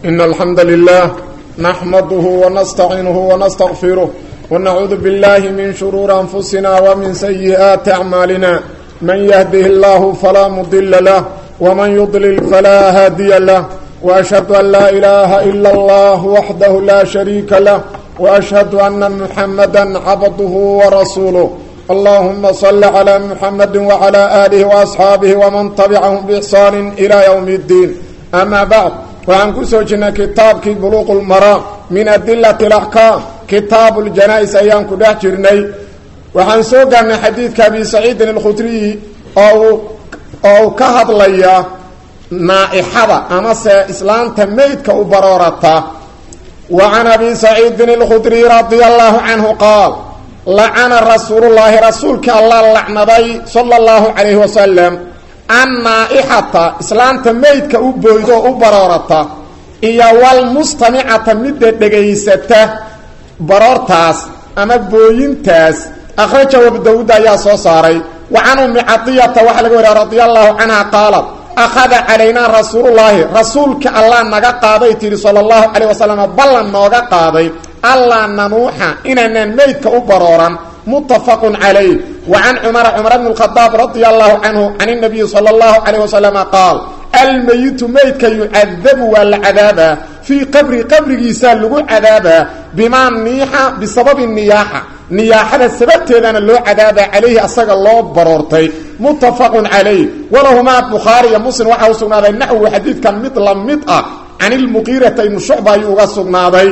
إن الحمد لله نحمده ونستعينه ونستغفره ونعوذ بالله من شرور أنفسنا ومن سيئات أعمالنا من يهده الله فلا مضل له ومن يضلل فلا هادي له وأشهد أن لا إله إلا الله وحده لا شريك له وأشهد أن محمدا عبده ورسوله اللهم صل على محمد وعلى آله وأصحاabه ومن تبعهم بإحsaan إلى يوم الدين أmا bعd waxaan ku soo jirnay kitaabkii bluq اlmaraam min adilaة الأحكاam kitaab اljanaa-is ayaan ku dhex jirnay waxaan soo gaarnay xadiidka abi saciidin اlkhudriyi oo uu ka hadlaya naaixada amase islaanta meydka u baroorata wa can abi saciidin اlkhudriy radia allahu canhu qaal lacana rasuulullaahi rasuulkii allah lacnaday sala allahu calayhi wasalam annaa-ixata islaanta meydka u boydo u baroorata iyo walmustamicata midda dhegaysata baroortaas ama booyintaas akhrajahu abu dawuud ayaa soo saaray wa can ummi cadiyata waxaa laga wariya radia allahu canha qaalat akhada calaynaa rasuulullaahi rasuulka allah naga qaaday tidhi sala allahu calayh wasalam ballan nooga qaaday allaa nanuuxa inaanaan meydka u barooran muttafaqun calayh wa can cumara cumar bn اkhadaab radia allahu canhu can اnabiyi sala اllahu calayh wasalama qaal almeyitu meydka yucadabu waa la cadaabaa fii qabri qabrigiisaa lagu cadaabaa bimaa niixa bisababi niyaaxa niyaaxada sababteedana loo cadaabaa calayhi asaga loo baroortay muttafaqun calayh walahumaa bukhaari iyo muslim waxaa u sugnaaday naxwu xadiidkan mid la mid ah can ilmuqiirata ibnu shucba ayuu uga sugnaaday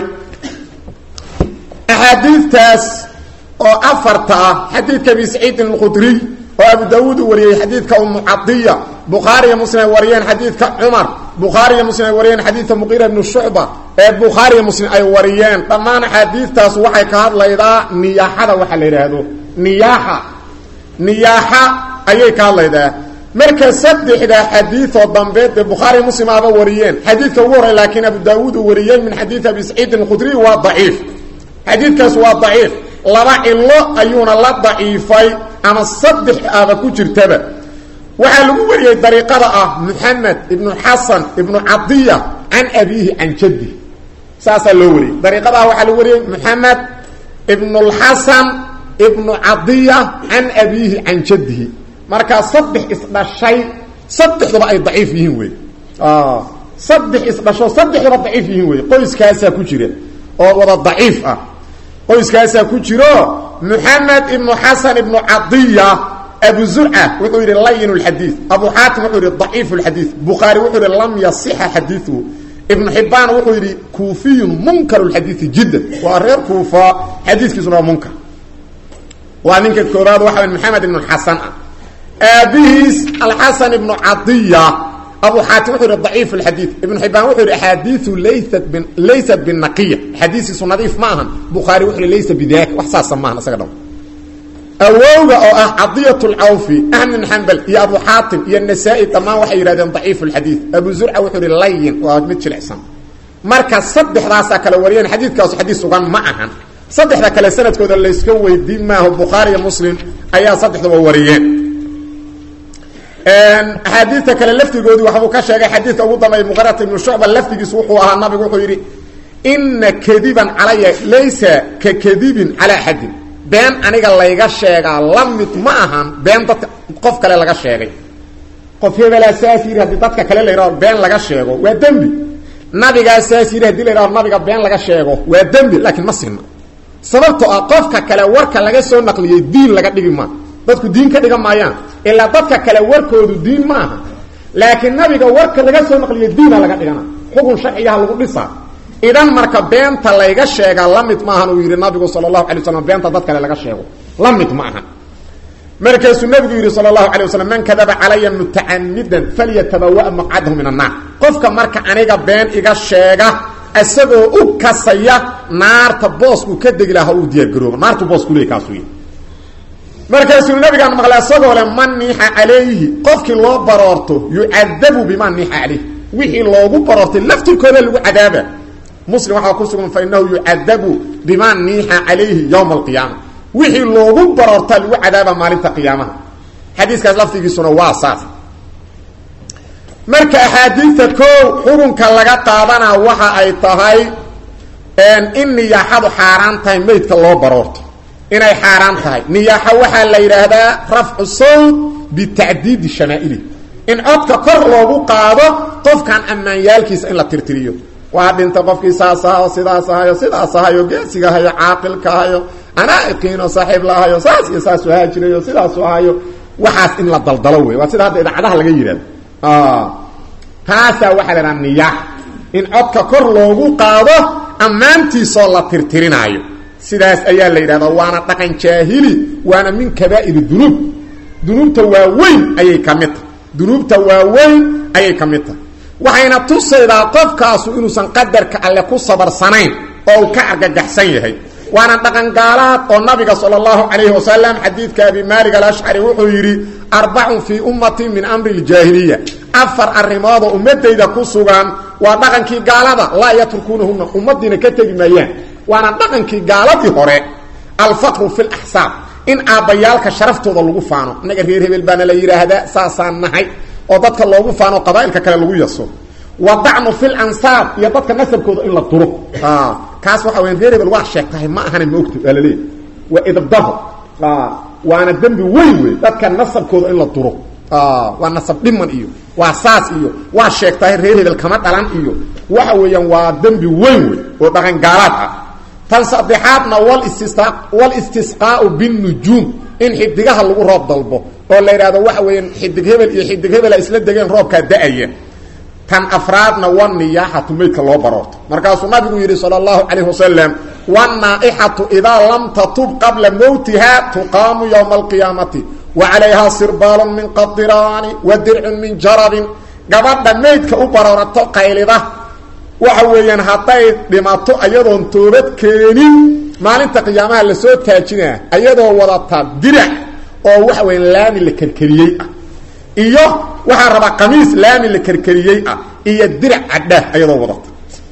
axaadiidtaas oo afarta ah xadiidka abi saciidin alkhudriy oo abu daawuud uu wariyey xadiidka umu cadiya bukhaariyo muslim ay wariyeen xadiidka cumar bukhaariyo muslim ay wariyeen xadiidka muqiira ibnu shucba ee bukhaariyo muslim ay wariyeen dhammaan axaadiidtaas waxay ka hadlaydaa niyaaxada waxaa la yidhaahdo niyaaxa niyaaxa ayay ka hadlaydaa marka saddexda xadiidoo dambe dee bukhaari muslim aba wariyeen xadiidka ugu horey laakiin abu daawuud uu wariyey min xadiidi abi saciidin alkhudriy waa daciif xadiidkaas waa daciif laba cilo ayuuna la daciifay ama saddex aba ku jirtaba waxaa lagu wariyey dariiqada ah muxamed ibnu xasan ibnu cadiya can abiihi can jaddi saasaa loo wariyey dariiqada ah waxaa lagu wariyey muxamed ibnulxasan ibnu cadiya can abiihi can jaddihi markaa saddex isdhashay saddexduba ay daciif yihiin wey saddex isdhasho saddexduba daciif yihiin wey qoyskaasaa ku jira oo wada daciif ah qoyskaasaa ku jiro muxamed ibnu xasan ibnu cadiya abu zurca wuxuu yidhi layin lxadiid abu xaatim wuxuu yidhi daciif lxadiid bukhaari wuxuu yidhi lam yasixa xadiiuhu ibnu xibaan wuxuu yidhi kuufiyun munkar lxadiidi jiddan waa reer kuufa xadiiskiisuna waa munkar waa ninka koobaad waxa maxamed ibnu xasan ah aabihiis alxasan ibnu cadiya abu xaatim wuxuu yidhi daciif lxadiid ibnu xibaan wuxuu yidhi axaadiiu laysat b laysat binaqiya axaadiistiisu nadiif ma ahan bukhaari wuxuu yidhi laysa bidaka wax saasa maahan isaga dham awowga oo ah cadiyat lcawfi ahmed bin xambal iyo abu xaatim iyo nasaa-i dhammaan waxay yidhahdeen daciif lxadiid abu zurca wuxuu yidhi layin waa mid jilicsan marka saddexdaasaa kale wariyeen xadiidkaasu xadiis sugan ma ahan saddexda kale sanadkooda layska weydiin maaho bukhaari iyo muslim ayaa saddexdaba wariyeen axaadiidta kale laftigoodii waxbuu ka sheegay xadiidka ugu dambeeya muqarata ibnu shucba laftigiisu wuxuu ahaa nabigu wuxuu yidhi ina kadiban calaya laysa ka kadibin calaa axadin been aniga layga sheegaa la mid ma ahan been dadka qof kale laga sheegay qof hebelaa saas yidhi haddii dadka kale la yidhahdo been laga sheego waa dembi nabigaa saas yidhi hadii la yidhahdo nabiga been laga sheego waa dembi laakiin ma sinna sababtoo ah qofka kale warka laga soo naqliyey diin laga dhigi maa dadku diin ka dhigan maayaan ilaa dadka kale warkoodu diin ma aha laakiin nabiga warka laga soo naqliya diina laga dhigana xukun sharcigaha lagu dhisaa idan marka beenta layga sheegaa la mid maahan uu yidhi nabigu sala allahu alay waslam beenta dad kale laga sheego la mid ma aha markaasuu nabigu yidhi sala allahu alay wasalam man kadaba calaya mutacamidan falyatabawa maqcadahu min annaar qofka marka aniga been iga sheega isagoo u kasaya naarta booskuu ka degi laha uu diyaargarooba naartu boos kuleey kaasuu yii markaasuu nabigaan maqlay isagoo le man niixa calayhi qofkii loo baroorto yucadabu bimaa niixa calayhi wixii loogu baroortay laftirkooda lagu cadaaba muslim waxaa ku sugan fa inahu yucadabu bimaa niixa calayhi yowma alqiyaama wixii loogu baroortaa lagu cadaaba maalinta qiyaamaha xadiiskaas laftigiisuna waa saas marka axaadiidta koow xukunka laga qaadanaa waxa ay tahay in niyaaxadu xaaraan tahay meydka loo baroorto inay xaaraan tahay niyaaxo waxaa la yidhaahdaa rafcu sawt bitacdiidi shamaa'ili in codka kor loogu qaado qofkan ammaanyaalkiisa in la tirtiriyo waa dhinta qofkii saas ahayo sidaas ahayo sidaas ahayo geesiga ahayo caaqilka ahayo anaa'iqiino saaxiib la ahayo saas iyo saasu ahaa jirayo sidaasu ahayo waxaas in la daldalo wey waa sida hadda idaacadaha laga yidhahdo taasaa waxaa la idhaha niyaax in codka kor loogu qaado ammaantiisoo la tirtirinaayo sidaas ayaa la yidhahdaa waana dhaqan jaahili waana min kabaa'ir dunuub dunuubta waaweyn ayay ka mid tahay dunuubta waaweyn ayay ka mid tahay waxayna tusaydaa qofkaasu inuusan qadarka alle ku sabarsanayn oo uu ka argagaxsan yahay waana dhaqan gaalaad oo nabiga sala allahu calayhi wasalam xadiidka abi maalik alashcari wuxuu yidhi arbacun fii ummatii min amri ljaahiliya afar arrimoodoo ummadayda ku sugan waa dhaqankii gaalada laa yatrukuunahuna ummadiina ka tegi maayaan waana dhaqankii gaaladii hore alfaqru fi laxsaab in aabbayaalka sharaftooda lagu faano innaga reer hebel baana la yidhaahdaa saasaan nahay oo dadka loogu faano qabaa'ilka kale lagu yaso wadacnu fi lansaab iyo dadka nasabkooda in la duro kaas waxa weya reer hebel waa sheegtahay ma ahana maogta waa laleeyahy waa idabdaho waana dembi weyn wey dadka nasabkooda in la duro waa nasab dhiman iyo waa saas iyo waa sheegtahay reer hebel kama dhalan iyo waxa weeyaan waa dembi weyn wey oo dhaqan gaalaad ah tan saddexaadna walistisqaau binnujuum in xidigaha lagu roob dalbo oo la yidhahdo waxa weeyaan xidig hebel iyo xidig hebela isla degeen roobkaa da-aya tan afraadna waniyaaxatu meydka loo baroorto markaasuu nabigu yidhi sala allahu calayh wasalam wannaa-ixatu idaa lam tatub qabla mowtiha tuqaamu yowma alqiyaamati wa calayhaa sirbaalun min qadiraani wa dircun min jarabin gabadha meydka u baroorato qaylida waxa weeyaan hadday dhimato ayadoon toobad keenin maalinta qiyaamaha lasoo taajinaa ayadoo wadata dirac oo waxa weya laami la kerkeriyey ah iyo waxaa rabaa qamiis laami la kerkeriyey ah iyo dirac cadhaah ayadoo wadata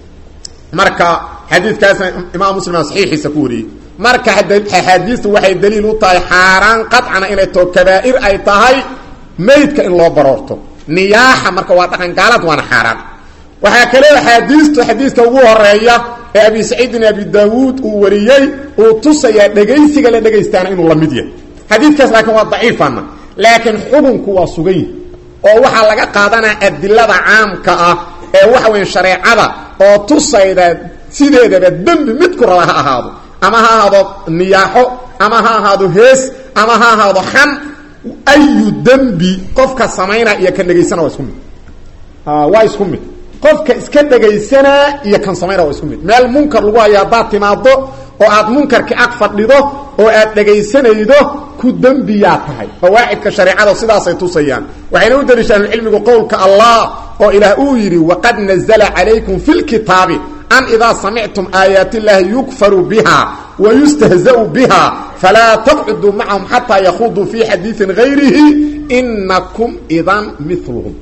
marka xadiidkaasna imaam muslim aa saxiixiisa ku wariyey marka axaadiista waxay daliil u tahay xaaraan qadcana inay too kabaa'ir ay tahay meydka in loo baroorto niyaaxa marka waa dhaqan gaalad waana xaaraan waxaa kale axaadiistu xadiidka ugu horeeya ee abi saciidin abi daawuud uu wariyey uu tusayaa dhegaysiga la dhegaystaana inuu la mid yahay xadiidkaas laakiin waa daciifana laakiin xukunku waa sugan yihi oo waxaa laga qaadanaa adilada caamka ah ee waxa weya shareecada oo tusayda sideedaba dembi midku raba ha ahaado ama ha ahaado niyaaxo ama ha ahaado hees ama ha ahaado xan ayu dembi qofka samaynaa iyo kan dhegaysana waa isku mid waa isku mid qofka iska dhegaysanaa iyo kan samaynaa waa isku mid meel munkar lagu hayo haddaad timaado oo aad munkarkii ag fadhido oo aad dhegaysanaydo ku dembiyaa tahay qawaacidka shareecada sidaasay tusayaan waxayna u daliishaan cilmigu qowlka allah oo ilaah uu yidhi waqad nazla calaykum fi lkitaabi an idaa samictum aayaati illaahi yukfaru biha wayustahzau biha falaa taqcuduu macahum xataa yakhuduu fi xadiiin gayrihi inakum idan miluhum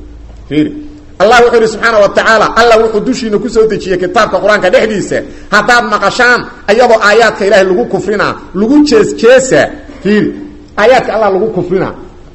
allah wuxuu yidhi subxaana wa tacaala allah wuxuu dushiina kusoo dejiyey kitaabka qur-aanka dhexdiisa haddaad maqashaan ayadoo aayaadka ilaahay lagu kufrinaa lagu jeesjeesa fiiri aayaadka allah lagu kufrinaa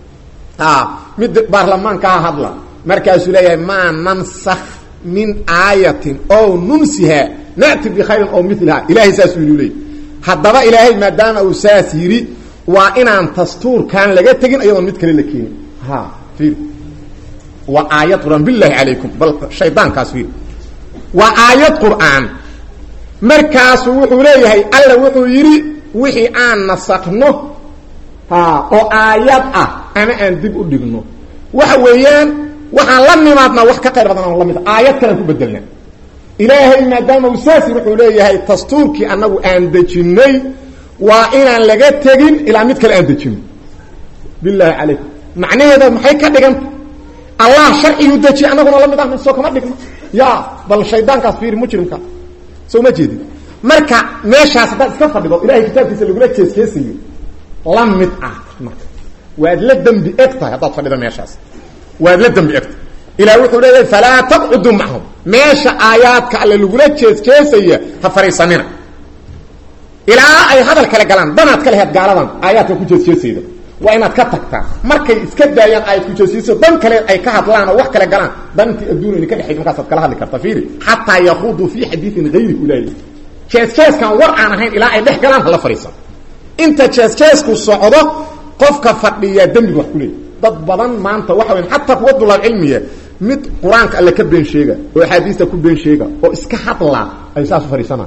mid baarlamaankaa hadla markaasuu leeyahay maa nansakh min aayatin ow nunsiha na'ti bikhayrin ow miliha ilahay saasuu yidhi leey haddaba ilaahay maadaama uu saas yidhi waa inaan dastuurkan laga tegin ayadoon mid kale la keenin ha fiiri waa aayad qur'aan bilaahi calaykum bal shaydaankaas fiiri waa aayad qur'aan markaasu wuxuu leeyahay alla wuxuu yidhi wixii aan nasakno ha oo aayad ah ama aan dib u dhigno waxa weeyaan waxaan la nimaadnaa wax ka qayr badan aan la mid aayad kalaan ku bedelna ilaahay maadaama uu saas wuxuu leeyahay dastuurkii annagu aan dejinnay waa inaan laga tegin ilaa mid kale aan dejino bilaahi calaykum macnaheeda maxay ka dhiganta allah sharciyuu dejiye annaguna la mid ahna soo kama dhigno ya bal shaydaankaas fiiri mujrimka soo ma jeedin marka meeshaas haddaad iska fadhido ilahay kitaabkiisa lagula jeesjeesayo la mid ah marka waad la dembi eg tahay haddaad fadhido meeshaas waad la dembi egtahay ilah wuxuu leeyahay falaa taqcudu macahum meesha aayaadka alle lagula jeesjeesaya ha fariisanina ilaa ay hadal kale galaan danaad ka laheed gaaladan aayaadka ku jeesjeesayda waa inaad ka tagtaa markay iska daayaan ay kujoosiiso dan kale ay ka hadlaan oo wax kale galaan dantii adduun ayna ka dhexayd markaasaad kala hadli karta fiiri xataa yakuuduu fii xadiiin hayri ulaahi jees-jeeskan war aan ahayn ilaa ay dhex galaan hala fadhiisan inta jees-jeesku socdo qofka fadhiyaa dembiga wax ku leey dad badan maanta waxa weya xataa kuwa dulaab cilmiya mid qur-aanka alle ka been sheega oo axaadiista ku been sheega oo iska hadlaa ay saas u fadhiisanaan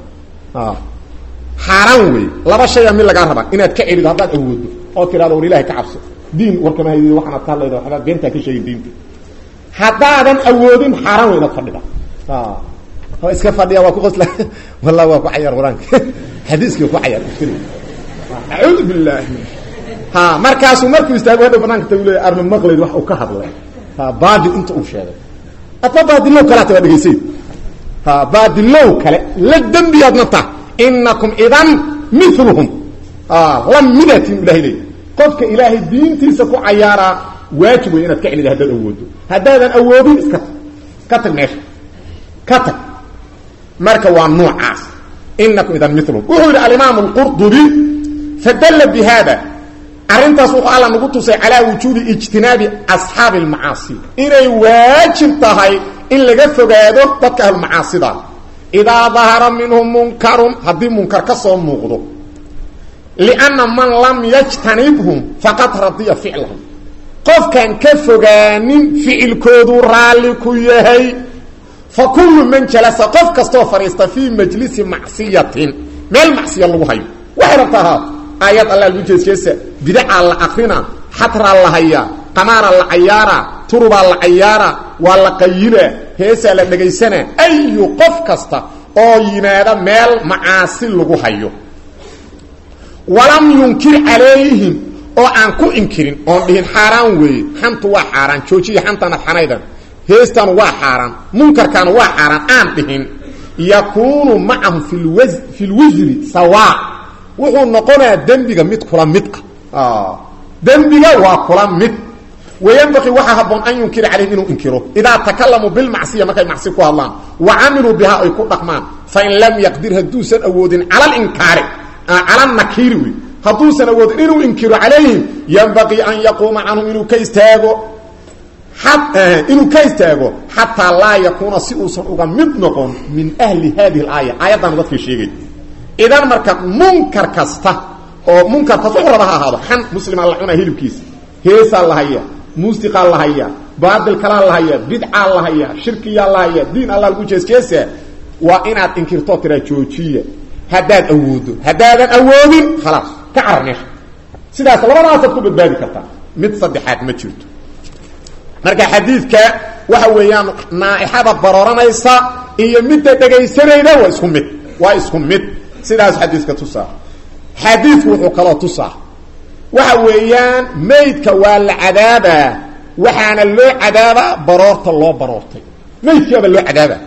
xaaraan wey laba shaya mid lagaa rabaa inaad ka celido haddaad awoodo oo tirahdo war ilahay ka cabso diin warkama haydi waxaanaad ka hadlayda waxbaad beentaa ka sheegin diinta haddaadan awoodin xaaraan wey inaad fadhida oo iska fadhiya waa ku qosla wallahi waa ku cayaar qur-aanka xadiiskii ku cayaar acuudu billahi ha markaasuu markuu istaago hadhow banaanka tagu leeya arma maqlayd wax uu ka hadlay ha baadil inta uu sheegay adma baadilow kaleata waa dhegaysayd ha baadilow kale la dembiyaadna ta inakum idan miluhum la midatin ilahay leey qofka ilaahay diintiisa ku cayaaraa waajib wey inaad ka celida haddaad awoodo haddaadan awoodin iska tag ka tag meesha ka tag marka waa noocaas inakum idan miluhum wuxuu yidhi alimaam alqurdubi fadalla bi hada arrintaas wuxuu alla nagu tusay calaa wujuubi ijtinaabi asxaabi almacaasi inay waajib tahay in laga fogaado dadka ahlulmacaasida idaa dahara minhum munkarun haddii munkar ka soo muuqdo lianna man lam yajtanibhum faqad radiya ficlahum qofkaan ka fogaanin ficilkoodu raalli ku yahay fa kullu man jalasa qof kastoo fadhiista fii majlisi macsiyatin meel macsiya lagu hayo waxay rabtaa haa aayad alla lagu jeesjeesa bidacaa la akrina xatraa la hayaa qamaaraa la cayaaraa turubaa la cayaaraa waa la qayilaa heesaa la dhegaysanaa ayu qof kasta oo yimaada meel macaasi lagu hayo walam yunkir calayhim oo aan ku inkirin oon dhihin xaaraan weeye xantu waa xaaraan joojiya xantanad xanaydan heestanu waa xaaraan munkarkaanu waa xaaraan aan dhihin yakuunu macahum fi lwisri sawaa wuxuu noqonayaa dembiga mid kula mid ah dembiga waa kula mid wayanbaqii waxaa haboon an yunkira calayhim inuu inkiro idaa takalamuu bilmacsiya markay macsi ku hadlaan wa camiluu bihaa ay ku dhaqmaan fain lam yaqdir hadduusan awoodin cala linkaari cala nakiiri wey hadduusan awoodin inuu inkiro calayhim yanbaqii an yaquuma canhum inuu ka istaago inuu ka istaago xataa laa yakuuna si uusan uga mid noqon min ahli hadihi alaaya aayaddaanu dadka sheegay idan marka munkar kasta oo munkarkaas wuxuu raba ha ahaado xan muslimaa la cunaa hilibkiisa heesaa la haya muusiqaa la haya baatil kalaa la haya bidcaa la haya shirkiyaa la haya diin alla lagu jeesjeesa waa inaad inkirtoo tiraa joojiya haddaad awoodo haddaadan awoodin khalaas ka carar meesha sidaas labadaasaad ku badbaadi kartaa mid saddexaad ma jirto marka xadiidka waxa weeyaan naaixada barooranaysa iyo midda dhegaysanayda waa isku mid waa isku mid sidaas xadiiska tusaa xadiidku wuxuu kaloo tusaa waxa weeyaan maydka waa la cadaabaa waxaana loo cadaabaa baroorta loo baroortay maydkiaba loo cadaabaa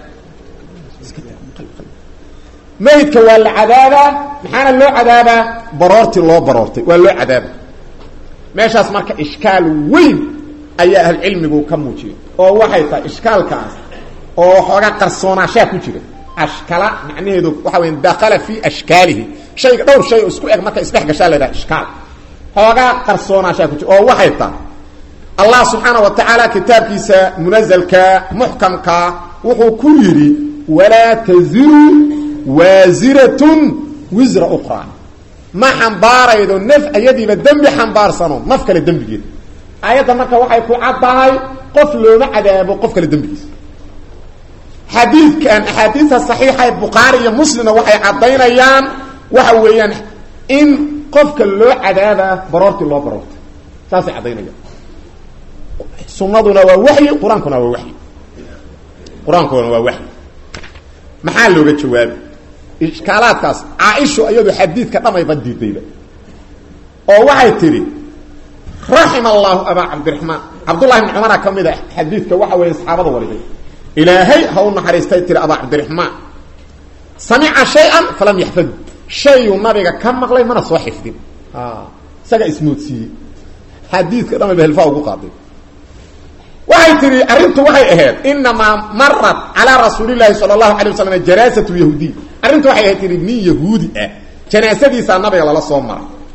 maydka waa la cadaabaa maxaana loo cadaabaa baroortii loo baroortay waa loo cadaaba meeshaas marka ishkaal weyn ayaa ahlucilmigu ka muujiyay oo waxay tahay ishkaalkaas oo xoogaa qarsoonaashaa ku jira ashkala macnaheedu waxa weya dakala fii ashkaalihi shayga dhowr shay oo isku eg marka isdhex gashaa la yidhaha ishkaal xoogaa qarsoonaashaa ku jira oo waxay tahay allah subxaana wa tacaala kitaabkiisa munazalka muxkamka wuxuu ku yidhi walaa taziru waasiratun wisra ukhraa ma xambaaraydo naf ayadiiba dembi xambaarsano naf kale dembigeeda aayadda marka waxay ku caddahay qof looma cadaabo qof kale dembigiisa xadiidkan axaadiista saxiixa ee bukhaari iyo muslimna waxay caddaynayaan waxa weeyaan in qofka loo cadaabaa baroortii loo baroortay saasay caddaynayaan sunnaduna waa waxyi qur-aankuna waa waxyi qur-aankuna waa waxyi maxaa looga jawaabi ishkaalaadkaas caaishu iyadu xadiidka dhamayba diidayba oo waxay tidhi raxima allaahu abaa cabdiraxmaan cabdullahi bn cumara ka mid a xadiidka waxa weeye saxaabada wariday ilaahay ha u naxariistay tiri abaa cabdiraxmaan samica shay-an falam yaxfadu shayuu nabiga ka maqlay mana soo xifdin isaga ismoodsiiyey xadiidka dhamay ba hilfaa ugu qaaday waxay tihi arrintu waxay ahayd inamaa marat calaa rasuulilaahi sala allahu alay wasalam janaasatu yahuudiy arrintu waxay ahayd tihi nin yahuudi ah janaasadiisaa nabiga lala soo maray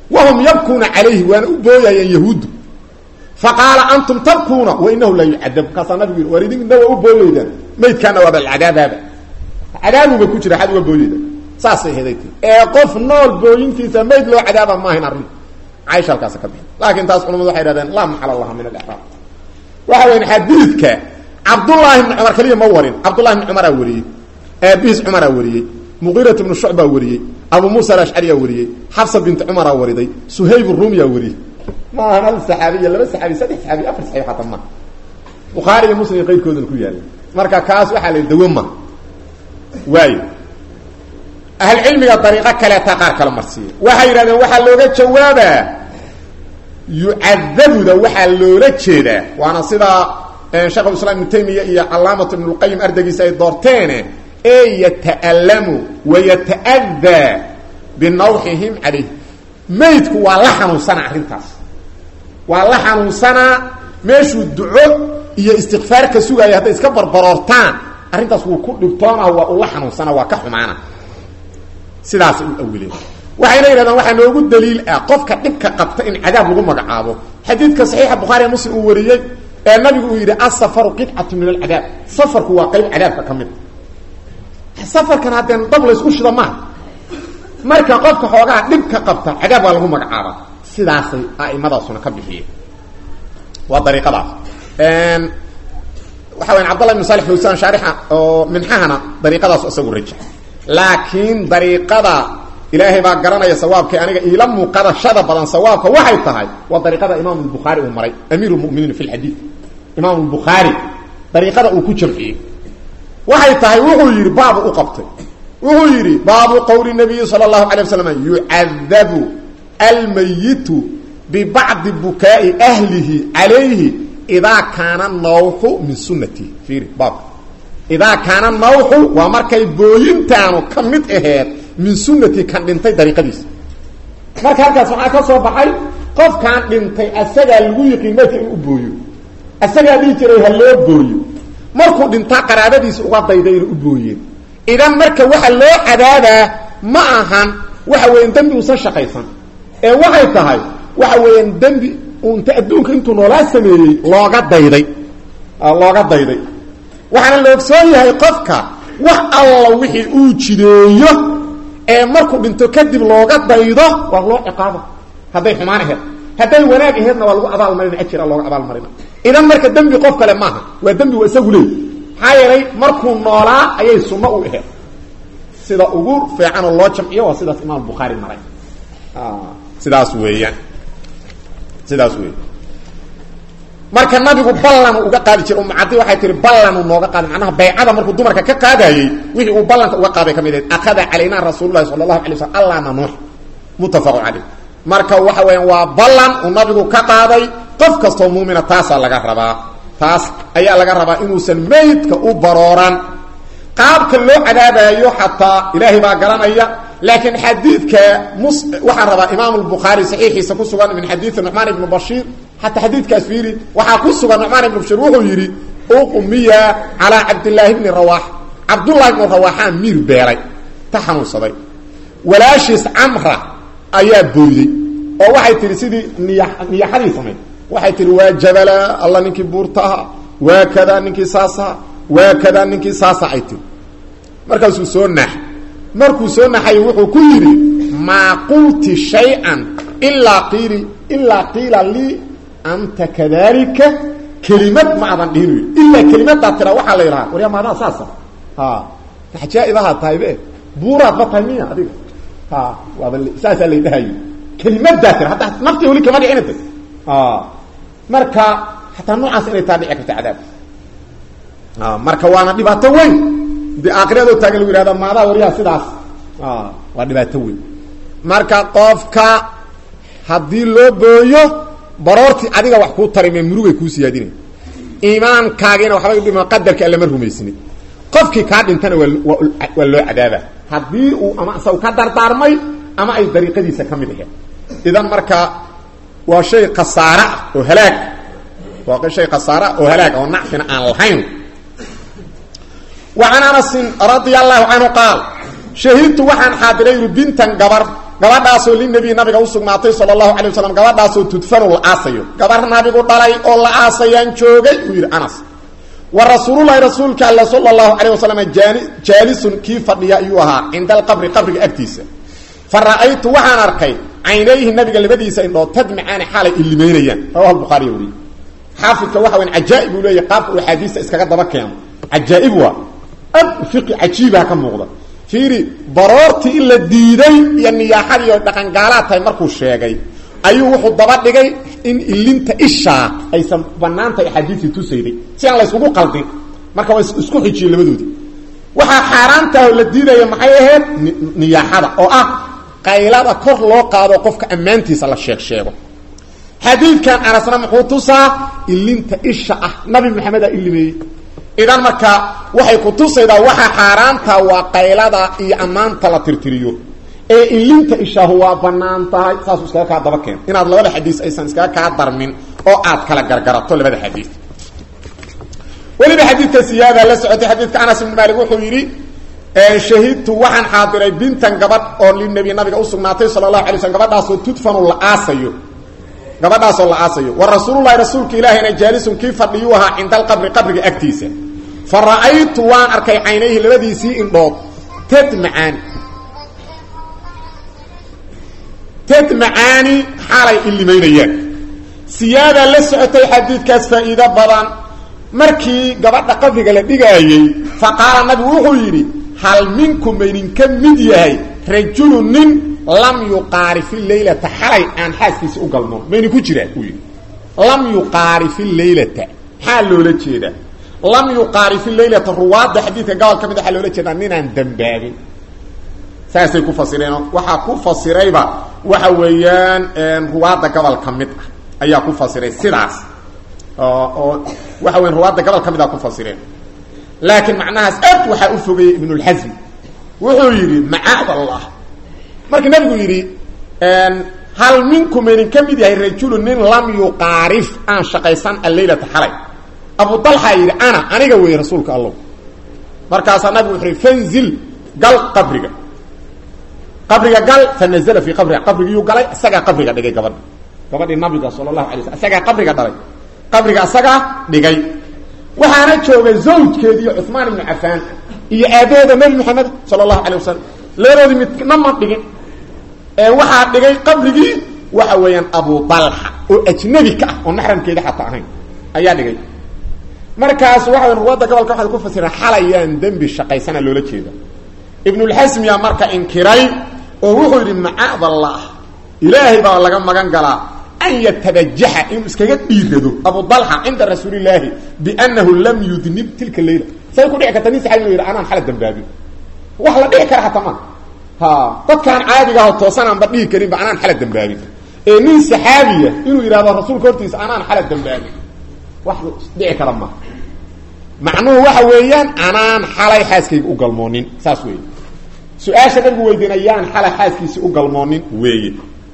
wahum yabkuuna calayhi waana u booyayeen yahuuddu faqaala antum tabkuuna wa inahu la yucadab markaasaa nabigu yidhi war idinna waa u booyeydaan maydkaana waaba alcadaabaaba cadaabuba ku jira xad uga booyeyda saasay heday tii ee qof nool booyintiisa mayd loo cadaaba maahayn arrin caaisha halkaasa ka bixi laakiin taas culamadu waxay hahdeen laa maxala laha min alexraab waxa weyan xadiidka cabdullaahi bni cumar keliya ma warin cabdullahi bni cumaraa wariyey aabihiis cumaraa wariyey muqiirat bnu shucbaa wariyey abu muusa alashcariyaa wariyey xafsa binti cumaraa wariday suhayb rumiyaa wariyey maahan hal saxaabiya laba saxaabi saddex saxaabi afar saxaabi xataa ma bukhaari iyo muslim iyo qayrkoodana ku yaalla marka kaas waxaa la dawo ma waayo ahlcilmiga dariiqo kaleeta qaar kala marsiiya waxay yidhahdeen waxaa looga jawaabaa yucadabuda waxaa loola jeedaa waana sidaa sheekhulislaam ibnu taymiya iyo calaamatu ibnulqayim ardaygiisa ay doorteene ee yata'allamu wayata'adaa binawxihim calayh maydku waa la xanuunsanaa arrintaas waa la xanuunsanaa meeshuu duco iyo istikfaar ka sugaaya hadday iska barbaroortaan arrintaas wuu ku dhibtoona waa ula xanuunsana waa ka xumaana sidaasay u awileen waxayna yidhahdaan waxaa noogu daliil ah qofka dhibka qabta in cadaab lagu magacaabo xadiidka saxiixa bukhaariya muslim uu wariyey ee nabigu uu yidhi asafaru qidcatu min alcadaab safarku waa qayb cadaabka ka mid safarkan haddeen dab laysku shida maaha marka qofka xoogaa dhibka qabta cadaab waa lagu magacaabaa sidaasay a'imadaasuna ka bixiyeen waa dariiqadaas waxa weyan cabdullah ibn salix fawsan shaarixa oo minxahana dariiqadaas isagu rajax laakiin dariiqada ilaahay baa garanaya sawaabkii aniga iila muuqadashada badan sawaabka waxay tahay waa dariiqada imaam lbukhaari uu maray amiir lmuminiin fi lxadiid imaam lbukhaari dariiqada uu ku jamciyey waxay tahay wuxuu yidhi baabu u qabtay wuxuu yidhi baabu qowli nabiyi sala allahu alay waslam yucadabu almayitu bibacdi bukaa'i ahlihi calayhi idaa kaana nawxu min sunati fiiri baabka idaa kaana nawxu waa markay booyintaanu ka mid aheed min sunati kan dhintay dariiqadiisa marka halkaas waxaa ka soo baxay qofkaan dhintay asagaa lagu yiqiin maydka in u booyo asagaa dhihi jiray ha loo booyo markuu dhintaa qaraabadiisa uga dayday inay u booyeen idan marka waxa loo cadaabaa ma ahan waxa weeyaan dembi uusan shaqaysan ee waxay tahay waxa weeyaan dembi unta adduunka intuu noolaa sameeyey looga dayday looga dayday waxaana la ogsoon yahay qofka wax alla wixii uu jideeyo ee markuu dhinto kadib looga daydo waa loo ciqaaba hadday xumaan aheed hadday wanaag aheedna waa lagu abaalmarina ajira looga abaalmarina idan marka dembi qof kale maaha waa dembi waa isagu leey maxaa yeelay markuu noolaa ayay sunno u aheed sida ugu fiicanoo loo jamciyo waa sidaas imaam bukhaari maray sidaas weeyaan sidaas wey marka nabigu ballan uga qaadi jira umcadi waxay tihi ballanuu nooga qaaday macnaha baycada markuu dumarka ka qaadayey wixii uu ballanka uga qaaday ka mid ahayd akhada calaynaa rasuululahi sala allahu alay slam allah nanuux muttafaqu caleyh marka waxa weeyaan waa ballan uu nabigu ka qaaday qof kastoo muumina taasaa laga rabaa taas ayaa laga rabaa inuusan maydka u barooran qaabka loo cadaabaayo xataa ilaahay baa garanaya laakiin xadiidka mus waxaan rabaa imaam lbukhaari saxiixiisa ku sugan min xadiidi nucmaan ibni bashiir xataa xadiidkaas fiiri waxaa ku sugan nucmaan ibni bashiir wuxuu yidhi uqmiya calaa cabdillaahi bni rawaax cabdullahi ibnu rawaaxaa miir beelay ta xanuunsaday walaashiis camra ayaa booyey oo waxay tihi sidii niya niyaxadii samayd waxay tihi waa jabala alla ninkii buurtaha waa kadaa ninkii saasaha waa kadaa ninkii saasa ay tiri markaasuu soo naax markuu soo naxay wuxuu ku yidhi maa qulti shay-an ilaa qiili ilaa qiila lii anta kadalika kelimad ma adan dhihin ilaa kelimadaa tira waxaa la yidhahaa waryaa maadaa saasa ha axjaa-ibahaa tahay be buuraad ba tahay miya adiga ha waaba saasaa lay dhahayo kelimadaa tira hadda naftii weli kama dhicinata marka xataa noocaas inay taa dhici karta cadaab marka waana dhibaato weyn de aakiradoo taagan lagu yihahda maadaa waryaha sidaas waa dhibaato weyn marka qofka haddii loo booyo baroortii adiga wax kuu tarime murugay kuu siyaadinay iimaankaagiina waxbay udhima qadarka allama rumaysnid qofkii kaa dhintana waa waa loo cadaaba haddii uu ama isagu ka dardaarmay ama ay dariiqadiisa ka mid aheed idan marka waa shay khasaare ah oo halaag waa shay khasaare ah oo halaag oo nacfina aan lahayn وعن أنس رضي الله عنه قال شhهدت waxaan xaadiray yui bintan gabar gabadhaasoo linabiy nabiga usugnaatay sala allahu alay wasalam gabadhaasoo tudfanu la aasayo gabar nabigu dhalay oo la aasayaan joogay uu yidhi anas wa rasuululahi rasuulka alle sala allahu calayh wasalam jaani jaalisun kii fadhiya ayuu ahaa cinda alqabri qabriga agtiisa fa ra'aytu waxaan arkay caynayhi nabiga labadiisa indhood tadmicaani xaalay ilimeynayaan rawahu bukhaariya weriye xaafidka waxa weyan cajaa'ib uu leeyahy qaabka uu axaadiista iskaga daba keeno cajaa'ib waa ad fiqi cajiibaha ka muuqda fiiri baroortii in la diiday iyo niyaaxadii oo dhaqangaalaad tahay markuu sheegay ayuu wuxuu daba dhigay in ilinta ishaa aysan banaantahay axaadiistii tusayday si aan la yskugu qaldin marka waa isku xijiyey labadoodii waxaa xaaraantaah oo la diidaya maxay ahayd niyaaxada oo ah qaylada kor loo qaado qofka ammaantiisa la sheeg sheego xadiidkan anasna muxuu tusaa ilinta isha ah nabi maxamedaa ilimeeyey idan marka waxay ku tusaydaa waxa xaaraanta waa qaylada iyo ammaanta la tirtiriyo ee ilinta ishaahu waa banaan tahay saasuu iskaga kaa daba keen inaad labada xadiis aysan iskaga kaa darmin oo aad kala gargarato labada xadiis weliba xadiidka siyaada la socotay xadiidka anas ibn maalik wuxuu yidhi shahidtu waxaan xaadiray bintan gabadh oo linabi nabiga usugnaatay sala allahu alay slm gabadhaasoo tudfanu la aasayo gabadhaasoo la aasayo wa rasuululahi rasuulka ilaahayna jaalisun kii fadhiyuu ahaa cinda alqabri qabriga agtiisa fa ra'aytu waan arkay caynayhi labadiisii indhood tadmacaani tadmacaani xaalay ilimaynayaan siyaadaa la socotay xadiidkaas faa'iido badan markii gabadha qabriga la dhigaayey fa qaala nabigu wuxuu yidhi hal minkum maydinka mid yahay rajulu nin lam yuqaarifi leylata xalay aan xaaskiisi u galmoon mayni ku jiraa uu yidhi lam yuqaarifi leylata maxaa loola jeedaa lam yuqaarifi leylata ruwaadda xadiidka gobol ka mid waxaa loola jeedaa ninaan dambaabin saasay ku fasireen waxaa ku fasirayba waxa weeyaan ruwaadda gobol ka mid ah ayaa ku fasiray sidaas oo waxa weyan ruwaadda gobol ka mid a ku fasireen laakiin macnahaas aad waxaa u fogeeyey ibnulxasm wuxuu yidhi macaad allah markii nabigu yidhi hal minkum maydin ka mid yahay rajulu nin lam yuqaarif aan shaqaysan alleylata xalay abu dalxaa yidhi ana aniga weeye rasuulka allow markaasaa nabigu wuxuu yhi fanzil gal qabriga qabriga gal fanazla fii qabriga qabrigiyuu galay isagaa qabriga dhigay gabadha gabadhii nabiga sala allahu alay slam isagaa qabriga dhalay qabriga isagaa dhigay waxaana jooga zawjkeediiyo cuثmaan ibnu cafaan iyo aabahooda nebi moxamed sala allahu alay wasalam labadoodii midna ma dhigin ee waxaa dhigay qabrigii waxa weeyaan abu dalxa oo ajnabi ka ah oo maxramkeeda xataa ahayn ayaa dhigay markaas waxa weyan ruwaadda gobolka waxay ku fasireen xalayaan dembi shaqaysana loola jeeda ibnulxasmiya marka inkiray oo wuxuu yidhi macaad allah ilaahay baa laga magan galaa an yatabajaxa inuu iskaga dhiirado abu dalxa cinda rasuulillaahi biannahu lam yudnib tilka leyla say ku dhici karta nin saxaabi inu yidhi anaan xala dambaabin wax la dhici kara hataa ma ha dadkaan caadigaho toosanaanba dhihi karinba anaan xala dambaabin ee nin saxaabiya inuu yidhahdo rasuulka hortiisa anaan xala dambaabin wax dhici kara ma macnuhu waxa weeyaan anaan xalay xaaskayga u galmoonin saas weeye su-aasha nabigu weydiina yaan xalay xaaskiisi u galmoonin weeye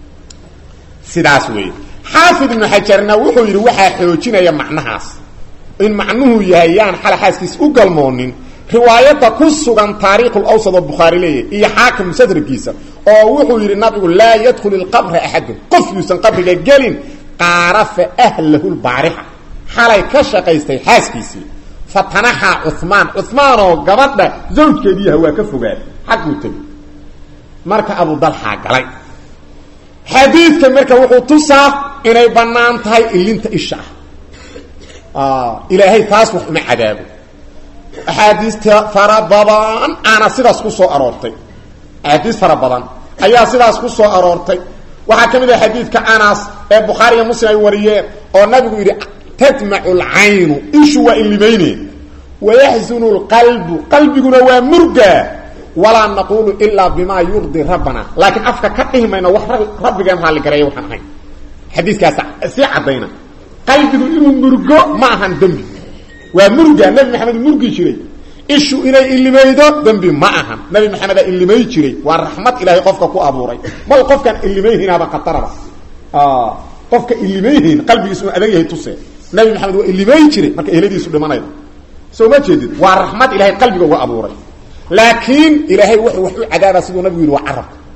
sidaas weeye xaafid ibnu xajarna wuxuu yidhi waxaa xoojinaya macnahaas in macnuhu yahay yaan xalay xaaskiisi u galmoonin riwaayadda ku sugan taariikhul awsad oo bukhaari leeyahy iyo xaakim musadrakiisa oo wuxuu yidhi nabigu laa yadkhul ilqabra axadun qof yuusan qabriga gelin qaarafa ahlahu lbaarixa xalay ka shaqaystay xaaskiisii fatanaxaa cumaan cumaanoo gabadha zawjkeediiyaha waa ka fogaad xagguu tegi marka abu dalxaa galay xadiidka marka wuxuu tusaa inay bannaan tahay ilinta isha ah ilaahay taas wax uma cadaabo axaadiista fara badan aana sidaas ku soo aroortay axaadiis fara badan ayaa sidaas ku soo aroortay waxaa ka mid ah xadiidka anas ee bukhaari iyo muslim ay wariyeen oo nabigu yidhi tadmacu lcaynu ishu waa ilimayne wayaxzunu lqalbu qalbiguna waa murgaa walaa naqulu ilaa bimaa yurdi rabbana laakiin afka ka dhihi mayno wax rabbigeen raalli gareeya waxaan ahayn xadiiskaas sii caddayna qalbigu inuu murgo ma ahan dembi waa murgaa nebi maxamed murgi jiray ishu inay ilimaydo dembi ma ahan nebi maxamedaa ilimay jiray waa raxmad ilaahay qofka ku abuuray mal qofkaan ilimayhinaaba khataraba qofka ilimayhin qalbigiis uu adag yahay tuse nabi maxamed waa ilimay jiray marka ehladiisu dhimanayda soo ma jeedid waa raxmad ilaahay qalbiga uga abuuray laakiin ilaahay wuxuu wax u cadaaba siduu nabigu yidhi waa carabka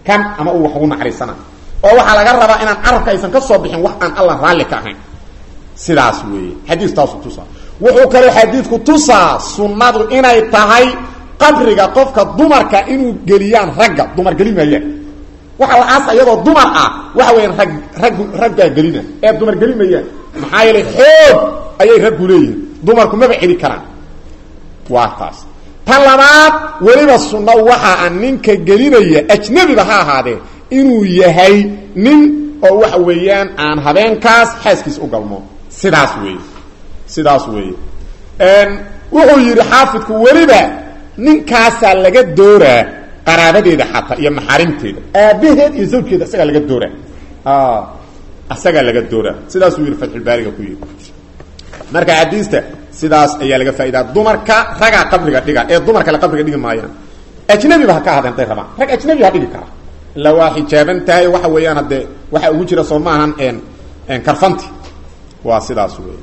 kan ama uu wax ugu naxariisana oo waxaa laga rabaa inaan carabka aysan ka soo bixin wax aan alla raalli ka ahayn sidaas weeye xadiis taasu tusaa wuxuu kaloo xadiidku tusaa sunnadu inay tahay qabriga qofka dumarka inuu geliyaan ragga dumar geli maayaan waxa la aasa iyadoo dumar ah waxa weeyaan rag raggu raggaa gelina ee dumar geli mayaan maxaa yeelay xoog ayay raggu leeyihiin dumarku maba celi karaan waa taas tan labaad weliba sunno waxa a ninka gelinaya ajnebiba ha ahaadee inuu yahay nin oo waxa weeyaan aan habeenkaas xaaskiisa u galmo sidaas weeye sidaas weeye wuxuu yidhi xaafidku weliba ninkaasaa laga dooraa qaraabadeeda xataa iyo maxaarimteeda aabaheed iyo zawjkeeda isagaa laga dooraa isagaa laga dooraa sidaasuu yidhi fatxulbaariga ku yidhi marka xadiista sidaas ayaa laga faa'idaa dumarka ragaa qabriga dhiga ee dumar kale qabriga dhigi maayaan ajnabiba ha ka hadeen haday rabaan rag ajnabi ha dhigi kara illa waa xijaaban tahay waxa weeyaan haddee waxaa ugu jira soo maahan karfanti waa sidaas wey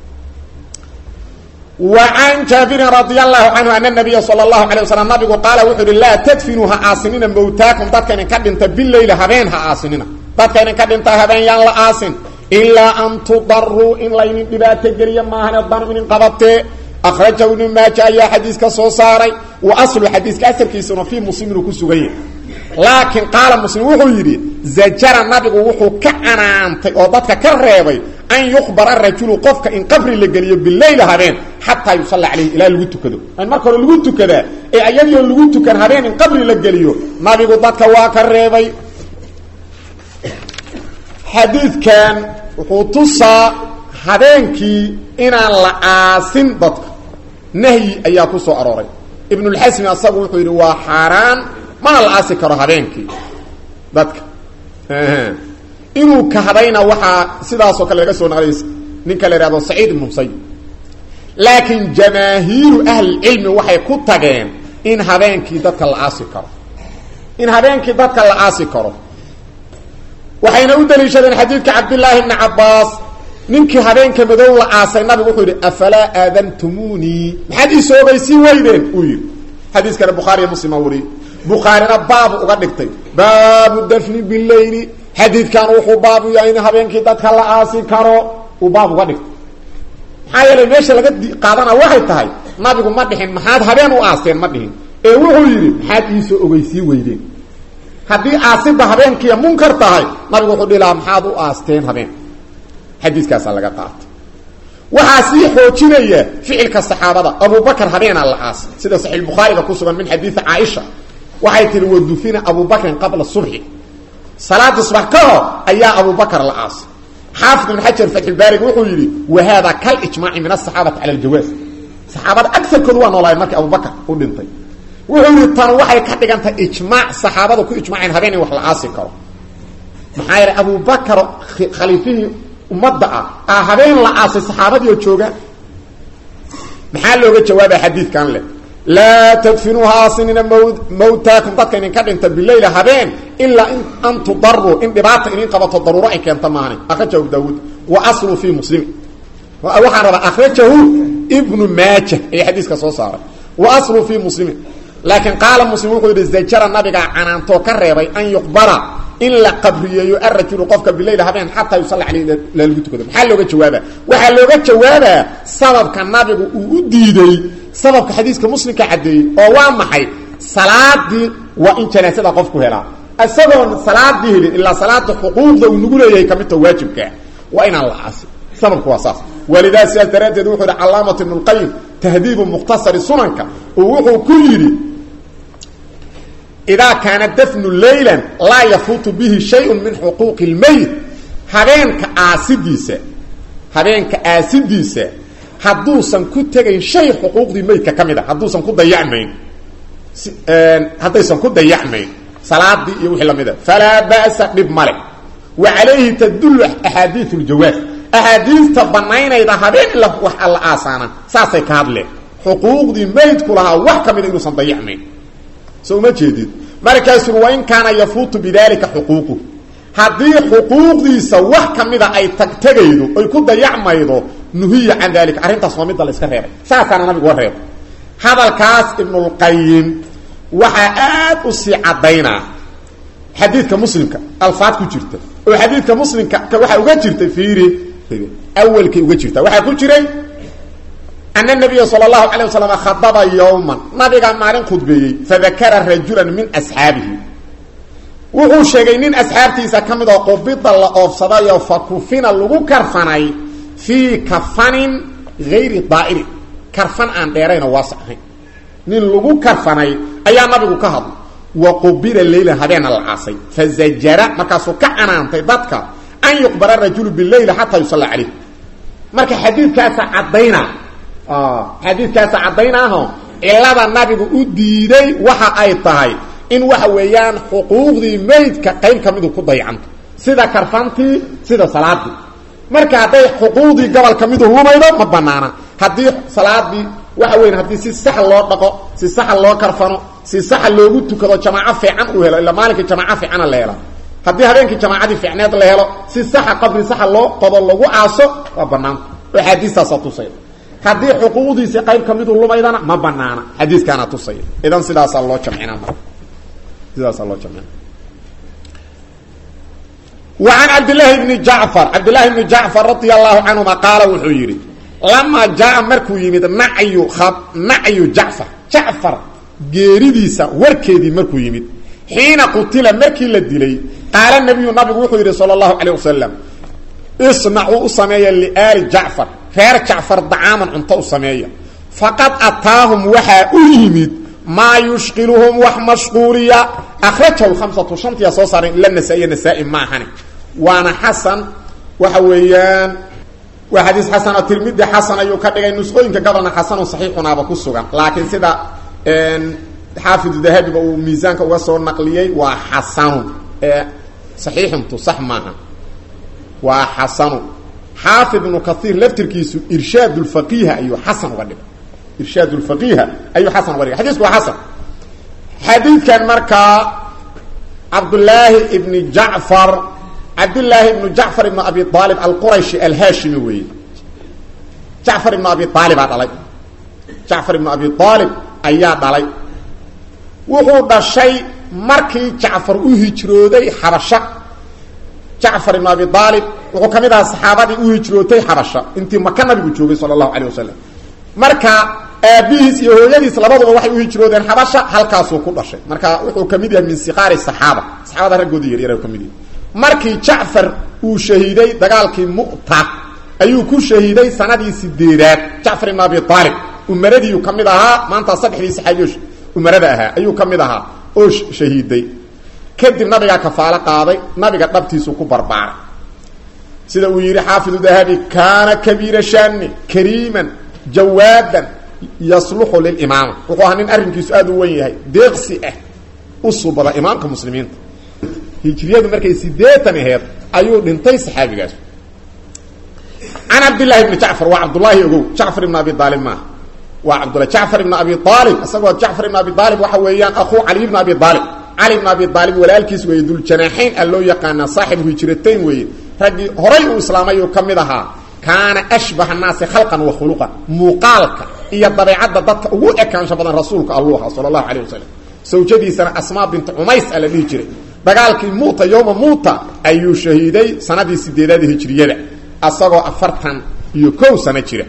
وعن جابر رضي الله عنه أن النبي صلى الله عليه وسلم نبgu قال وxuu hi لا تدفنوا ha aasinina mowtaaكم dadka idin ka dhinta bilayl habeen ha aasinina dadka idin ka dhinta habeen yaan la aasin إilaa an tudaruu in laynin dhibaato geliya maahane danu inin qabatee أkرajahu iبن maaja ayaa xadiiska soo saaray وaصlu xadiiska asalkiisuna fii musliminu ku sugan yahy laakiin qaala muslim wuxuu yidhi zajara nabigu wuxuu ka canaantay oo dadka ka reebay an yukhbara rajulu qofka in qabri la geliyo bileyl habeen xataa yusalla calayhi ilaa lagu tukado in marka hore lagu tukadaa ee ayadioo lagu tukan habeen in qabri la geliyo nabigu dadka waa ka reebay xadiidkan wuxuu tusaa habeenkii inaan la aasin dadka nahyi ayaa ku soo arooray ibnulxasmi asagu wuxuu yidhi waa xaaraan mana la aasi karo habeenkii dadka inuu kahdayna waxaa sidaasoo kale laga soo naqlay ninka la ihahdo saciid ibnu musayib laakiin jamaahiiru ahlilcilmi waxay ku tageen in habeenkii dadka la aasi karo in habeenkii dadka la aasi karo waxayna u daliishadeen xadiidka cabdillaahi bni cabbaas ninkii habeenka madow la aasay nabigu wuxuu yidhi afalaa aadantumunii maxaad ii soogaysii weydeen uu yidhi xadiiskana bukhaariyo muslima wariye bukhaarina baabu uga dhigtay baabu dafni bileyli xadiidkan wuxuu baabu yahay in habeenkii dadka la aasi karo uu baab uga dhigtay maxaa yeelay meesha laga qaadana waxay tahay nabigu ma dhihin maxaad habeen u aasteen ma dhihin ee wuxuu yidhi maxaad iisoo ogeysii weydeen haddii aasidda habeenkiiya munkar tahay nabigu wuxuu dhihi lahaa maxaad u aasteen habeen xadiiskaasaa laga qaatay waxaa sii xoojinaya ficilka saxaabada abubakar habeenaa la aasay sida saxiix bukhaariga ku sugan min xadiidi caaisha waxay tihi wadufina abubakrin qabla subxi salaada subax ka hor ayaa abubakar la aasay xaafid ibn xajar fatxulbaarig wuxuu yidhi wa haada kalijmaaci min asaxaabati cala aljawaaz saxaabada agarkoodu waa noolaayeen markii abubakar u dhintay wuxuu yidhi tan waxay ka dhigantahay ijmaac saxaabada ku ijmaaceen habeen in wax la aasi karo maxaa yeelay abubakar khaliifihii ummadda ah aa habeen la aasay saxaabadii oo jooga maxaa looga jawaabaya xadiidkan leh laa tadfinuuha aasinina mawtaakum dadka idinka dhinta bileyla habeen ilaa an tudaruu in dhibaata idin qabato daruuro ay keenta maani akhrajahu daawuud wa aslu fii muslimi waxaan rabaa akhrajahu ibnu maaja ayaa xadiiska soo saaray wa aslu fii muslimi laakiin qaala muslim wuxuu yidhi zajara nabigaa canaantoo ka reebay an yuqbara in la qabriyeeyo arajulu qofka bileyl habeen xataa yusalla caleyh lagu tukado maxaa looga jawaaba waxaa looga jawaabaa sababka nabigu uu u diiday sababka xadiiska muslimka caddeeyey oo waa maxay salaadii waa in janaasada qofku helaa isagoon salaadii helin ilaa salaada xuquuqda uu nagu leeyahay kamidta waajibkaa waa inaan la aasin sababku waa saas walidaa sidaas daraaddeed wuxuu yidhi calaamat ibnu lqayim tahdiibu mukhtasari sunanka oo wuxuu ku yidhi idaa kaana dafnu leylan laa yafuutu bihi shayun min xuquuqi lmeyt habeenka aasidiisa habeenka aasidiisa hadduusan ku tegayn shay xuquuqdii meydka ka mid a hadduusan ku dayacmayn haddaysan ku dayacmayn salaadii iyo wixii lamid a falaa ba'sa dhib male wa calayhi tadullu axaadiiu ljawaaz axaadiista banaynayda habeen ila wax alla aasaana saasay ka hadleen xuquuqdii meydku lahaa wax ka mida inuusan dayacmayn so uma jeedid markaasuu wain kaana yafuutu bidalika xuquuqu haddii xuquuqdiisa wax ka mida ay tagtegaydo ay ku dayacmaydo nuhiya can dalika arrintaas waa midda la iska reebay saasaana nabigu wa reebay hadalkaas ibnulqayim waxaa aad u sii caddaynaa xadiidka muslimka alfaad ku jirta oo xadiidka muslimka waxaa uga jirta fiiri awalkay uga jirta waxaa ku jiray ana nabiya sala allahu calay wasalam khadaba yowman nabiga maalin khudbeeyey fadakara rajulan min asxaabihi wuxuu sheegay nin asxaabtiisa ka mid oo qubida la oofsadayoo fa kufina lagu karfanay fii kafanin hayri daa'iri karfan aan dheeraynoo waasic ahayn nin lagu karfanay ayaa nabigu ka hadlay wa qubila leylan habeena la caasay fazajara markaasuu ka canaantay dadka an yuqbara rajulu bileyla xataa yusalla calayh marka xadiidkaasa cadayna xadiidkaasa caddaynaaho cilada nabigu u diiday waxa ay tahay in waxa weeyaan xuquuqdii meydka qayb ka midu ku dayacanto sida karfantii sida salaadii marka hadday xuquuqdii gobol ka midu lumaydo ma banaana haddii salaadii waxa weya haddii si sax loo dhaqo si saxa loo karfano si saxa loogu tukado jamaaco fiican uu helo ila maalinkai jamaaco fiicana la hela haddii habeenkii jamaacadii fiicneed la helo si saxa qabri saxa loo qodo lagu aaso waa banaanta oo xaadiistaasa tusaya haddii xuquuqdiisi qayb ka midu lumaydana ma banaana xadiiskaana tusaya idan sidaasaa loo jamcina marka sidaasaa loo jamcina wa can cabdillaahi bni jacfar cabdillahi bni jacfar radia allahu canhuma qaala wuxuu yidhi lamaa jaa markuu yimid nacyu nacyu jacfar jacfar geeridiisa warkeedii markuu yimid xiina qutila markii la dilay qaala nabiyu nabigu wuxuu yidhi sala allahu calayh wasalam isnacuu u sameeya liaali jacfar reer jacfar dacaaman cunto u sameeya faqad ataahum waxaa u yimid maa yushqiluhum wax mashquuliya akhrajahu lhamsatu shantiyaa soo saaray ila nasaa-iya nasaa-i ma ahani waana xasan waxa weeyaan waa xadiis xasan oo tirmidi xasan ayuu ka dhigay nusqooyinka gobolna xasanun saxiixunaaba ku sugan laakiin sida xaafidu dahabiba uu miisaanka uga soo naqliyey waa xasanun ee saxiixuntu sax maaha waa xasanu xaafid ibnu kaiir laftirkiisu irshaad lfaqiiha ayuu xasan uga dhigay irshaad lfaqiiha ayuu xasan uga dhigay xadisku waa xasan xadiidkan markaa cabdulaahi ibni jacfar cabdillaahi ibnu jacfar ibnu abi aalib alqurayshi alhaashimi weeye jacfar ibnu abi aalibaa dhalay jacfar ibnu abi aalib ayaa dhalay wuxuu dhashay markii jacfar u hijrooday xabasha jacfar ibnu abi aalib wuxuu ka mid ahaa saxaabadii u hijrootay xabasha intii maka nabigu joogay sala allahu calayh wasalam marka aabihiis iyo hooyadiis labaduba waxay u hijroodeen xabasha halkaasuu ku dhashay marka wuxuu ka mid yahay min siqaari saxaaba saxaabada raggoodii yaryar ka mid yahay markii jacfar uu shahiiday dagaalkii mu'ta ayuu ku shahiiday sanadii sideedaad jacfar ibnu abi aalib umaradiiu ka mid ahaa maanta saddexdii saxaabiyo umarada ahaa ayuu ka mid ahaa oo shahiiday kadib nabigaa kafaalo qaaday nabiga dhabtiisu ku barbaaray sida uu yidhi xaafidu dahabi kaana kabiira shani kariiman jawaadan yasluxu lilimaama wuxuu ahaa nin arrinkiisu aada u wen yahay deeqsi ah u subada imaamka muslimiinta hijriyadu markay sideetan aheed ayuu dhintay saxaabigaas can cabdillahi bni jacfar waa cabdullaahi ogow jacfar ibn abi aalib maaha waa cabdullah jacfar ibn abi aalib isagoo jacfar ibn abi aalib waxa weeyaan akhuu cali ibn abi aalib cali ibn abi aalib walaalkiis weeye duljanaaxayn a loo yaqaanaa saaxibu hijratayn weeye raggii horay uu islaamay uu ka mid ahaa kaana ashbaha naasi khalqan wa khuluqan muuqaalka iyo dabeecadda dadka ugu ekaansho badan rasuulka alluu ahaa sala allahu calayh wasalam sawjadiisana asmaa bintu cumays a la dhihi jiray dagaalkii muuta yowma muuta ayuu shahiiday sanadii sideedaada hijriyada asagoo afartan iyo kow sano jira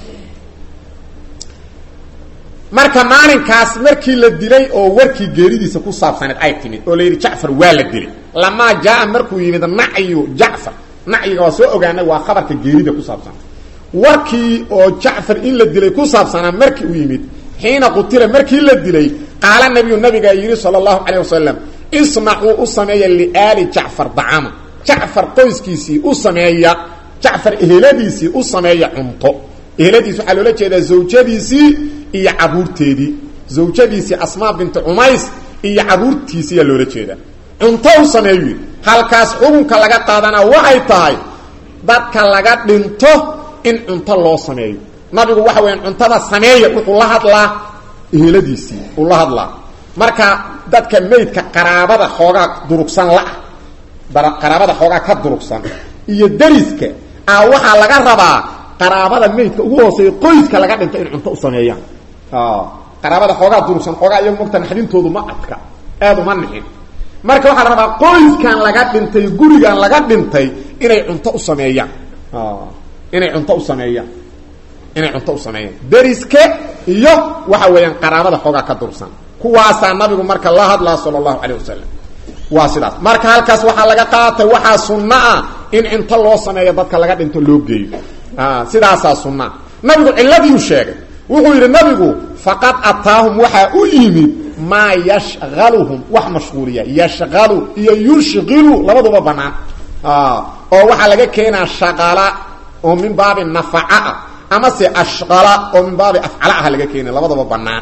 marka maalinkaas markii la dilay oo warkii geeridiisa ku saabsaneed ay timid oo la yidhi jacfar waa la dilay lamaa jaa markuu yimid nacyu jacfar nacyiga waa soo ogaanay waa khabarka geerida ku saabsan warkii oo jacfar in la dilay ku saabsanaa markii uu yimid xiina qutila markii la dilay qaala nabiyu nabigaa yidhi sala allahu calayh wasalam isnacuu u sameeya liaali jacfar dacama jacfar qoyskiisii u sameeya jacfar eheladiisii u sameeya cunto eheladiis waxaa loola jeedaa zawjadiisii iyo caruurteedii zawjadiisii asmaa binti cumays iyo caruurtiisiiyaa loola jeedaa cunto u sameeyu yidhi halkaas xukunka laga qaadanaa waxay tahay dadka laga dhinto in cunto loo sameeyo nabigu waxa weeyaan cuntada sameeya wuxuu la hadlaa eheladiisii uu la hadlaa marka dadka meydka qaraabada xoogaa durugsan la-ah qaraabada xoogaa ka durugsan iyo dariska a waxaa laga rabaa qaraabada meydka ugu hooseeya qoyska laga dhinto in cunto u sameeyaan qaraabada xoogaa durugsan xoogaa iyagu mogta naxdintoodu ma adka aada uma nixin marka waxaa la rabaa qoyskan laga dhintay gurigan laga dhintay inay cunto u sameeyaan inay cunto u sameeyaan inay cunto u sameeyaan deriske iyo waxa weeyaan qaraabada xoogaa ka dursan kuwaasaa nabigu marka la hadlaa sala allahu calayh wasalam waa sidaas marka halkaas waxaa laga qaatay waxaa sunno ah in cunto loo sameeyo dadka laga dhinto loo geeyo sidaasaa sunnaa nabigu ciladiiu sheegay wuxuu yidhi nabigu faqad ataahum waxaa u yimid maa yashqaluhum wax mashquuliya yashqalu iyo yushqilu labaduba banaan oo waxaa laga keenaa shaqala oo min baabi nafaca ah amase ashqala oo min baabi afcala ah laga keena labadaba banaan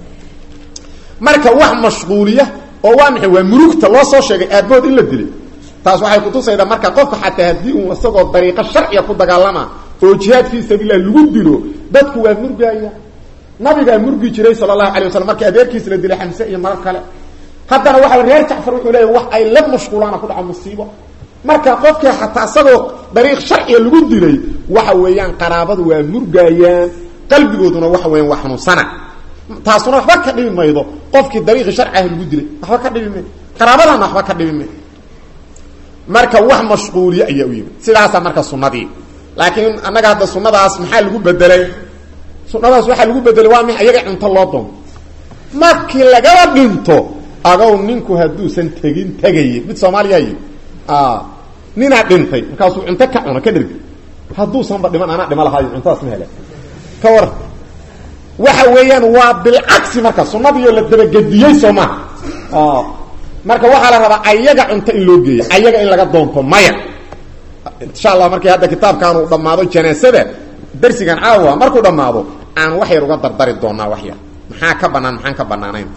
marka wax mashquuliya oo waa maxay waa murugta loo soo sheegay aabood in la dilay taas waxay kutusaydaa marka qofka xataa haddii uu isagoo dariiqo sharciga ku dagaalama oo jihaad fii sabiilah lagu dilo dadku waa murgaaya nabigaa murgi jiray sala allahu alay wasalam markii adeerkiis la dilay xamse iyo marar kale haddana waxa reer jacfar wuxuu leeyahy wax ay la mashquulaana ku dhaco musiibo marka qofkii xataa isagoo dariiq sharciga lagu dilay waxa weeyaan qaraabadu waa murgaayaan qalbigooduna waxa weeyaan waa xanuunsana taasuna waxba ka dhibi maydo qofkii dariiqi sharciah lagu dilay waxba ka dhibi maydo qaraabadana waxba ka dhibi maydo marka wax mashquuliye ayaa u yimid sidaasaa marka sunnadii laakiin annaga hadda sunnadaas maxaa lagu bedelay sunnadaas waxaa lagu bedelay waa mi ayaga cunto loo doonto markii lagaba dhinto agow ninku hadduusan tegin tegaye mid soomaaliya yi ninaa dhintay markaasuu cunto ka cuno ka dhergi hadduusanba dhiman anaa dhima lahaayo cuntadaas ma hele ka war waxa weeyaan waa bilcagsi marka sunnadiioo la dabagediyey soo maha marka waxaa la rabaa ayaga cunto in loo geeyo ayaga in laga doonto maya insha allah markii hadda kitaabkaan uu dhammaado janaasada darsigan caawa markuu dhammaado aan wax yar uga dardari doonaa wax yar maxaa ka banaan maxaan ka banaanayn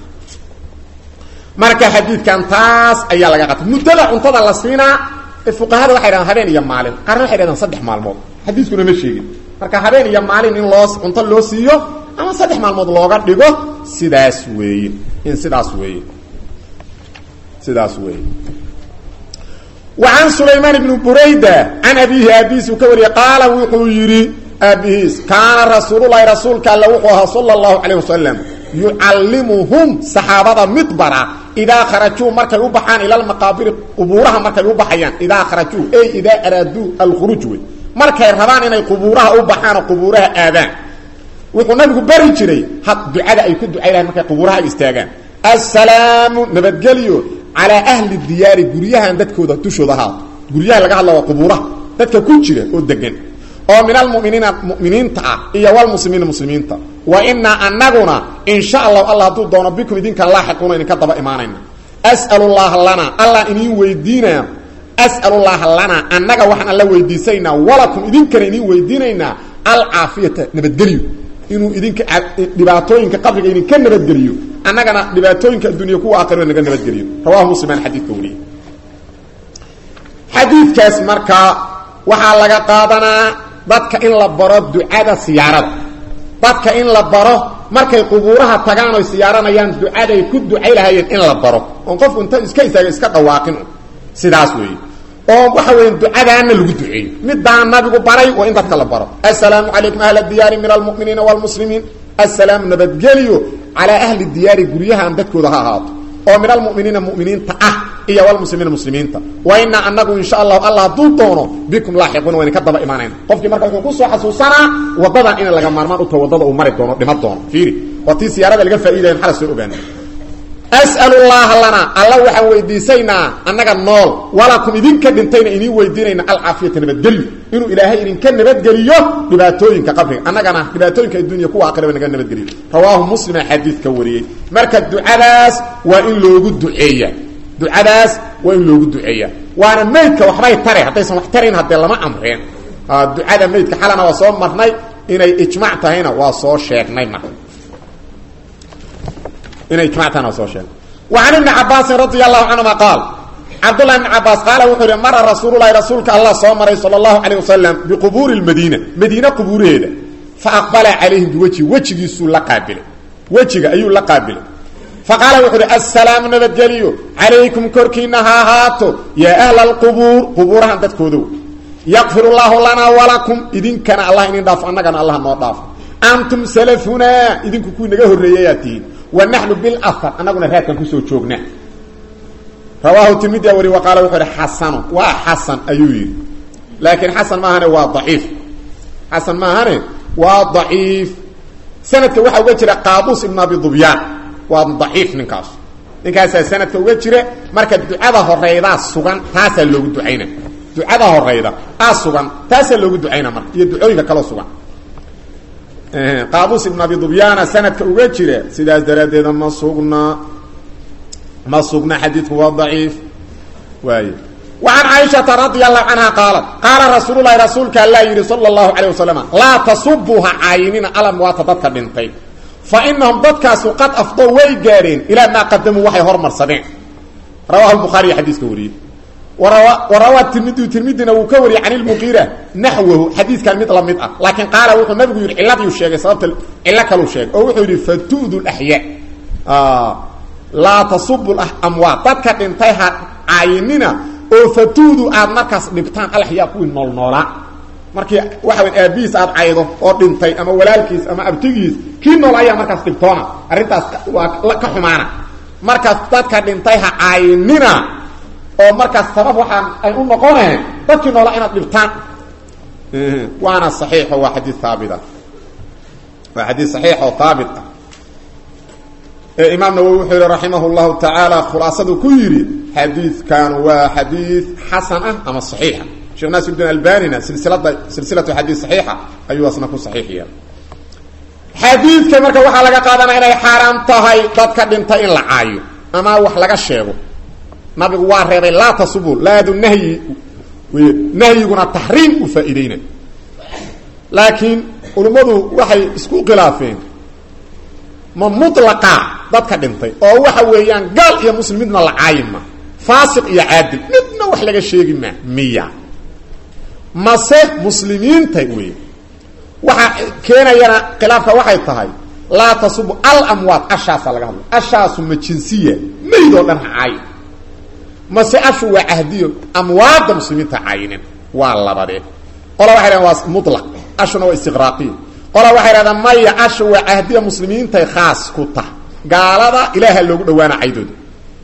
marka xadiidkan taas ayaa laga qatay muddada cuntada la siinaa fuqahada waxay dhahdaan habeen iyo maalin qaarna waxay dhahdaan saddex maalmood xadiiskuna ma sheegin marka habeen iyo maalin in loo cunto loo siiyo ama saddex maalmood looga dhigo sidaas weeye in sidaas weeye sidaas weeye وعن سليمان بن بريدة عن أبيه أبيس كوري قال وحو يري أبيس كان رسول الله رسولك الله وحوها صلى الله عليه وسلم يعلمهم صحابة مدبرة إذا خرجوا مركا يبحان إلى المقابر قبورها مركا يبحيان إذا خرجوا أي إذا أرادوا الخروج مركا يرهبان إن قبورها يبحان قبورها آذان وحو نبي بري جري حق دعاء أي كد دعاء مركا قبورها استاغان السلام نبتقليو على أهل الديار قريها ددكودا تشودا ها قريها لغا هلا قبورها ددك ku jira oo degan oo min almu'minina mu'miniinta ah iyo wal muslimiina muslimiinta wa inna annaguna in sha Allah Allah tu doona bikum idinka laaxiquna in ka daba iimaanayna as'alu Allah lana Allah in weydiina as'alu Allah lana annaga waxaan alla weydiisayna walakum idinkana in weydiinayna al aafiyata nabadgeliyo inuu idinka dhibaatooyinka qabriga idinka nabadgeliyo annagana dhibaatooyinka adduunya kuwa aakhiro naga nabadgeliyo rawahu musliman xadiidka wariye xadiidkaas markaa waxaa laga qaadanaa dadka in la baro ducada siyaarada dadka in la baro markay qubuuraha tagaan oy siyaaranayaan ducaday ku ducay lahayeen in la baro oon qofku inta iska istaaga iska dhawaaqin sidaas weeye oo waxa weya ducadaana lagu duceeyo midaan nabigu baray waa in dadka la baro assalaamu calaykum ahla diyaari min almu'miniina waalmuslimiin assalaamu nabadgeliyo calaa ahli diyaari guryahaan dadkooda ha ahaato oo min almuminiina muminiinta ah iyo walmuslimiina muslimiinta wa inaa anagu insha allahu alla hadduu doono bikum laaxiquuna wayna ka daba imaanayna qofkii marka wuxuu kusoo xasuusanaa wadadan ina laga maarmaan uta wadada uu mari doono dhima doono fiiri waa tii siyaarada laga faa'iidaya maxaa la soo ogaana as'alu llaha lana alla waxaan weydiisaynaa annaga nool walakum idinka dhintayna idiin weydiinayna alcaafiyata nabadgelyo inuu ilaahay idinka nabadgeliyo dhibaatooyinka qabriga annagana dhibaatooyinka addunya kuwa aakhiraba naga nabadgeliyo rawaahu muslima xadiidka wariyey marka ducadaas waa in loogu duceeya ducadaas waa in loogu duceeya waana maydka waxbay tare haddaysan wax tarayn haddee lama amreen ducada maydka xalana waa soo marnay inay ijmac tahayna waa soo sheegnay marka inay ijmactaan waa soo sheegay وعن ابن عباس رضي الله عنهما قال عبد الله بن عباس قال وحر مر رسول الله رسولك الله صلى صلى الله عليه وسلم بقبور المدينة مدينة قبورها فأقبل عليهم بوجه وجه يسول لقابل وجه أيو لقابل فقال وحر السلام نبتجليو عليكم كركينها هاتو يا أهل القبور قبورها تتكودو يغفر الله لنا ولكم إذن كان الله إن دافع أنك الله نضاف أنتم سلفنا إذن كوكو نغا هرياتين ونحن بالاثر انغنا راكن كسو جوغنا rawaahu tirmidia wari wa qaala wuxuu ihi xasanu waa xasan ayuu yidhi laakiin xasan maahane waa daciif xasan maahane waa daciif sanadka waxaa uga jira qaabuus ibn abi dubyaan waa daciif ninkaas ninkaasaa sanadka uga jira marka ducada horeydaa sugan taasaa loogu ducayna ducada horeyda aa sugan taasaa loogu ducayna marka iyo ducooyinka kaloo sugan qaabuus ibn abi dubyaana sanadka uga jira sidaas daraaddeeda ma sugna ma sugna xadiidku waa daciif waay وعن عائشة رضي الله عنها قالت قال رسول الله رسولك الله يري صلى الله عليه وسلم لا تصبوها عينين ألم واتضدك بنتي فإنهم ضدكاس قد أفضوا ويقارين إلى ما قدموا وحي هرمر سبع رواه البخاري حديث كوري وروى, وروى الترمذي ترمذينا وكوري عن المغيرة نحوه حديث كان مثل مئة لكن قال وحو النبي يقول علة يشيغ صابت علة كلو شيغ أو وحو يقول فتؤذوا الأحياء آه لا تصبوا الأموات ضدك انتهى عيننا oo fatuudu aad markaas dhibtaan alaxyaa kuwii noolnoolaa markii waxa weyn aabihiis aad caydo oo dhintay ama walaalkiis ama abtigiis kii nool ayaa markaas dhibtoona arrintaas waa ka xumaana markaas dadka dhintay ha caynina oo markaas sabab waxaan ay u noqoneen dadkii noola inaad dhibtaan waana saxiixo waa xadiis haabita waa xadiis saxiix oo haabit ah imaam nawowi wuxuu yihi raximah llahu tacaala khulaasadu ku yidhi xadiidkan waa xadiid xasan ah ama saxiixa sheekh naasir bdin albanina silsilada silsilatu xadiid saxiixa ayuu asna ku saxiix yeelay xadiidka marka waxaa laga qaadanaya inay xaaraam tahay dadka dhintay in la caayo ama wax laga sheego nabigu waa reebay laa tasubu laadu nahyi nahyiguna taxriim u faa-ideyna laakiin culimmadu waxay isku khilaafeen ma mulaqa dadka dhintay oo waxa weeyaan gaal iyo muslim midna la caayin ma faasiq iyo caadil midna wax laga sheegi maa miya mase muslimiinta wey waxaa keenayana khilaafka waxay tahay laa tasubu alamwaad ashaasa laga hadla ashaasu ma jinsiya maydoo dhan ha caayin mase ashu waa cahdiyo amwaadda muslimiinta caayinin waa labadee qola waxay dhahen waa mulaq ashuna waa istiqraaqiya qola waxay dhahdaan maya asha waa cahdiya muslimiintay khaas ku tah gaalada ilaaha loogu dhawaana caydooda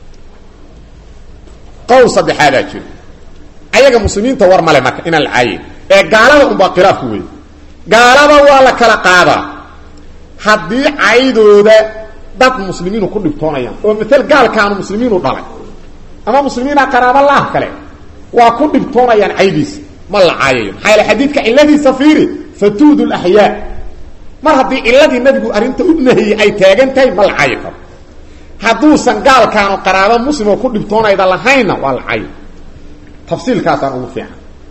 qowl saddexaadaa jiro ayaga muslimiinta war male marka inaan la caayin ee gaalada unbaa khilaafku wey gaalada waa la kala qaadaa haddii caydooda dad muslimiinu ku dhibtoonayaan oo mael gaalkaanu muslimiinu dhalay ama muslimiina qaraabo laah kale waa ku dhibtoonayaan caydiisa ma la caayayo maxaa yaele xadiidka cilladiisa fiiri fatuudu laxyaa mar haddii ciladii nabigu arrinta u nahiyey ay taagan tahay ma la caayi karo hadduusan gaalkaanu qaraabo muslim oo ku dhibtoonayda lahaynna waa la caayi tafsiilkaasaan ugu fiican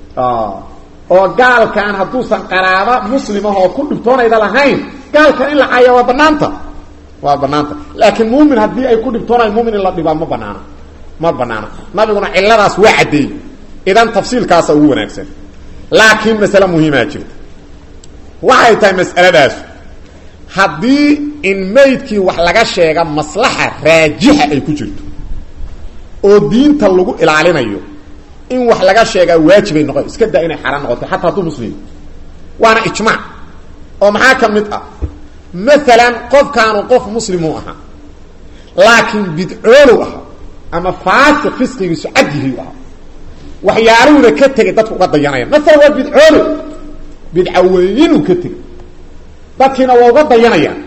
oo gaalkaan hadduusan qaraabo muslimahoo ku dhibtoonayda lahayn gaalkan in la caaya waa banaanta waa banaanta laakiin muumin haddii ay ku dhibtoonayan mumin in la dhibaa ma banaana ma banaana nabiguna ciladaas waa caddeeyey idan tafsiilkaasa ugu wanaagsan laakiin masale muhiimaa jirta waxay tahay mas'aladaasu haddii in maydkii wax laga sheega maslaxa raajixa ay ku jirto oo diinta lagu ilaalinayo in wax laga sheegaa waajibay noqon iska daa inay xaaraan noqoto xataa hadduu muslim waana ijmaac oo maxaa ka mid ah maalan qofkaanu qof muslimuu ahaa laakiin bidcoolow ahaa ama faasiq fisqigiisu cadyihiu ahaa waxyaaluhuna ka tegay dadku uga dayanaya maalan waa bidcoolow bidcaweyinuu ka tegay dadkiina waa uga dayanayaan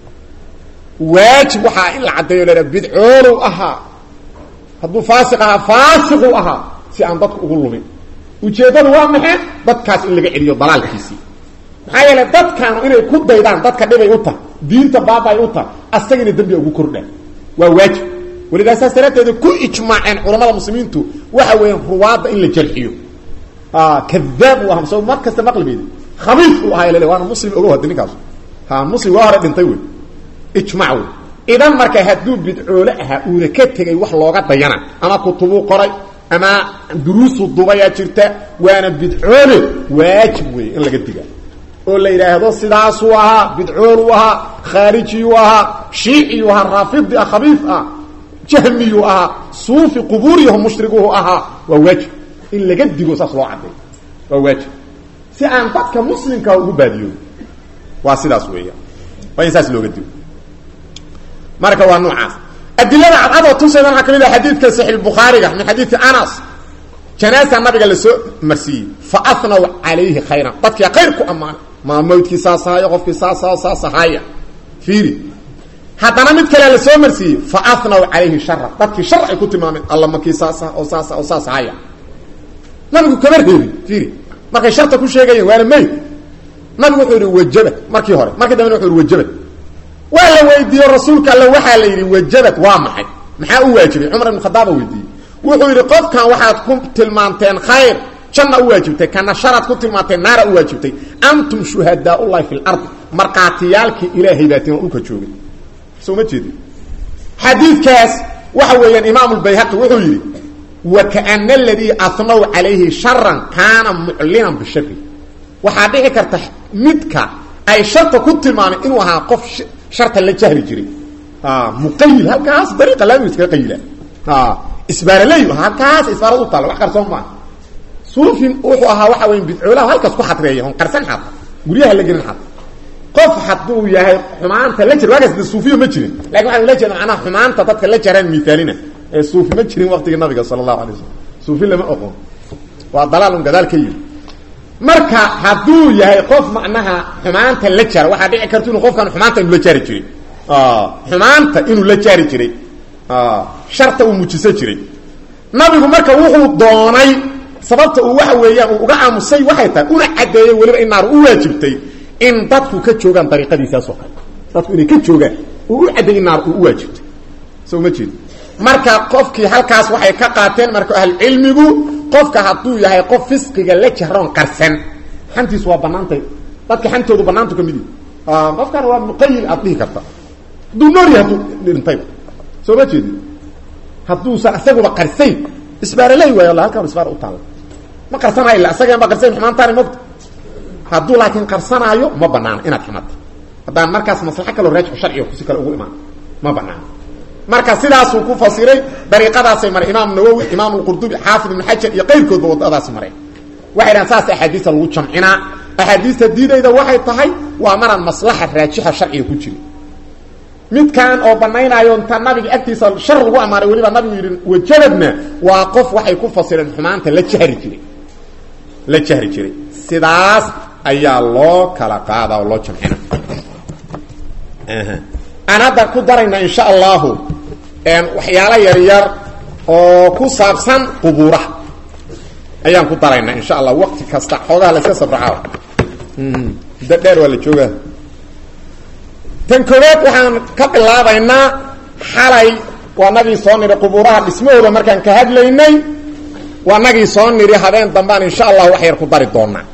waajib waxaa in la caddeeyo leha bidcoolow ahaa hadduu faasiq ahaa faasiqu ahaa si aan dadku ugu lumin ujeeddadu waa maxay dadkaas in laga celiyo dalaalkiisii maxaa yeele dadkaanu inay ku daydaan dadka dhibay u tahay diinta baabay u tahay asagina dembiga ugu kordhaan waa waajib walidaa saas daraadteeda ku ijmaaceen culamada muslimiintu waxa weeyaan ruwaadda in la jarxiyo kadaab u aha so mar kasta maqlibeedi khabiis u ahaa lele waana muslim ogo hadi ninkaas ha muslim waa hore dhintay wey ijmac wey idan marka hadduu bidcoole ahaa uuna ka tegay wax looga dayana ama kutubuu qoray ama duruusu dubayaa jirta waana bidcoole waajib wey in laga diga oo la yidhaahdo sidaasuu ahaa bidcooluu ahaa khaarijiyuu ahaa shiiciyuu ahaa raafidi ah khabiif ah jahmiyuu ahaa suufi qubuuriyaho mushriguhu ahaa waa waajib in laga digo saas loo cadday waa waajib si aan dadka muslimkaa ugu baadiyo waa sidaas weeyaan waa in saas looga digo marka waa noocaas adilada cadcadoo tusayda waxaa kamid ah xadiidka saxiix bukhaariga min xadiidi anas janaasa nabiga la soo marsiiyey fa ahnaw calayhi khayran dadkia khayr ku ammaanay maa mawdkii saas ahaayo qofkii saasa saas ahaaya fiiri haddana mid kalea la soo marsiiyey fa ahnaw calayhi shara dadkii shar ay ku tilmaameen alla makii saasa oo saasa oo saas ahaya nabigu kama reebin fiiri markay sharta ku sheegayeen waana mayd nabigu wuxuu yihi wajabad markii hore markii dambena wuxuu yihi wajabad waa la weydiiye rasuulka alle waxaa la yidhi wajabad waa maxay maxaa u waajibay cumar ibn khadaaba weydiiyey wuxuu yidhi qofkan waxaad ku tilmaanteen khayr janna u waajibtay kana sharaad ku tilmaanteen naara u waajibtay antum shuhadaaullahi fi lardi markhaatiyaalkii ilaahay baatiin oo dhulka joogay soo ma jeedi xadiidkaas waxa weeyaan imaam lbayhaqi wuxuu yidhi wakaana aladii ahnaw calayhi sharan kaana muclinan bishari waxaa dhici karta midka ay sharta ku tilmaameen inuu ahaa qof sharta la jahri jiray muqayil halkaas dariiqa laamiga iskaga qayila isbaaraley halkaas isbaarad u taalla wax qarsoon maa suufi wuxuu ahaa waxa weya bidcoolaha halkaas ku xadreeya on qarsan xad guryaha la gelin xad qof hadduu yahay xumaanta la jir waagaas de suufiyo ma jirin lakin waxaan ula jeeda macnaha xumaanta dadka la jaraan mithaalina ee suufi ma jirin waqtigii nabiga sala allahu alay wasalam suufi lama oqon waa dalaal un gadaal ka yiri marka hadduu yahay qof macnaha xumaanta la jara waxaa dhici karta inuu qofkan xumaanta inuu la jaari jiray xumaanta inuu la jaari jiray sharta uu mujisan jiray nabigu marka wuxuu doonay sababta uu waxa weeyaan uu uga aamusay waxay tahay una caddeeyey weliba in naar u waajibtay in dadku ka joogaan dariiqadiisaas oo kale dadku inay ka joogaan uu u caddeeyey in naar uu u waajibtay soo ma jeedo marka qofkii halkaas waxay ka qaateen marka ahlucilmigu qofka hadduu yahay qof fisqiga la jahroon qarsan xantiisu waa banaantay dadka xantoodu banaantu ka mid yihi qofkan waa muqayil aad dhihi karta hadduu noorya hadduu dhintayba soo ma jeedi hadduusan isaguba qarsayn isbaaraley waay alla halkaan isbaar u taalla ma qarsanaayo illa isagan ba qarsayn xumaantaani mogta hadduu laakiin qarsanaayo ma banaano inaad xamata haddaan markaas maslaxo kaloo raajixu sharciga kusi kale ugu imaan ma banaano marka sidaasuu ku fasiray dariiqadaasay maray imaam nawowi imaam lqurdubi xaafid ibn xajar iyo qayrkoodba wadadaasi mareen waxay dhahan saas axaadiista lagu jamcinaa axaadiista diidayda waxay tahay waa maraan maslaxa raajixa sharciga ku jirin midkan oo banaynaayo inta nabiga agtiisa shar lagu amaaray weliba nabigu yidhi wajabadna waa qof waxay ku fasireen xumaanta la jahri jiray la jahri jiray sidaas ayaa loo kala qaadaa oo loo jamcina aan hadda ku darayna insha allahu waxyaalo yaryar oo ku saabsan qubuuraha ayaan ku darayna insha allah waqti kasta xoogaha la iska sabracaa muddo dheer waa la joogaa tan koowaad waxaan ka bilaabaynaa xalay waa nagii soo nidhi qubuuraha dhismahooda markaan ka hadlaynay waa nagii soo nidhi habeen dambaan insha allah wax yar ku dari doonaa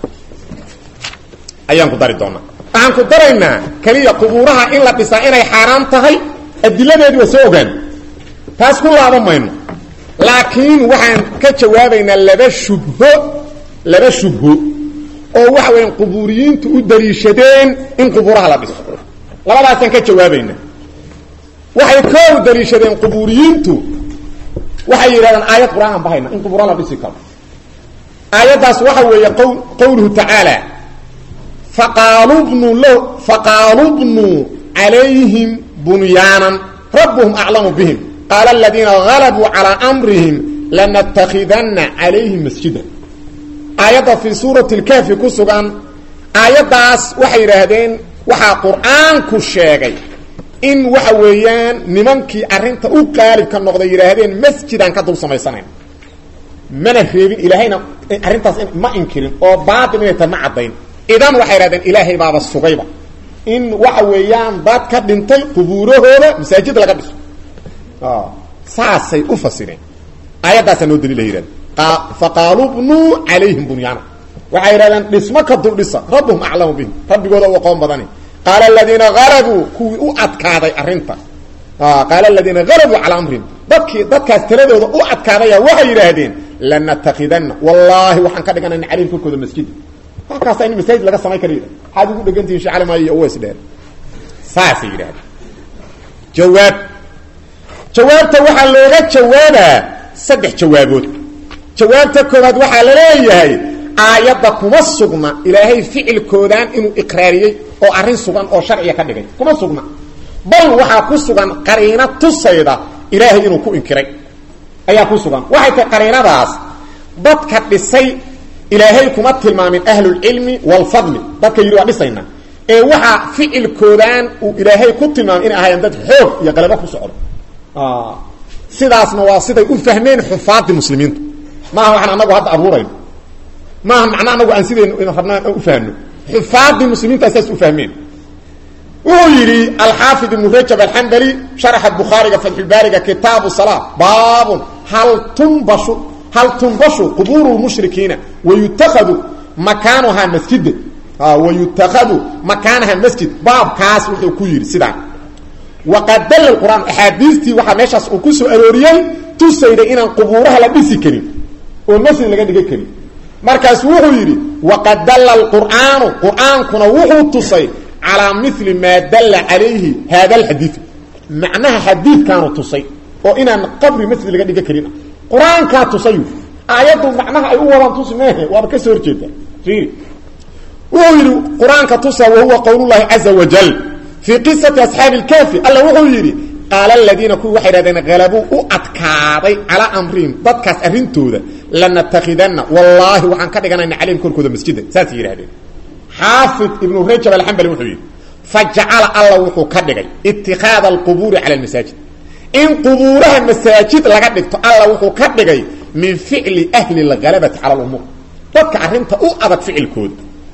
ayaan ku dari doonaa waxaan ku daraynaa keliya qubuuraha in la dhisaa inay xaaraan tahay adiladeedi waa soo ogaan taas ku laaban mayno laakiin waxaan ka jawaabaynaa laba shubho laba shubho oo waxa weya qubuuriyiintu u daliishadeen in qubuuraha la dhiso labadaasaan ka jawaabaynaa waxay koow daliishadeen qubuuriyiintu waxay yidhahdeen aayad qur-aanan bahayna in qubuura la dhisi karo aayaddaas waxa weeye q qowluhu tacaala faqaaluu bnuu l faqaaluu bnuu calayhim bunyaanan rabbuhum aclamu bihim qaala aladiina galabuu calaa amrihim lanatakidanna calayhim masjida aayadda fii suurati lkahfi ku sugan aayaddaas waxay yidhaahdeen waxaa qur-aanku sheegay in waxa weeyaan nimankii arrinta u qaalibka noqday yidhaahdeen masjidaan ka dul samaysanayn mana reebin ilaahayna arrintaas ma inkirin oo baatil inay tahay ma caddayn idan waxay yidhahdeen ilaahay baaba sugayba in waxa weeyaan dad ka dhintay qubuurahooda masaajid laga dhiso saasay u fasireen aayaddaasaa noo daliila yidhahdeen faqaaluu bnuu calayhim bunyaana waxay yidhahdeen dhismo ka dul dhisa rabbuhum aclamu bihim rabbigooda u aqoon badani qaala aladiina galabuu kuwii u adkaaday arrinta qaala aladiina galabuu calaa amrihim dadkii dadkaas taladooda u adkaadaya waxay yidhaahdeen lanatakidanna wallaahi waxaan ka dhiganayna calayhim korkooda masjida halkaasa in masaajid laga samay kara yidhahd maxaad ugu dhegantihin shee calimayo iyo uweys dheer saasay yidhahdeen jawaab jawaabta waxaa looga jawaabaa saddex jawaabood jawaabta koowaad waxaa la leeyahay aayadda kuma sugna ilaahay ficilkoodaan inuu iqraariyey oo arrin sugan oo sharciga ka dhigay kuma sugna bal waxaa ku sugan qariino tusayda ilaahay inuu ku inkiray ayaa ku sugan waxay tahay qariinadaas dadka dhisay ilaahay kuma tilmaamin ahlulcilmi waalfadli dadka yidhi waa dhisayna ee waxaa ficilkoodaan uu ilaahay ku tilmaamay inay ahaayeen dad xoog iyo qalabo ku socdo sidaasna waa siday u fahmeen xufaadii muslimiintu maaha waxaan anagu hadda abuurayno maaha macna anagu aan sidaynu rabnaa u fahno xufaadii muslimiinta saas u fahmeen wuxuu yidhi alxaafid ibnu rajab alxambali sharaxa bukhaariga fatxulbaariga kitaabu salaa baabun hal tunbashu hal tunbashu qubuuru lmushrikiina wayutakadu makaanuhaa masjida wayutakadu makaanaha masjid baabkaas wuxuu ku yidhi sidaan waqad dalla qur'aan axaadiistii waxaa meeshaas uu ku soo arooriyey tusayda inaan qubuuraha la dhisi karin oo masjid laga dhigan karin markaasu wuxuu yidhi waqad dalla alqur'aanu qur'aankuna wuxuu tusay calaa mili maa dalla calayhi haada alxadiidu macnaha xadiidkaanu tusay oo inaan qabri masjid laga dhigan karin qur-aankaa tusayu aayaddu macnaha ay u wadaan tusi meehe waaba ka soo horjeeda fiiri wuxuu yidhi qur-aanka tusa wahuwa qowlullahi caza wajal fii qisati asxaabi ilkaafi alla wuxuu yidhi qaala aladiina kuwii waxay hahdeen halabuu u adkaaday calaa amrihim dadkaas arrintooda lanatakidanna wallaahi waxaan ka dhiganayna calayhim korkooda masjida saasay yidhahdeen xaafid ibnu rajab alxambali wuxuu yidhi fajacala alla wuxuu ka dhigay itikaada alqubuuri cala almasaajid in qubuuraha masaajid laga dhigto alla wuxuu ka dhigay min ficli ahli lhalabati cala lumuur dadka arrinta u adag ficilkooda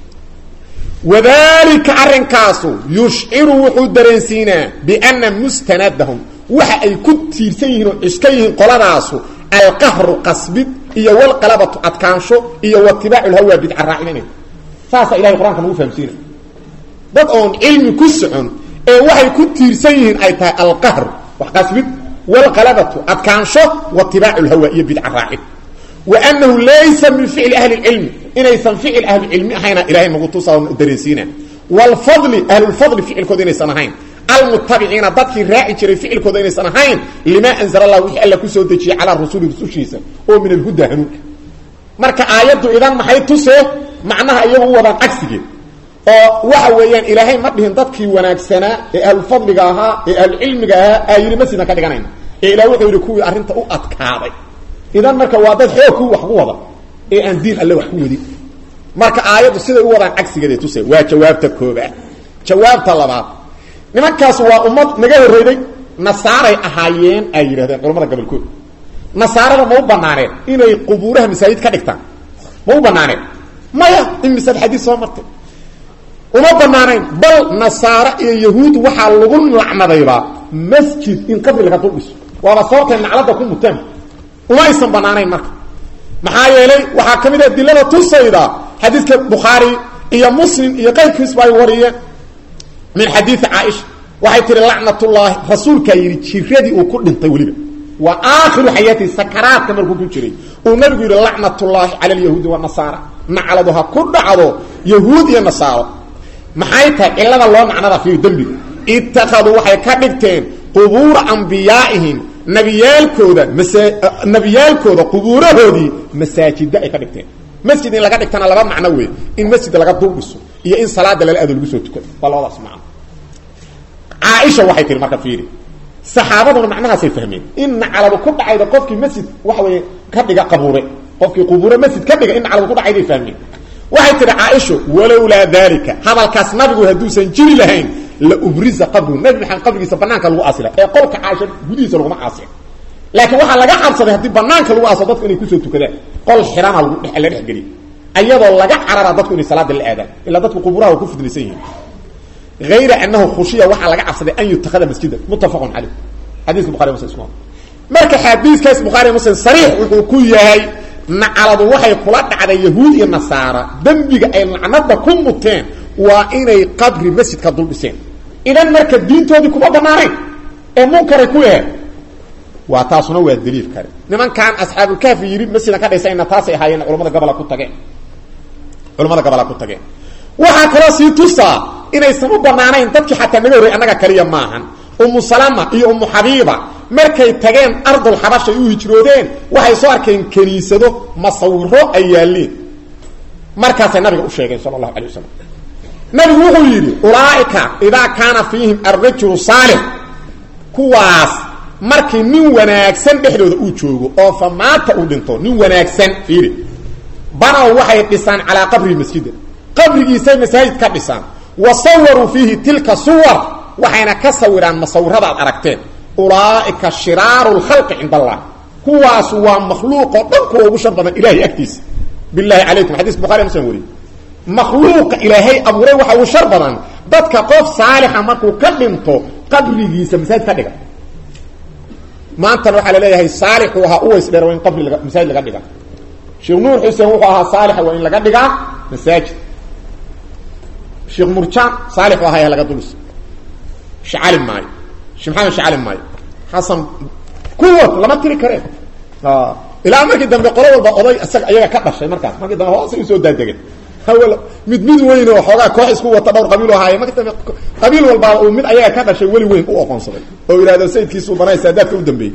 wadalika arrinkaasu yushciru wuxuu dareensiinaa biana mustanadahum waxa ay ku tiirsan yihiin oo ciska yihiin qoladaasu alqahru qasbid iyo walqalabatu adkaansho iyo watibaacu lhawa bidca raacinina saasaa ilahay qur-aanka nagu fahamsiina dad oon cilmi ku socon ee waxay ku tiirsan yihiin ay tahay alqahru wax qasbid walqalabatu adkaansho watibaacu lhawa iyo bidca raacin wanahu laysa min ficli ahli cilmi inaysan ficil ahlucilmi ahayna ilahay nagu tusa dareensiina wlfadli ahlulfadli ficilkooda inaysan ahayn almutabiciina dadkii raaci jiray ficilkooda inaysan ahayn limaa anzala allah wixii alla kusoo dejiyey calaa rasuli rusushiisa oo min alhuda hanuunka marka aayaddu idan maxay tusee macnaha iyagu u wadaan cagsigeed oo waxa weeyaan ilaahay ma dhihin dadkii wanaagsanaa ee ahlulfadliga ahaa ee ahlucilmiga ahaa aa yidhi masjidna ka dhiganayna ee ilah wuxuu yidhi kuwii arrinta u adkaaday idan marka waa dad xoog ku wax ku wada ee aan diin alle wax ku wadin marka aayaddu siday u wadaan cagsigeeday tuse waa jawaabta koobaad jawaabta labaad nimankaas waa ummad naga horreyday nasaaray ahaayeen ay yidhahdeen culamada gobolkood nasaarada ma u banaaneen inay qubuuraha masaajid ka dhigtaan ma u banaaneen maya imisaad xadiis soo martay uma banaanayn bal nasaare iyo yahuud waxaa lagu lacnadaybaa masjid in qabri laga dul dhiso waaba sababtay naclada ku mutaan uma aysan banaanayn marka maxaa yeelay waxaa ka mid a dilada tusayda xadiidka bukhaari iyo muslim iyo qayrkiisba ay wariyeen min xadiidi caaisha waxay tihi lacnatullaahi rasuulkaa yidhi jiradii uu ku dhintay weliba waa aakhiru xayaatihi sakaraadka markuu ku jiray uu nabigu yidhi lacnatullaahi cala alyahuudi wanasaara nacladu ha ku dhacdo yahuud iyo nasaaro maxay tahay cilada loo nacnada fiir dembiga ittakhaduu waxay ka dhigteen qubuura ambiyaaihim nabiyaalkooda nabiyaalkooda qubuurahoodii masaajida ay ka dhigteen masjid in laga dhigtana laba macno wey in masjid laga dul dhiso iyo in salaada lala ado lagu soo tukado waa labadaas macno caaisha waxay tihi marka fiiri saxaabaduna macnahaasay fahmeen in nacladu ku dhacayda qofkii masjid waxa weeye ka dhiga qabuure qofkii qubuure masjid ka dhiga in nacladu ku dhacayday fahmeen waxay tihi caaisho walowlaa dalika hadalkaas nabigu hadduusan jiri lahayn la ubriza qabru nabi maxamed qabrigiisa banaanka lagu aasila ee qolka caaisha gudihiisa laguma aasin laakiin waxaa laga cabsaday haddii banaanka lagu aaso dadku inay kusoo tukadaan qol xirana lagu dhe la dhexgeliy ayadoo laga carara dadku inay salaada la aadaan ilaa dadku qubuuraha waa ku fidnaysan yihiin ayra anahu khushiya waxaa laga cabsaday an yutakada masjidan muttafaqun caleyh xadiiska bukhari muslim isku marka xadiiskaas bukhaari muslim sariix wuxuu ku yahay nacaladu waxay kula dhacday yahuud iyo nasaara dembiga ay lacnada ku muteen waa inay qabri masjidka dul dhiseen idan marka diintoodii kuma banaanayn ee munkaray ku yahe waa taasuna waa daliil kale nimankan asxaabulkaafi yidhi masjidan ka dhisayna taasay ahaayeen culamada gobola ku tageen culamada gobola ku tageen waxaa kaloo sii tusaa inaysan u banaanayn dadkii xataa naga horrey annaga kaliya maahan umu salama iyo umu xabiiba markay tageen ardul xabash ay u hijroodeen waxay soo arkeen kaniisado masawiro ay yaalliin markaasay nabiga u sheegeen sala allahu alay wasalam nabigu wuxuu yidhi ulaaika idaa kaana fiihim alrajulu saalix kuwaas markii nin wanaagsan dhexdooda uu joogo oo fa maanta uu dhinto nin wanaagsan fiiri banow waxay dhisaan calaa qabrii masjida qabrigiisay masaajid ka dhisaan wa sawaruu fiihi tilka suwar waxayna ka sawiraan masawirada ad aragteen ulaaika shiraaru lkhalqi cind allah kuwaas waa makhluuqoo dhan kuwa ugu shar badan ilahay agtiisa bilahi calaykum xadiis bukhari muslim wariye makhluuqa ilaahay abuuray waxa ugu shar badan dadka qof saalixa markuu ka dhinto qabrigiisa masaajid ka dhiga maantana waxaa la leeyahay saalixu ahaa uways dheer waa in qabri laga masaajid laga dhiga sheekh nuur xuseen wuxuu ahaa saalixa waa in laga dhigaa masaajid sheekh murjaan saalixu ahaa laga dulis shacali maayo sheekh maxamed shacali maayo xasan kuwa lama tiri kareen ilaa markii dambe qolo walba oday isaga iyaga ka dhashay markaas markii dambe hoosay usoo daadegeen hawel mid mid weyn oo xoogaa koox isku wata dhowr qabiil ahaaye markii dambe qabiil walbaa uu mid ayaga ka dhashay weli weyn u aqoonsaday oo yidhahdo sayidkiisuu banay saadaadka u dambeeyey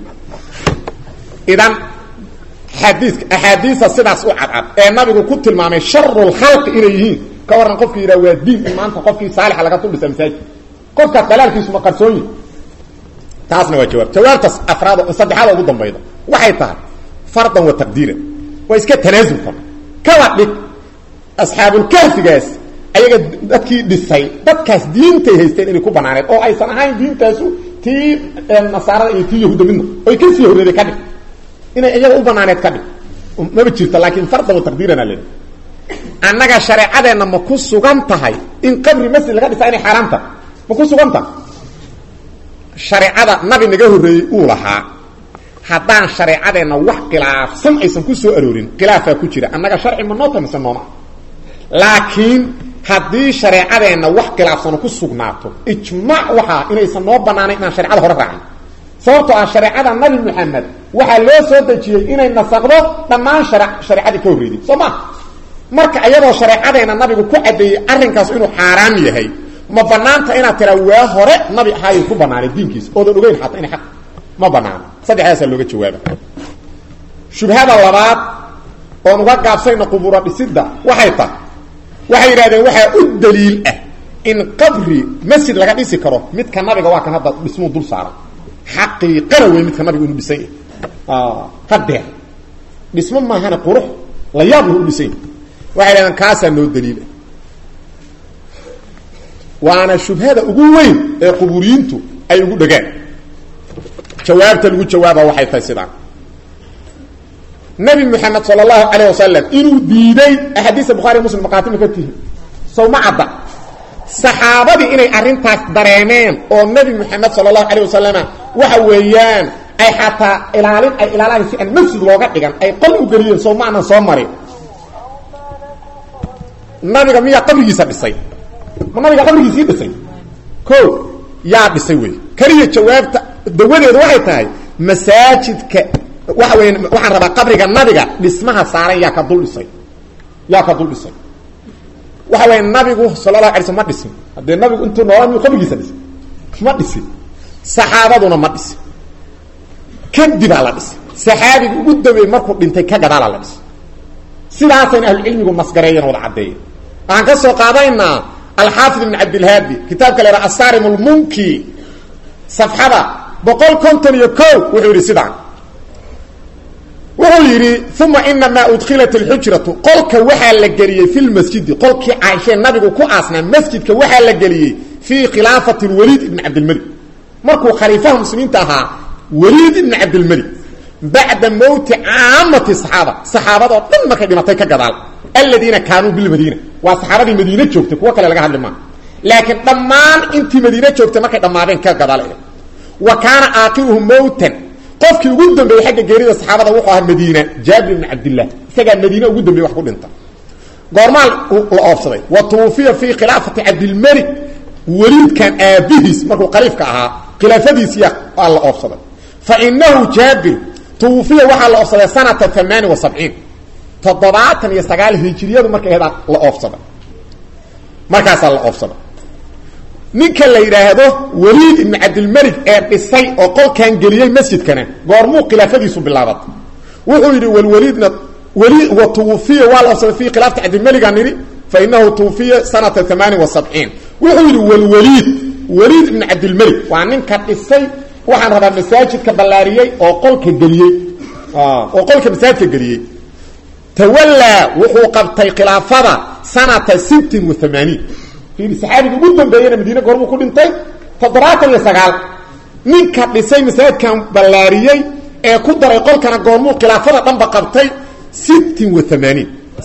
idan xadiiska axaadiisa sidaas u cadcad ee nabigu ku tilmaamay sharulkhalqi inay yihiin ka warran qofki yidhaha waa diin in maanta qofkii saalixa laga tuldhisa masaajid qofkaas dalaalkiisu ma qarsoonyi taasna waa jawaab jawaabtaas afraad saddexaada ugu dambayda waxay tahay fardan wa taqdiiran waa iska tanaasulka kaba dhig asxaabulkahfigaas ayaga dadkii dhisay dadkaas diintay haysteen inay ku banaaneed oo aysan ahayn diintaasu tii nasaarada iyo tii yahuudda midna oy ka sii horreeday ka dhig inay iyaga u banaaneed ka dhig maba jirto laakiin fardan wa taqdiirana le annaga shareecadeenna ma ku sugan tahay in qabri masjid laga dhisa inay xaaraam tahay ma ku sugan tahay shareecada nabi naga horreeyey uu lahaa haddaan shareecadeenna wax khilaafsan aysan ku soo aroorin khilaafaa ku jira annaga sharci ma noo tahay mise nooma laakiin haddii shareecadeenna wax khilaafsano ku sugnaato ijmaac waxaa inaysan noo banaanayn inaan sharecada hore raacin sababtoo ah shareecada nabi maxamed waxaa loo soo dejiyey inay nasaqdo dhammaan share shareecadii ka horreeyday soo ma marka iyadoo shareecadeenna nabigu ku caddeeyey arrinkaas inuu xaaraam yahay ma banaanta inaad tiraa waa hore nabi ahaayay ku banaanay diinkiisa oodan ogeyn xataa inay aq ma banaano saddexdaasaa looga jawaaba shubhada labaad oon uga gaabsayna qubura dhisidda waxay tahay waxay yidhahdeen waxaa u daliil ah in qabri masjid laga dhisi karo midka nabiga waa kan hadda dhismuu dul saaran xaqiiqana wey midka nabiga inu dhisan yahay hadeer dhismo maahana qurux la yaab lahu u dhisan yahay waxay yidhahdeen kaasaa noo daliila waana shubhada ugu weyn ee quburiyiintu ay ugu dhagaan jawaabta lagu jawaaba waxay tahay sidaan nabi moxamed sala allahu calayh wasalam inuu diiday axaadiista bukhari muslim maqaatima ka tihi sow ma cadda saxaabadii inay arrintaas dareemeen oo nebi moxamed sala allahu calayh wasalama waxa weeyaan ay xataa ilaalin ay ilaalaan si aan masjid looga dhigan ay qol u geliyeen sow ma anan soo marin nabiga miyaa qabrigiisa dhisay ma nabiga qabrigiisii dhisay o yaa dhisay wey keliya jawaabta dawadeedu waxay tahay masaajidka waxa weya waxaan rabaa qabriga nabiga dhismaha saaran yaa ka dul dhisay yaa ka dul dhisay waxa weya nabigu sala allahu alay sl ma dhisin haddee nabigu intuu noolaa miyuu qabrigiisa dhisay ma dhisin saxaabaduna ma dhisin kadibaa la dhisay saxaabiga ugu dambeeyey markuu dhintay ka gadaalaa la dhisay sidaasayna ahlucilmigu nasgareeyan wada caddeeya waxaan ka soo qaadaynaa alxaafid ibn cabdilhaadi kitaabka la yhaha asarim lmunki safxada boqol konton iyo ko wuxuu yidhi sidaan wuxuu yidhi uma inamaa udkilat alxujratu qolka waxaa la geliyey fi lmasjidi qolkii caaishee nabigu ku aasnaa masjidka waxaa la geliyey fii khilaafati waliid ibni cabdilmalik markuu khaliifaha muslimiinta ahaa waliid ibni cabdilmalik bacda mowti caamati saxaaba saxaabadoo dhan markay dhimatay ka gadaal aladiina kaanuu bilmadiina waa saxaabadii madiine joogtay kuwo kale laga hadli maa laakiin dhammaan intii madiine joogtay markay dhammaadeen ka gadaal wa kaana aakiruhum mowtan qofkii ugu dambeeyey xagga geerida saxaabada wuxuu ahaa madiina jaabir ibn cabdillah isagaa madiine ugu dambeeyey wax ku dhinta goormaa la oobsaday wa tuwufiya fii khilaafati cabdilmalik weliidkan aabihiis markuu khaliifka ahaa khilaafadiisiya aa la oobsaday fa inahu jaabir tuwufiya waxaa la oobsaday sanata amaani wa sabciin toddobaatan iyo sagaal hijiriyadu markay ahayd la oofsada markaasaa la oofsada ninka la yidhaahdo waliid ibn cabdilmelig ee dhisay oo qolkan geliyey masjidkana goormuu khilaafadiisu bilaabatay wuxuu yidhi walwaliidna wli wa tuwufiya waa la oofsaday fi khilaafati cabdilmeliga nidhi fa inahu tuwufiya sanata amaani wa sabciin wuxuu yidhi walwaliid waliid ibn cabdilmelig waa ninka dhisay waxaan rabaa masaajidka ballaariyey oo qolka geliyey oo qolka masaajidka geliyey tawallaa wuxuu qabtay khilaafada sanata sittin wa amaaniin fiiri saxaabiga ugu dambeeyena madiine goormuu ku dhintay toddobaatan iyo sagaal ninka dhisay masaajidkan ballaariyey ee ku daray qolkana goormuu khilaafada dhanba qabtay sittin wa amaaniin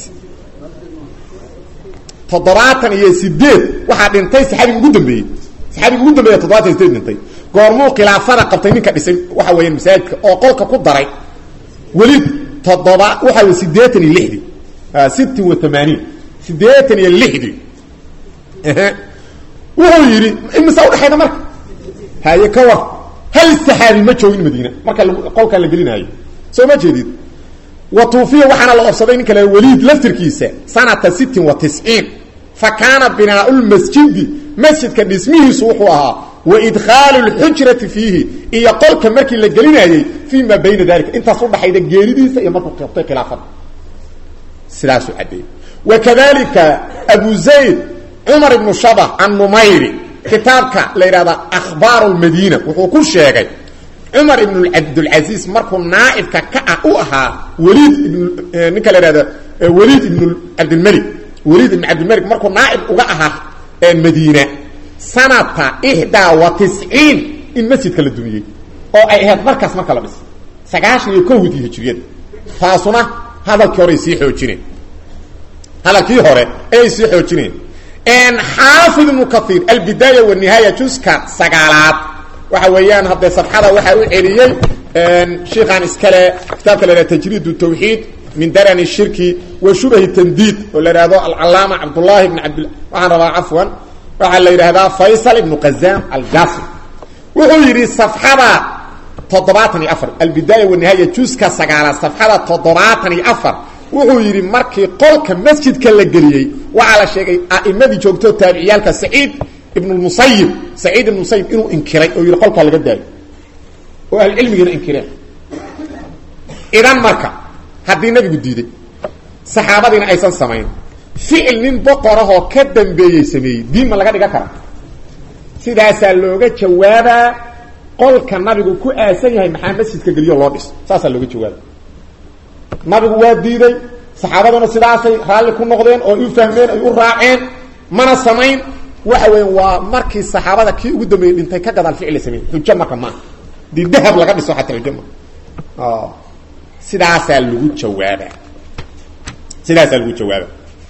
toddobaatan iyo sideed waxaa dhintay saxaabiga ugu dambeeyey saxaabiga ugu dambeeya todobatan iyo sideed dhintay goormuu khilaafada qabtay ninka dhisay waxa weeyaan masaajidka oo qolka ku daray weli toddoba waxa wey sideetan iyo lixdii sittin wa amaaniin sideetan iyo lixdii wuxuu yidhi imisa udhexayda marka haye ka war hal saxaabi ma joogin madiina marka qolkaa la gelinaayo soo ma jeedid wa tuufiya waxaana la obsaday ninka la waliid laftirkiisa sanata sittin wa tisciin fa kaana binaau lmasjidi masjidka dhismihiisu wuxuu ahaa wa idkhaalu lxujrati fiihi iyo qolka markii la gelinaayey fii maa bayna dalika intaas udhaxayda geeridiisa iyo markuu qabtay khilaafada sidaasuu caddeeyey wa kadalika abu zayd cumar ibnu shabax annumayri kitaabka la yidhahda akhbaaru lmadiina wuxuu ku sheegay cumar ibn cabdulcasiis markuu naaibka ka ah u ahaa wliid ibn ninka la ihahda wliid ibn cabdilmelig weliid ibn cabdilmelig markuu naaib uga ahaa madiina sanata ixdaa wa tisciin in masjidka la dumiyey oo ay ahayd markaas marka la dhis sagaashan iyo kowdii hijriyada taasuna hadalkii hore ay sii xoojineen hadalkii hore ayay sii xoojineen xaafid ibnu kaiir albidaaya wanihaaya juska sagaalaad waxa weeyaan haddee safxada waxaa u celiyey shiikan iskale kitaabka la ihahda tajriid tawxiid min darani shirki wa shubahi tandiid oo la ihahdo alcalaama cabdullahi ibn abd waxaan rabaa cafwan waxaa la yidhahdaa faysal ibnu qazam aljasi wuxuu yidhi safxada toddobaatan iyo afar albidaaya wanihaaya juska sagaalaad safxada toddobaatan iyo afar wuxuu yidhi markii qolka masjidka la geliyey waxaa la sheegay a'imadii joogto taabiciyaalka saciid ibn musayib saciid ibn musayib inuu inkiray oo yidhi qolkaa laga daayo oo ahlucilmigiina inkireen idan marka haddii nabigu diiday saxaabadiina aysan samayn ficil nin boqorahoo ka dambeeyey sameeyey diin ma laga dhigan kara sidaasaa looga jawaabaa qolka nabigu ku aasan yahay maxaa masjidka geliyo loo dhis saasaa looga jawaaba nabigu waa diiday saxaabaduna sidaasay raalli ku noqdeen oo u fahmeen ay u raaceen mana samayn waxa weya waa markii saxaabada kii ugu dambeeyey dhintay ka gadaal ficil la sameeyey xujo marka maaha dii dahab laga dhiso xataa xujo maa sidaasaa lagu jawaaba sidaasaa lagu jawaaba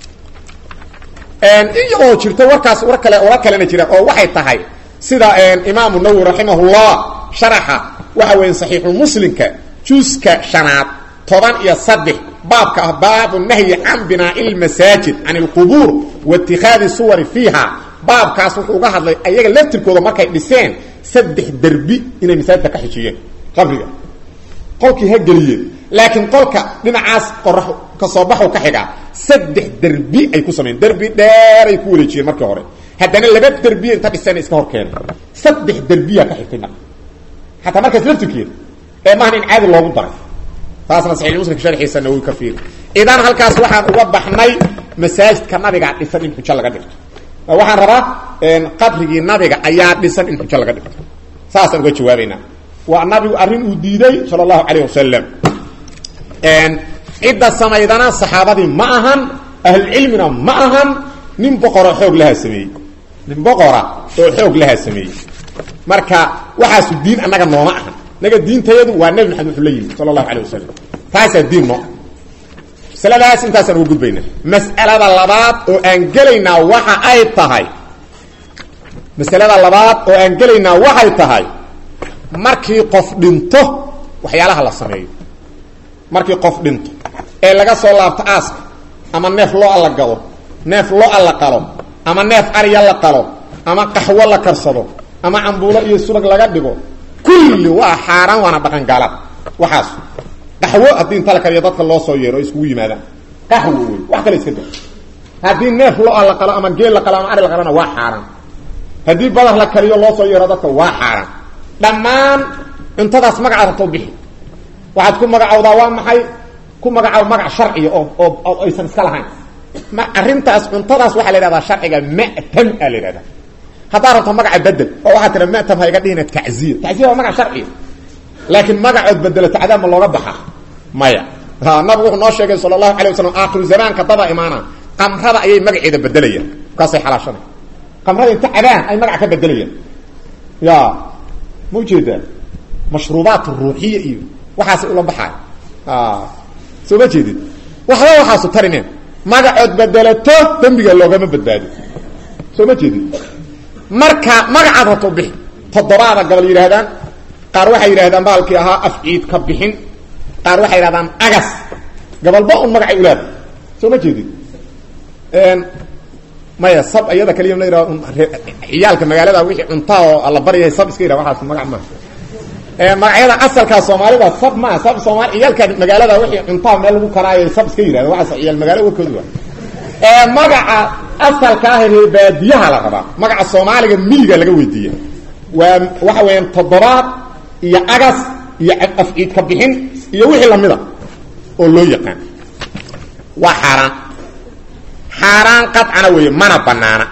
iyadoo jirto warkaas war kale war kalena jira oo waxay tahay sida imaamu nawowi raximahullah sharaxa waxa weya saxiixulmuslimka juska shanaad toban iyo saddex baabka ah baabu nahyi can binaa'i lmasaajid can alqubuur wa itikaadi suwari fiiha baabkaas wuxuu uga hadlay ayaga laftirkooda markay dhiseen saddex derbi inay masaajidka ka xijiyeen qabriga qolkii ha geliyeen laakiin qolka dhinacaas qorax ka soo baxu ka xigaa saddex derbi ay ku sameyen derbi dheer ay ku wareejiyeen markii hore haddana laba derbiya inta dhiseen iska hor keenay saddex derbiyaa ka xigtay marka xataa markaas laftirkeeda ee maahan in caadi loogu daray taasna saxiix muslimka sharxiisa nawowi ka fiiri idan halkaas waxaan uga baxnay masaajidka nabigaa dhisan in xujo laga dhigto waxaan rabaa qabrigii nabiga ayaa dhisan in xujo laga dhigto saasaan uga jawaabaynaa waa nabigu arrin uu diiday sala allahu calayh wasalam cidda samaydana saxaabadii ma ahan ahlucilmina ma ahan nin boqoroo xoog lahaa sameeyey nin boqora oo xoog lahaa sameeyey marka waxaasu diin annaga nooma ahan naga diintayadu waa nebi maxamed wuxuu la yimid sala allahu calayh wasalam taasaa diin noo masaladaas intaasaan uga gudbayna mas'alada labaad oo aan gelaynaa waxa ay tahay masalada labaad oo aan gelaynaa waxay tahay markii qof dhinto waxyaalaha la sameeyo markii qof dhinto ee laga soo laabto aaska ama neef lo-a la gado neef lo-a la qalo ama neef arya la qalo ama qaxwo la karsado ama cambuulo iyo subag laga dhigo kulli waa xaaraan waana dhaqan gaalad waxaas qaxwo haddii inta la kariyo dadka loo soo yeero o iskugu yimaadaan qaxwo wey wax kale iska da haddii neef lo-a la qalo ama geel la qalo ama ari la qalona waa xaaraan haddii badar la kariyo loo soo yeero dadka waa xaaraan dhammaan cuntadaas magacaad rabto bixi waxaad ku magacawdaa waa maxay ku magacaw magac sharciya oo oo aysan iska lahayn ma arrintaas cuntadaas waxaa la yhahdaa sharciga ma'tam aa la yhahdaa haddaa rabto magaca bedel oo waxaa tira matam ha iga dhihina tacziya tacziya waa magac sharciya laakiin magacood bedelato cadaab ma looga baxa maya nabigu wuxuu noo sheegay sala allahu alay wasalam aakhiru zamaanka daba imaana qamrada ayay magaceeda bedelayaan markaasay xalaashanay qamrada inta cabaan ay magac ka bedelayaan ya ma ujeedaa mashruubaat ruuxiya iyo waxaasay ula baxaay soo ma jeedid waxba waxaasu tarineen magacood bedelato dembiga loogama badbaado soo ma jeedid marka magacaad rabto bixi toddobaada gabal yidhaahdaan qaar waxay yidhahdaan baalkii ahaa afciid ka bixin qaar waxay yidhahdaan agas gabalba un magacay ulaada soo ma jeedid maya sab iyada kaliya la yidhahdo ciyaalka magaalada wixii cuntaa oo alla baryahay sab iska yidhah waxaas magac maaha magacyada asalkaa soomaalida sab maa sab soomaali ciyaalka magaalada wixii cuntaa meel lagu karaayo sab iska yidhahda waxaas ciyaal magaalo warkoodu waa magaca asalka ah reer baadiyaha la rabaa magaca soomaaliga miyiga laga weydiiya waa waxa weeyaan toddobaad iyo agas iyo afciid ka bixin iyo wixii lamida oo loo yaqaan waa xaaraan xaaraan qadcana weeye mana banaana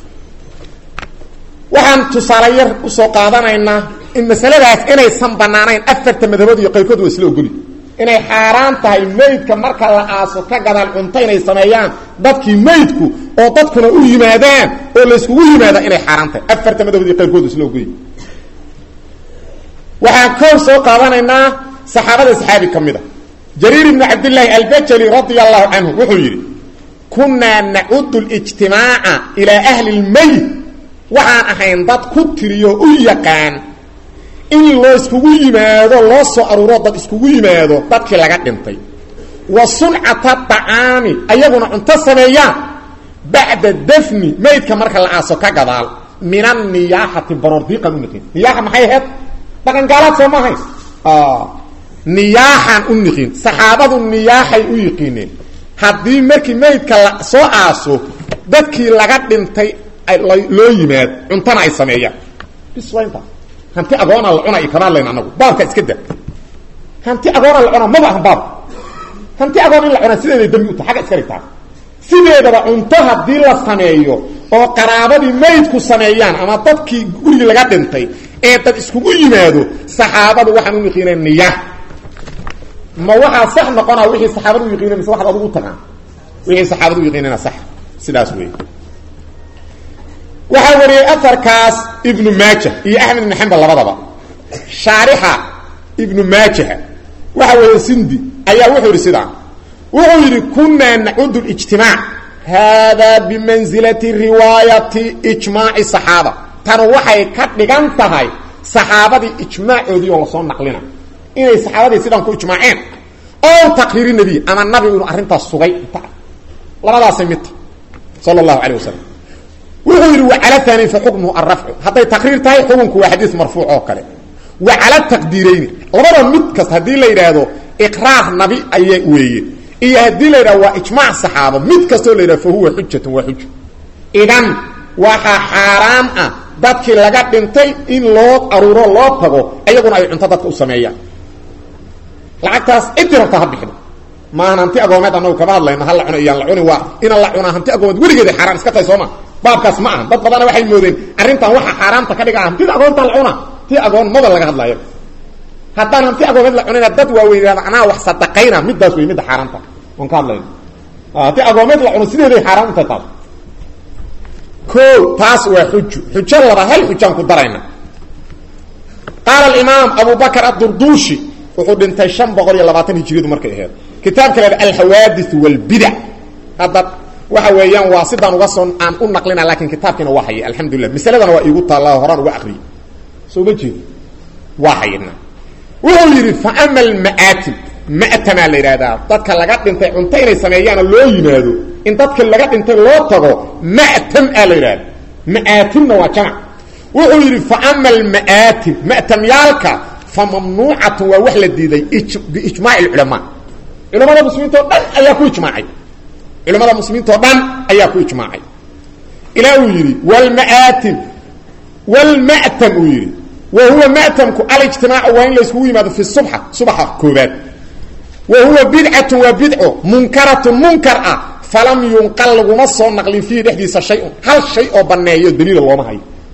waxaan tusaale yar usoo qaadanaynaa in masaladaas inaysan banaanayn afarta madhabood iyo qayrkood waa isla ogoli inay xaaraan tahay meydka marka la aaso ka gadaal cunto inay sameeyaan dadkii meydku oo dadkuna u yimaadaan oo layskugu yimaada inay xaaraan tahay afarta madhabood iyo qayrkood isla ogoli waxaan kow soo qaadanaynaa saxaabada saxaabi ka mid a jariir ibnu cabdillaahi albajali radia allahu canhu wuxuu yidhi kunaa nacudu lijtimaaca ilaa ahli lmeyt waxaan ahayn dad ku tiriyo u yaqaan in loo iskugu yimaado loo soo aruuro dad iskugu yimaado dadkii laga dhintay wa suncata dacaami ayaguna cunto sameeyaan bacda dafni meydka marka la aaso ka gadaal min anniyaaxati baroordiiqan u niqin niyaaxa maxay ahayd dhaqangaalaad soo maahayn niyaaxaan u niqin saxaabadu niyaaxay u yiqiineen haddii markii meydka la soo aaso dadkii laga dhintay loo yimaad cuntana ay sameeyaan bis waa intaas hanti agoona la cuna kama hadlayn anagu baabka iska da hanti agoona la cunaa maba ahan baabka hanti agoon in la cunaa sideeday dambi u tahay agga iska dhigtaa sideedaba cunto haddii la sameeyo oo qaraabadii meydku sameeyaan ama dadkii gurigii laga dhintay ee dad iskugu yimaado saxaabadu waxaan u yiqiineen niya ma waxaa sax noqonaa wixii saxaabadu u yiqiineen mise waxaad adugu taqaan wixii saxaabadu u yiqiinena sax sidaas wey waxaa wariyey aarkaas ibnu maaja iyo axmed ibn xambal labadaba shaarixa ibnu maajaha waxa weeye sindi ayaa wuxuu yidhi sidaa wuxuu yidhi kunaa nacudu lijtimaac haadaa bimansilati riwaayati ijmaaci saxaaba tanu waxay ka dhigan tahay saxaabadii ijmaacoodii oo lasoo naqlina inay saxaabadii sidaan ku ijmaaceen ow taqriiri nebiy ama nabigu inuu arrintaas sugay labadaasay midta sala allahu calay wasalam wuxuu yidhi wacala aani fa xukmuhu arafcu hadday taqriir tahay xukunku waa xadiis marfuuc oo kale wa cala taqdiirayni labada mid kasta haddii la yidhaahdo iqraar nabi aya weeye iyo haddii la yidhahdo waa ijmaac saxaabo mid kastoo la yidhahdo fa huwa xujatun waa xuja idan waxaa xaaraan ah dadkii laga dhintay in loo aruuro loo tago iyaguna ay cunto dadka u sameeyaan lacagtaas ciddi rabta ha bixido maahan hanti agoomeed anagu kama hadlayno ha la cuno iyaan la cuni waa inaan la cunaa hanti agoomeed weligeeda xaaraan iska tahay sooma baabkaas ma aha dad badana waxay moodeen arrintan waxa xaaraamta ka dhiga hantida agoonta la cuna ti agoon maba laga hadlayo haddaan hanti agoomeed la cunina dad waaweyn anaa wax sadaqayna midaas wey midda xaaraanta oon ka hadlayno hanti agoomeed la cuno sideeday xaaraan u tahay taas o taas waa xuju xujo laba hal xujaan ku darayna qaala alimaam abu bakr adurduushi wuxuu dhintay shan boqol iyo labaatan hijiriyadu markay aheed kitaabka leeda alxawaadith walbidac hadda waxa weeyaan waa sidaan uga soo aan u naqlina lakin kitaabkiina waa hayay alxamdulilah masaladana waa iigu taalla horaan uga akriyay soo ma jeedo waa hayadna wuxuu yidhi fa ama alma'aatim ma'tamaa la yidhahdaa dadka laga dhintay cunto inay sameeyaanoo loo yimaado in dadka laga dhintay loo tago ma'tam aa la yidhahda ma'aatimna waa jamac wuxuu yidhi fa ama alma'aatim ma'tamyaalka fa mamnuucatun waa wax la diiday biijmaaci alculamaa culamada muslimiinta o dhan ayaa ku ijmaacay culamada muslimiinta oo dhan ayaa ku ijmaacay ilaa uu yidhi wlmaatim wlma'tam uu yidhi wa huwa ma'tamku alijtimaacu waa in la iskugu yimaado fi subxa subaxa koobaad wa huwa bidcatun waa bidco munkaratun munkar ah falam yunqal laguma soo naqlin fiihi dhexdiisa shay-un hal shay oo banneeyo daliila looma hayo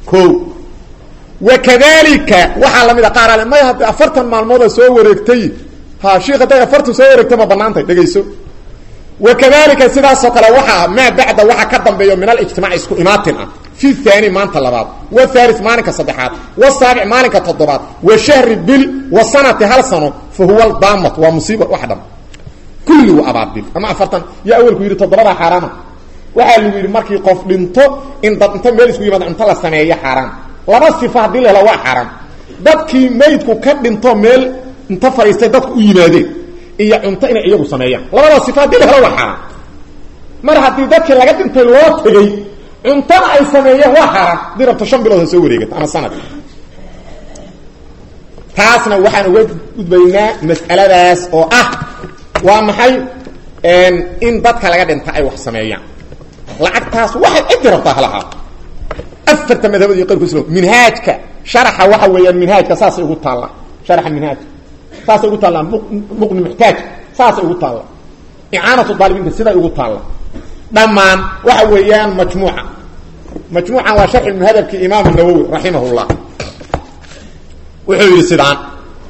ko wakadalika waxaa lamid a qaar ale may hadda afartan maalmooda soo wareegtay ha shiik hadday afartan soo wareegtay ma banaantay dhegayso wakadalika sidaasoo kale waxaa maa bacda waxa ka dambeeyo min alijtimaac isku imaatin ah fi thani maanta labaad wathali maalinka saddexaad wasaabic maalinka toddobaad wa shahri bil wa sanati hal sano fa huwa daamat waa musiiba wax dham kulli waa abaabil ama afartan yaa awelku yidhi toddobadaa xaaraama waxaa lagu yidhi markii qof dhinto in dad inta meel isku yimaado cunto la sameeyo xaaraan laba sifa haddii la helo waa xaaraan dadkii maydku ka dhinto meel inta fadhiistay dadku u yimaadeen iyo cunto inay iyagu sameeyaan labada sifa haddii la helo waa xaaraan mar haddii dadkii laga dhintay loo tegey cuntona ay sameeyeen waa xaaraan haddii rabto shan bilood ha soo wareegato ama sanad taasna waxaan uga gudbaynaa mas'aladaas oo ah waa maxay in dadka laga dhinta ay wax sameeyaan lacagtaas waxay ciddi rabtaa halahaa afarta madhabad iyo qayrku islam minhaajka sharaxa waxa weeyaan minhaajka saasay ugu taallaa sharaxa minhaajka saasay ugu taallaa muqni muxtaaj saasay ugu taalla icaanatu daalibiinta siday ugu taalla dhammaan waxa weeyaan majmuuca majmuucan waa sharxi muhadabkii imaam nawowi raximah llah wuxuu yidhi sidaan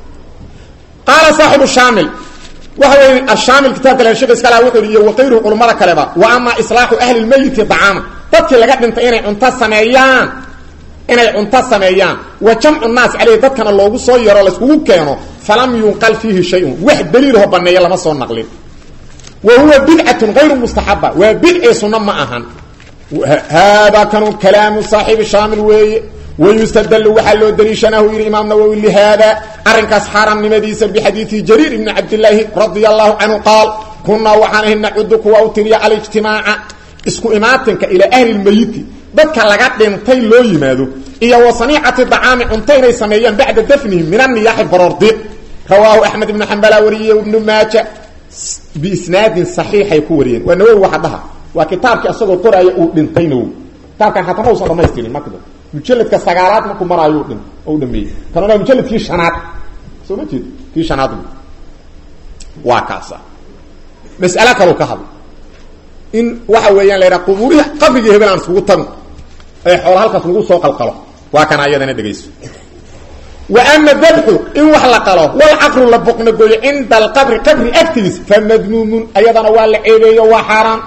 qaala saaxibu shaamil waxa wey ashaamil kitaabka le shek iskala wuxuu yidhi iyo waqayruhu culummada kaleba wa ama islaaxu ahli lmeyiti dacaama dadkii laga dhintay inay cunto sameeyaan inay cunto sameeyaan wa jamcu naas caleyhi dadkana loogu soo yaro layskugu keeno falam yunqal fiihi shayun wax daliilho baneeya lama soo naqlin wa huwa bidcatun hayru mustaxaba waa bidci sunno ma ahan haadaa kanu kalaamu saaxibi shaamil weeye wayustadlu waxaa loo daliishanahu yidhi imaam nawowi lihaada arrinkaas xaaraamnimadiisa bixadiidi jariir ibni cabdilaahi radia allahu canhu qaal kunaa waxaan ahay nacudu kuwa u tiriya alijtimaaca isku imaatinka ilaa ahli lmeyiti dadka laga dhintay loo yimaado iyo wa saniicati dacaami cunto inay sameeyaan bacda dafnihi min aniyaaxi baroordi rawaahu axmed ibnu xambala wariyey ibnu maaja biisnaadin saxiixay ku wariyeen waa nawowi waxa dhaha waa kitaabkii asagoo qoraaya uu dhintay nawowi kitaabkan hataa ma usan dhamaystirin marka mujaladka sagaalaad markuu maraayo dhin oo u dhameeyey kanuna mujaladkii shanaad soo ma jeed kii shanaad waa kaasa mas'alo kaloo ka hadla in waxa weeyaan la yidhaha qubuurihi qabrigii hebel aan iskugu tagno ee xoola halkaas lagu soo qalqalo waa kana ayadana dhegayso wa ama dabxu in wax la qalo walcaqru la boqnagooyo cinda alqabri qabri agtiis fa madmuumun ayadana waa la ceebeeyo waa xaaraan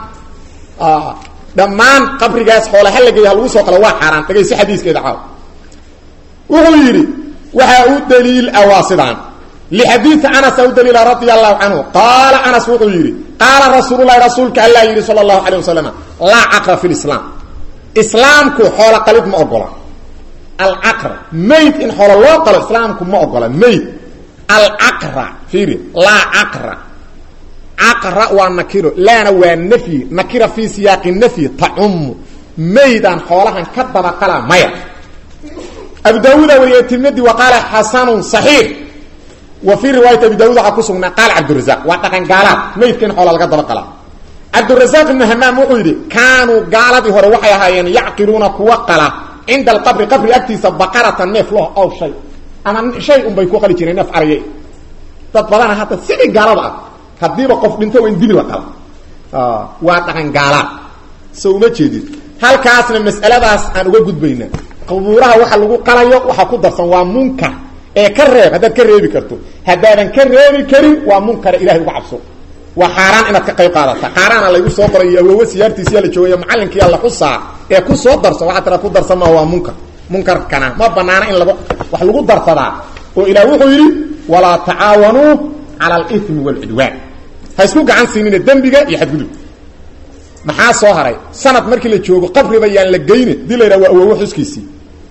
dhammaan qabrigaas xoola halageeya ha lagu soo qalo waa xaaraan dhagayso xadiiskeeda caaw wuxuu yidhi waxaa u daliil ah waa sidaan lixadiidi anasa u daliila radia allahu canhu qaala anas wuxuu yidhi qaala rasuululahi rasuulka allaa yidhi sala allahu calay wasalam laa caqra fi lislaam islaamku xoola qalid ma ogola alcaqra mayd in xoola loo qalo islaamku ma ogola mayd alcaqra fiiri laa caqra caqra waa nakiro laana waa nafyi nakira fii siyaaqi nafyi tacumu maydaan xoolahan ka dabaqala maya abu daawuuda wariyey tirmidi wa qaala xasanun saxiix wa fii riwaayati abi daawud waxaa ku sugnaa qaala cabdurazaq waa dhaqan gaalaad maydka in xoola laga dabaqala cabdurazaq ibnu hamaam wuxuu yidhi kaanuu gaaladii hore waxay ahaayeen yacqiluuna kuwa qala cinda alqabri qabri agtiisa baqaratan neef loh ow shay ama shay unbay ku qali jireen neef araya dad badana hadda sidii gaalada ah haddiiba qof dhinto waa in dibi la qala waa dhaqan gaalaad so uma jeedid halkaasna mas'aladaas aan uga gudbayna qubuuraha waxa lagu qalayo waxaa ku darsan waa munkar ee ka reeb haddaad ka reebi karto haddaadan ka reebi karin waa munkara ilahay uga cabso waa xaaraan inaad ka qayb qaadata xaaraana laygu soo qoray iyo awoowe siyaartiisiyaa la joogaya macallinkii alla xusaa ee ku soo darso waxaa tira ku darsan maa waa munkar munkarkana ma banaana in lagu wax lagu darsadaa oo ilaah wuxuu yidhi walaa tacaawanuu cala alimi waalcidwaan ha isku gacan siinina dembiga iyo xadgudub maxaa soo haray sanad markii la joogo qabriba yaan la geyne dii la yidhaha waa awowe xuskiisii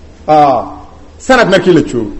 sanad markii la joogo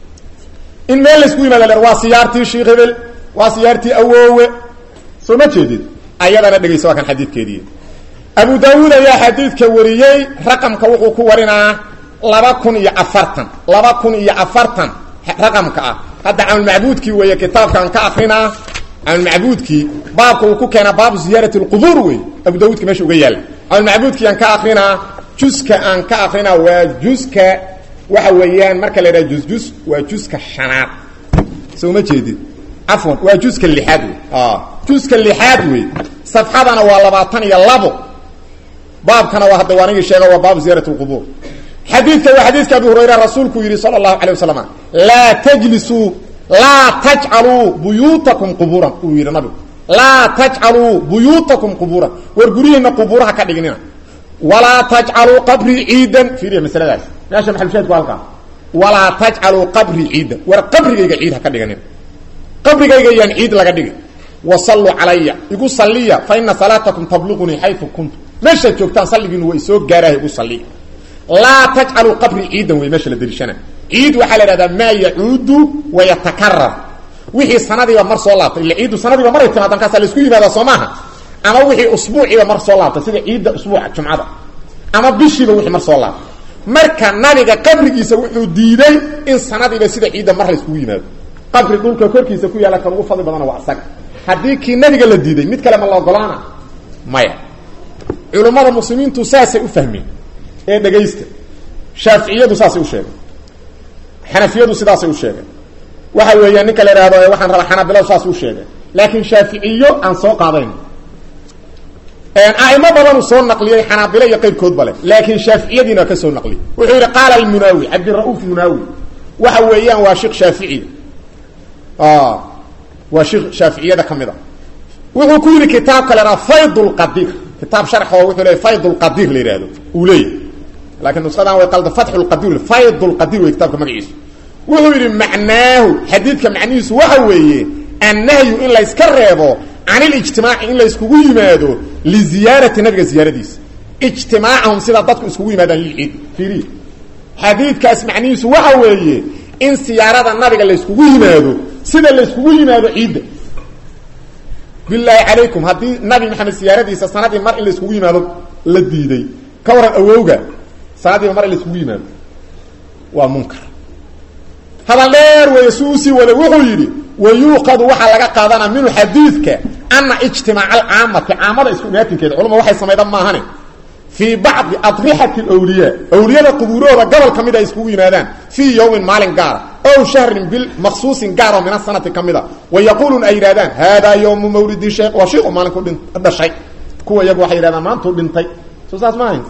in meel laysku yimaada la waa siyaartii sheikh hebel waa siyaartii awoowe soo ma jeedid ayadana dhegaysa waa kan xadiidkeedii abu daawuud ayaa xadiidka wariyey raqamka wuxuu ku warinaa laba kun iyo afartan laba kun iyo afartan raqamka ah hadda camalmacbuudkii weeye kitaabkaan ka akrinaa camalmacbuudkii baabka uu ku keena baabu ziyaarati lqubuur wey abu daawuudka meesha uga yaalla camalmacbuudkii aan ka akrinaa juska aan ka akrinaa waa juska waxa weeyaan marka la yidhaha jusjus waa juska shanaad soo ma jeedid cafwan waa juska lixaad wey juska lixaad wey safxadana waa labaatan iyo labo baabkana waa hadda waanigii sheega waa baabu ziyaarat lqubuur xadiidka waa xadiidka abi hurayra rasuulku yidhi sala allahu calay wasalam laa tajlisuu laa tajcaluu buyuutakum qubuuran uu yidhi nabigu laa tajcaluu buyuutakum qubuuran war guryihiina qubuuraha ka dhignina walaa tajcaluu qabrii ciidan fiiriya masaladaas meesha maxalushaadku halkaa walaa tajcaluu qabrii ciidan war qabrigayga ciid ha ka dhiganina qabrigayga yaan ciid laga dhigin wasalluu calaya igu salliya fa ina salaatakum tabluqunii xayu kuntum meeshaad joogtaan salligiinu waa isoo gaaraha igu salliya laa tajcaluu qabrii ciidan wey meesha la deliishana ciid waxaa la ihahdaa maa yacuudu wayatakarar wixii sanadiiba mar soo laabtay illa ciiddu sanadiiba maray timaada markaasaa laisku yimaadaa soo maaha ama wixii usbuuciiba mar soo laabtay sida ciidda usbuuca jumcada ama bishiiba wixii mar soo laabtay marka nabiga qabrigiisa wuxuu diiday in sanadiiba sida ciidda mar la iskugu yimaado qabri dhulka korkiisa ku yaalla kan ugu fadli badana waa isaga haddii kii nabiga la diiday mid kale ma la ogolaana maya culummada muslimiintu saasay u fahmeen ee dhegaysta shaaficiyadu saasay u sheegeen xanafiyadu sidaasay u sheegeen waxa weeyaan ninka la ihahdo waxaan rabaa xanaabiladu saas u sheegeen laakiin shaaficiyo aan soo qaadayn aimo badanu soo naqliyey xanaabilo iyo qayrkoodba leh laakiin shaaficiyadiina ka soo naqliyey wuxuu yidhi qaala almunaawi cabdira'uuf munaawi waxa weeyaan waa sheikh shaaficiya waa sheikh shaaficiyada ka mid a wuxuu ku yidhi kitaabka la idhaha fayd lqadir kitaab sharx oo wuxuu leeyahy fayd lqadir la yidhahdo uu leeyahy laakiin nuskadan way qalda fatxu lqadir fayd lqadir wey kitaabka magaciisu wuxuu yidhi macnaahu xadiidka macnihiisu waxa weeye annahyu in la yska reebo can ilijtimaaci in la yskugu yimaado liziyaarati nabiga ziyaaradiisa ijtimaacahum sidaa dadku iskugu yimaadaan lilciid fiiri xadiidkaas macnihiisu waxa weeye in siyaarada nabiga la yskugu yimaado sida la yskugu yimaado ciidda bilaahi calaykum haddii nabi maxamed siyaaradiisa sanadii mar in la yskugu yimaado la diiday ka waran awowga sanadiiba mar in la yskugu yimaado waa munkar hadal dheer weeye si usii wada wuxuu yidhi wayuuqadu waxaa laga qaadanaa minhu xadiidka ana ijtimaaca alcaamati caamada isku imaatinkeeda culuma waxay samayda maahane fii bacdi adrixati alwliyaa awliyada qubuurahooda gobol ka mid a iskugu yimaadaan fii yowmin maalin gaara ow shahrin bil maksuusin gaar oo min asanati ka mid a wa yaquuluun ay yidhahdaan haadaa yowmu mawlidi sheekh waa shiiku maalinku dhin dhashay kuwa iyagu waxay yidhahdaan maantuu dhintay soo saas maahayn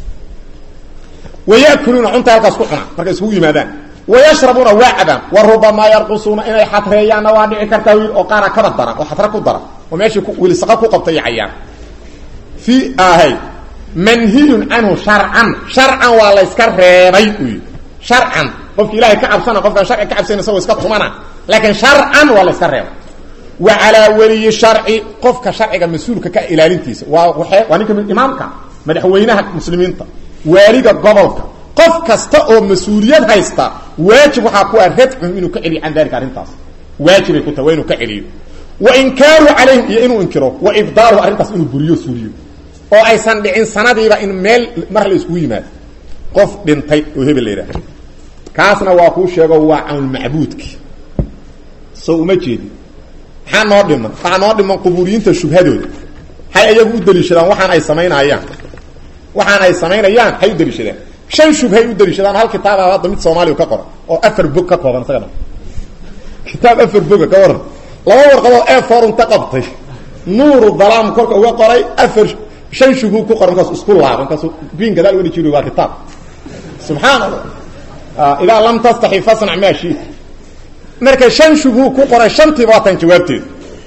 wayakuluuna cunta halkaas ku cuna markay iskugu yimaadaan wayashrabuuna waa cabaan wa rubamaa yarqusuuna inay xatreeyaanna waa dhici kartaa wiil oo qaara kaba daran oo xatre ku daran oo meeshii wilisaqa ku qabtay iyo cayaan fi ahay manhiyun canhu sharcan sharcan waa la yska reebay u yidhi sharcan qofki ilahay ka cabsana qofkaan sharci ka cabsayn isagoo iska tumana laakiin sharcan waa la yska reebay wa calaa weliyi sharci qofka sharciga mas-uulka ka ilaalintiisa waa waee waa ninka imaamka madaxweynaha muslimiinta waaliga gobolka qof kasta oo mas-uuliyad haysta waajib waxaa ku ah radcum inuu ka celiyo can dalika arrintaas waajibay ku tahay waa inuu ka celiyo wa inkaaru calayhim iyo inuu inkiro wa ibdaaluhu arrintaas inuu buriyo suuriyo oo aysan dhicin sanadiiba in meel mar la iskugu yimaado qof dhintay oo hebel la yidhaha kaasna waa kuu sheego waa cawnulmacbuudki soo uma jeedi maxaa noo dhiman waxaa noo dhiman qubuuriyiinta shubhadooda hay iyagu u daliishadaan waxaan ay samaynayaan waxaan ay samaynayaan hay u daliishadaan shan shubhay u daliishadaan hal kitaaba hadda mid soomaaliya ka qoran oo afar bog ka kooban isaga dhan kitaab afar boga ka waran laba warqadoo e forunta qabtay nuuru dalaam korka uga qoray afar shan shubhu ku qoran markaas isku laaba markaasu biin gadaal weli jiri waa kitaab subxaan allah idaa lam tastaxi fasnac maa shiita marka shan shubhu ku qoray shantiiba waa tan jawaabteedu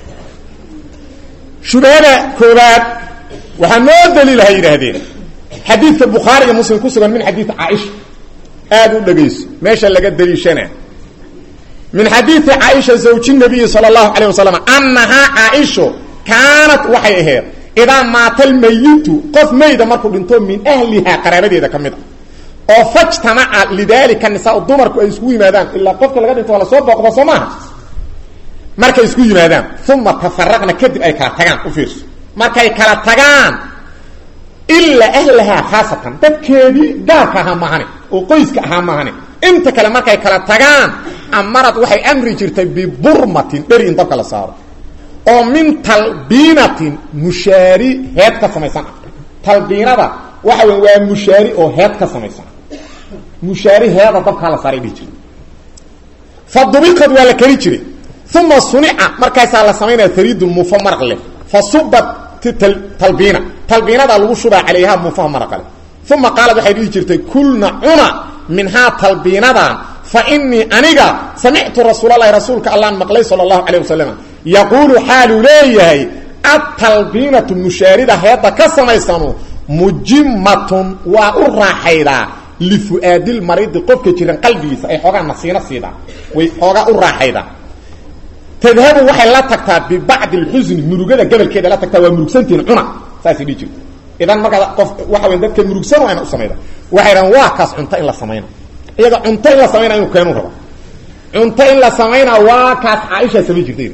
shubhada koobaad waxaa noo daliilahay yidhaahdeen xadiidka bukhaari iyo muslim ku sugan min xadiid caaisha aada u dhegayso meesha laga daliishana min xadiidi caaisha zawji nabiyi sala allahu calayh wasalam annahaa caaisho kaanat waxay ahayd idaa maata almayitu qof mayda markuu dhinto min ahlihaa qaraabadeeda ka mid a oo fajtamaca lidaalika nisaa dumarku ay iskugu yimaadaan ilaa qofka laga dhinto waa lasoo booqda soo maaha markay isku yimaadaan uma tafaraqna kadib ay kala tagaan u fiirso markay kala tagaan ilaa ahlahaa khaasatan dadkeedii gaarka ahaa maahane oo qoyska ahaa maahane inta kale markay kala tagaan amarad waxay amri jirtay biburmatin dheri in dabka la saaro oo min talbiinatin mushaari heed ka samaysan ah talbiinada waxa wey waa mushaari oo heed ka samaysan mushaari heeda dabkaa la saaray dhihi jirtay fa dubiqad waa la keli jiray uma sunica markaasaa la samaynaya hariidun muufo maraq leh fa subat talbiina talbiinadaa lagu shubaa calayha muufaha maraqale uma qaalad waxay dhihi jirtay kulna cuna minhaa talbiinadan fa inii aniga samictu rasuulalahi rasuulka allaan maqlay sala allahu calayh wasalam yaquulu xaaluu leeyahay atalbiinatu mushaarida heedda ka samaysanu mujimatun waa u raaxaydaa lifu'aadilmaridi qofka jiran qalbigiisa ay xoogaa nasiino siidaa way xoogaa u raaxaydaa tadhabu waxay la tagtaa bibacdi alxusni murugada gabalkeeda la tagtaa waa murugsantiin cuna saasay dhihi jirta idan markaa qof waxa weya dadka murugsan waa ina u samayda waxay dhahan waa kaas cunto in la samayna iyaga cunto in la samaynaa inuu keenu raba cunto in la samaynaa waa kaas caaishaa samayn jirtay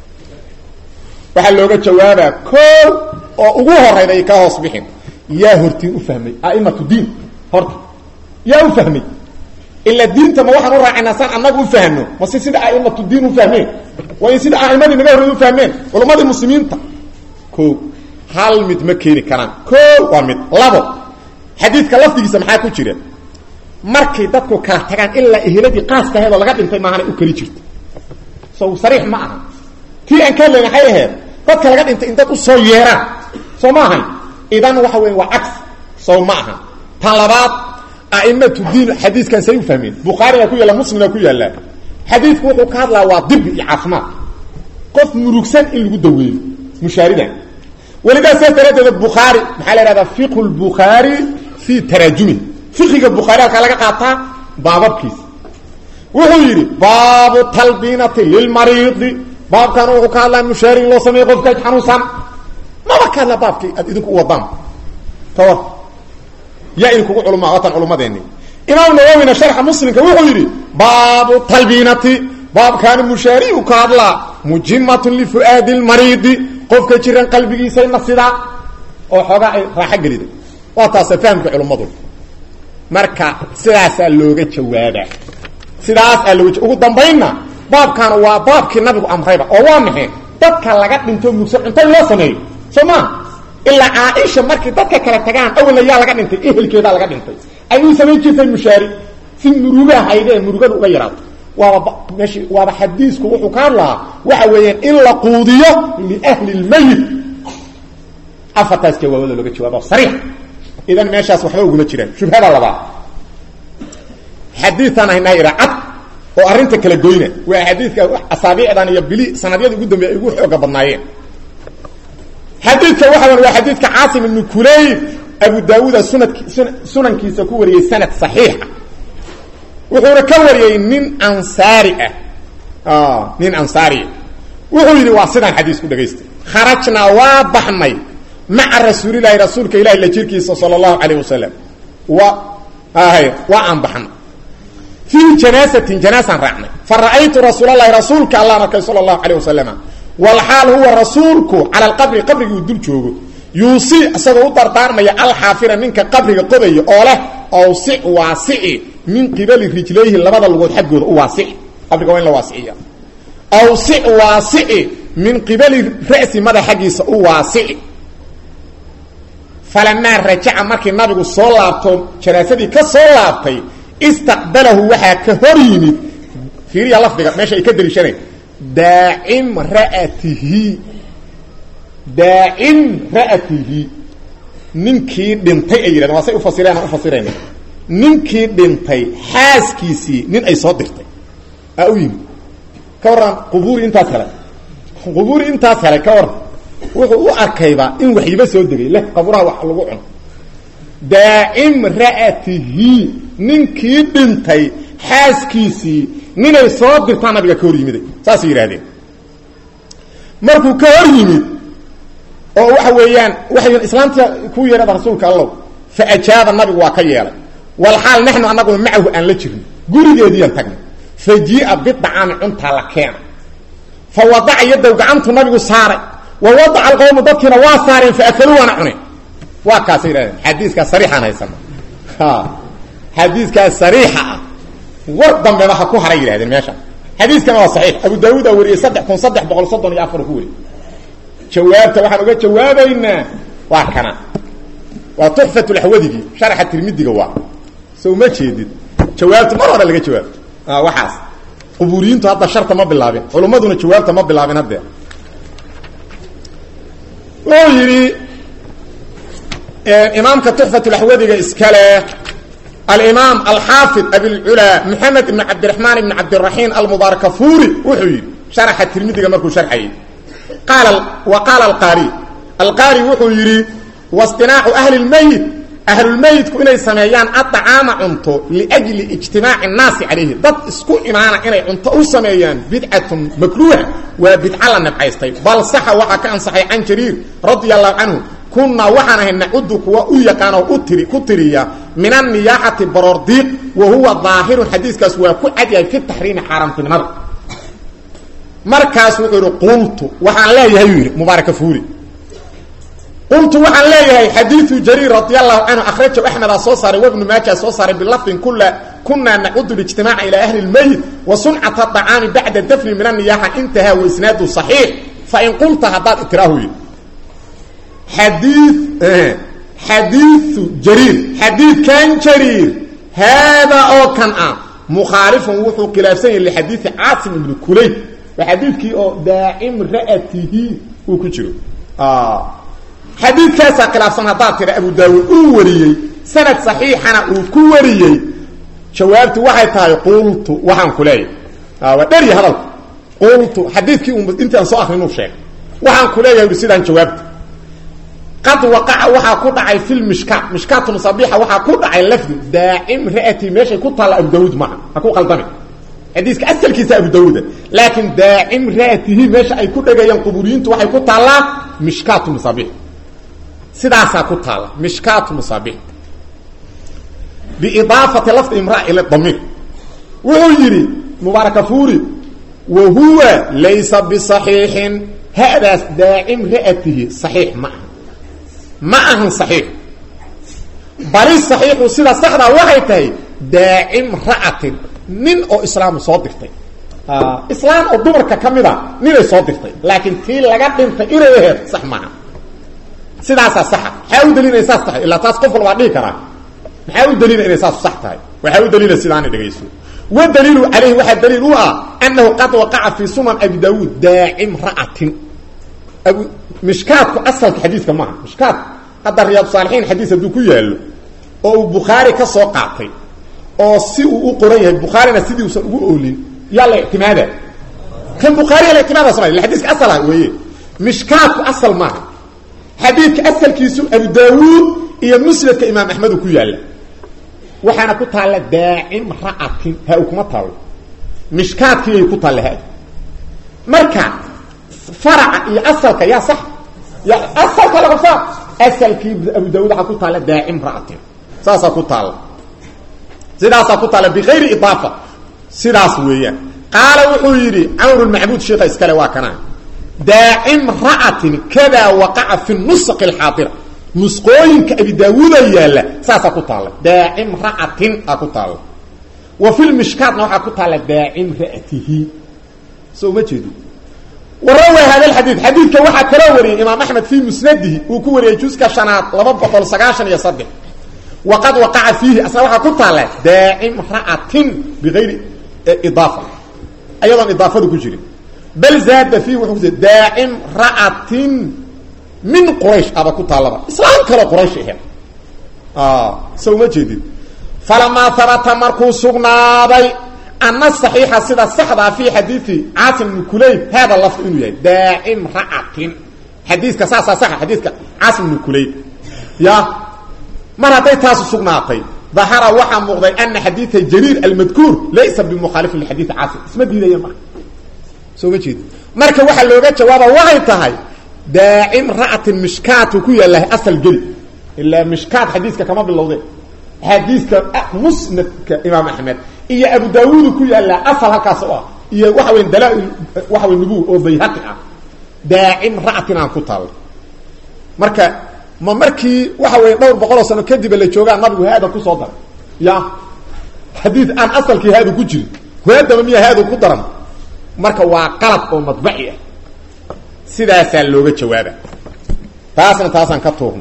waxaa looga jawaabaa koo oo ugu horayda ay kaa hoos bixin yaa hortiin u fahmay aimatu diin horta yaa u fahmay ila diinta ma waxaan u raacaynaa saan annagu u fahno mase sida aimatu diin u fahmeen waa in sida aimadii naga horreed u fahmeen culamadii muslimiinta ko hal mid ma keeni karaan ko waa mid labo xadiidka lafdigiisa maxaa ku jira markay dadku kala tagaan ilaa eheladii qaaska aheed oo laga dhintay maahana u keli jirto so sariix ma aha tii aan ka hadlayna waxay ahayd dadka laga dhintay in dad u soo yeeraan soo ma ahayn idan waxa weya waa cagsi sow ma aha tan labaad aimatu diin xadiiskan say u fahmeen bukhaariga ku yaalla muslimga ku yaallaa xadiidku wuxuu ka hadlaa waa dibi iyo caafimaad qof murugsan in lagu daweeyo mushaaridan welidaas saa daraaddeed bukhaari maxaa la ihahdaa fiqhu lbukhaari fii taraajumi fiqiga bukhaari halkaa laga qaataa baababkiisa wuxuu yidhi baabu talbiinati lilmariidi baabkan wuxuu ka hadlaa mushaari in loo sameeyo qofka xanuunsan maba ka hadlaa baabkii aad idinku u wadaan kawar yaa idinkugu culuma watan culummadeeni imaam nawowina sharxa muslimka wuxuu yidhi baabu talbiinati baabkaani mushaariu ka hadlaa mujimatun lifu'aadi lmariidi qofka jiran qalbigiisayna sidaa oo xoogaa ay raaxo gelida waa taasa fahamka culummadu marka sidaasaa looga jawaaba sidaasaa looga ugu dambaynna baabkaana waa baabkii nabigu amrayba oo waa maxay dadka laga dhinto mugsan cunto in loo sameeyo soo maa ilaa caaisha markii dadka kala tagaan awalna yaa laga dhintay ehelkeedaa laga dhintay ay u samayn jirtay mushaari si murugaha haydee murugada uga yaraato waaba meesh waaba xadiisku wuxuu ka hadlahaa waxa weeyaan in la quudiyo liahli lmayit afartaas jawaabada looga jawaaba sariix idan meeshaas waxba uguma jiraan shubhada labaad xadiiaan haynaa ira cad oo arrinta kala goyna waa xadiidka asaabiicdan iyo bili sanadyada ugu dambeya ay ugu xooga badnaayeen xadiidka waxa waa xadiidka caasim ibnu kulayb abu daawuuda sunadk sunankiisa ku wariyey sanad saxiixa wuxuuna ka wariyey nin ansaari ah nin ansaariya wuxuu yidhi waa sidaan xadiis ku dhagaystay kharajnaa waa baxnay maca rasuulilahi rasuulka ilahi la jirkiisa sala allahu calayh wasalam wa hay waa aan baxnay fii janaasatin janaasaan raacnay fa ra'aytu rasuulalahi rasuulka allaan arkay sala allahu calayh wasalama walxaal huwa rasuulku cala alqabri qabrigii uu dul joogo yuusi isagoo u dardaarmaya alxaafira ninka qabriga qodaya oo leh awsic waasici min qibali rijlayhi labada lugood xaggooda u waasici qabriga waa in la waasiciya awsic waasici min qibali ra'si madax xaggiisa u waasici falamaa rajaca markii nabigu soo laabto janaasadii ka soo laabtay istaqbalahu waxaa ka hor yimid fiiriya lafdiga meesha ay ka daliishanay daacim ra'atihi daacim ra'atihi ninkii dhintay ay yidhahdeen waa say ufasireen aan ufasirayna ninkii dhintay xaaskiisii nin ay soo dirtay aa u yimid ka warran qubuuri intaas helay qubuuri intaas helay ka warran wuxuu u arkayba in waxyiba soo degay leh qaburaha wax lagu cuno daacim ra'atihi ninkii dhintay xaaskiisii ninay soo dirtaa nabiga ka hor yimiday saasay yidhahdeen markuu ka hor yimid oo waxa weeyaan waxay islaamta ku yeedhada rasuulka allow fa ajaaba nabigu waa ka yeelay walxaal naxnu annaguna macahu aan la jirno gurigeediiyan tagnay fa jia bidacaami cuntaa la keena fa wadaca yadow gacantu nabigu saaray wa wadaca alqowmu dadkiina waa saareen fa akaluu waana cuneen waa kaasay yidhahdeen xadiiskaas sariixaan haysana xadiiskaas sariixa ah war dambeba ha ku haray yidhahdeen meesha xadiiskana waa saxiix abu daawuudaa wariyey saddex kun saddex boqol soddon iyo afar ku wariyey jawaabta waxaan uga jawaabaynaa waa kana waa tuxfat laxwadigii sharaxa tirmidiga waa so ma jeedid jawaabta mar hore laga jawaabto waxaas qubuuriyiintu hadda sharta ma bilaabin culummaduna jawaabta ma bilaabin haddee wuxuu yidhi imaamka tuxfatlaxwadiga iskale alimaam alxaafid abilculaa moxamed ibn cabdiraxmaan ibn cabdiraxiim almubaarakafuri wuxuu yidhi sharaxa tirmidiga markuu sharxayay qaala wa qaala alqaari alqaari wuxuu yidhi wastinaacu ahli lmeyit ahlulmeyitku inay sameeyaan adacaama cunto liajli ijtimaaci nnaasi calayhi dad isku imaana inay cunto u sameeyaan bidcatun makruuha waa bidca la nabcaystay bal saxa waxaa ka ansaxay can jariir radia allahu canhu kunaa waxaan ahay nacudu kuwa u yaqaanoo u tiri ku tiriya min anniyaaxati baroordiiq wa huwa daahirun xadiiskaas waa ku cadyahay fi taxriimi xaaraamtinimada markaas wuxuu yidhi qultu waxaan leeyahay uu yidhi mubaaraka fuuri qultu waxaan leeyahay xadiiu jariir radi allahu canhu akhrajahu axmedaa soo saaray wabnu maaja soo saaray bilafdin kula kunaa nacudu lijtimaaca ilaa ahli lmeyit wa suncata acaami bacda dafni min anniyaaxa intahaa wa isnaadu saxiix fain qulta haddaad itiraahu yidhi xadii xadiiu jariir xadiidkan jariir haadaa oo kan ah mukhaalifun wuxuu khilaafsan yahay lixadiidi caasim ibni kulayb waa xadiidkii oo daacim ra'atihi uu ku jiro xadiidkaasaa khilaafsan haddaad tira abu daawuud uu wariyey sanad saxiixana uu ku wariyey jawaabtu waxay tahay qultu waxaan ku leeyahay waa dherya hadalku qultu xadiidkii intaan soo akrinuu sheegay waxaan ku leeyahay sidaan jawaabta qad waqaca waxaa ku dhacay fi lmishkaat mishkaatu musabixa waxaa ku dhacay lafdu daacim ra'ati meeshay ku taalla abu daawuud maaha ha ku qaldame xadiiska asalkiisa abu daawuuda laakiin daacim ra'atihi meesha ay ku dhegayaan quburiyiintu waxay ku taallaa mishkaatu musabix sidaasaa ku taalla mishkaatu musabix biidaafati lafdi imraa ila damiir wuxuu yidhi mubaarakafuri wa huwa laysa bisaxiixin hadaas daacim ra'atihi saxiix ma aha ma ahan saxiix bali saxiixu sida saxdaa waxay tahay daacim ra'atin nin oo islaamu soo dirtay islaam oo dumarka ka mid a ninay soo dirtay laakiin tii laga dhintay inay aheed sax maaha sidaasaa saxa maxaa u daliila inay saas tahay ilaa taas qof walbaa dhihi karaa maxaa u daliila inay saas sax tahay waxaa u daliila sidaana dhegayso wadaliilu calayhi waxaa daliil u ah annahu qad waqaca fii sunan abi daawuud daacim ra'atin abu mishkaadku asalka xadiidka maaha mishkaad hadda riyaad saalixiin xadiis hadduu ku yaallo oo uu bukhaari ka soo qaatay oo si uu u qoran yahay bukhaarina sidii usan ugu oolin yaa la ictimaada kan bukhaariya la ictimaada samay xadiiska asal ah weeye mishkaadku asal maaha xadiidka asalkiisu abu daawuud iyo musnadka imaam axmedu ku yaalla waxaana ku taalla daacim ra'atin ha u kuma taallo mishkaadkiiyay ku taalla ha marka faraca iyo asalka yaa sax ya asalka laga faa asalkii abu daawuud waxaa ku taalla daacim ra'atin saasaa ku taalla sidaasaa ku taalla bikayri idaafa sidaas weeyaan qaala wuxuu yidhi camr lmacbuud sheika iskale waa kana daacim ra'atin kadaa waqaca fi nusq alxaadira nusqooyinka abi daawuuda yaalla saasaa ku taalla daacim ra'atin aa ku taalla wa fi lmishkaatna waxaa ku taalla daacim ra'atihi soo ma jeedo warawa hada xadiid xadiidka waxaa kaloo wariyey imaam axmed fii musnadihi uu ku wariyey juska shanaad laba boqol sagaashan iyo saddex waqad waqaca fiihi asna waxaa ku taalla daacim ra'atin bigayri idaafa ayadoon idaafadu ku jirin bal zaada fiihi wuxuu ku daacim ra'atin min quraysh aba ku taallaba islaam kaloo quraysh aheed so uma jeedid falamaa habata markuu sugnaaday ana saxiixa sida saxdaa fi xadiidi caasim bni kulayb hada lafdu inuu yahay daacim ra'atin xadiiska saasaa saxa xadiidka caasim bni kulayb ya mar hadday taasu sugnaatay dahara waxaa muuqday ana xadiida jariir almadkuur laysa bimukhaalifin lixadiidi caasim isma diidaya marka soo ma jeedi marka waxaa looga jawaaba waxay tahay daacim ra'atin mishkaatu ku yaalahay asal geli ilaa mishkaat xadiiska kama bilowdeen xadiiska musnadka imaam axmed iyo abu daawuudu ku yaallaa asal halkaas oo ah iyo waxa weya dalaa-il waxa wey nubuw oo bayhaqi ah daacim ra'atin aan ku taalla marka ma markii waxa weeye dhowr boqoloo sano kadiba la joogaa nabigu haada kusoo daray ya xadiid aan asalkii haadu ku jirin haadaba miya haadu ku daran marka waa qalab oo madbaci ah sidaasaa looga jawaaba taasna taasaan ka tuurno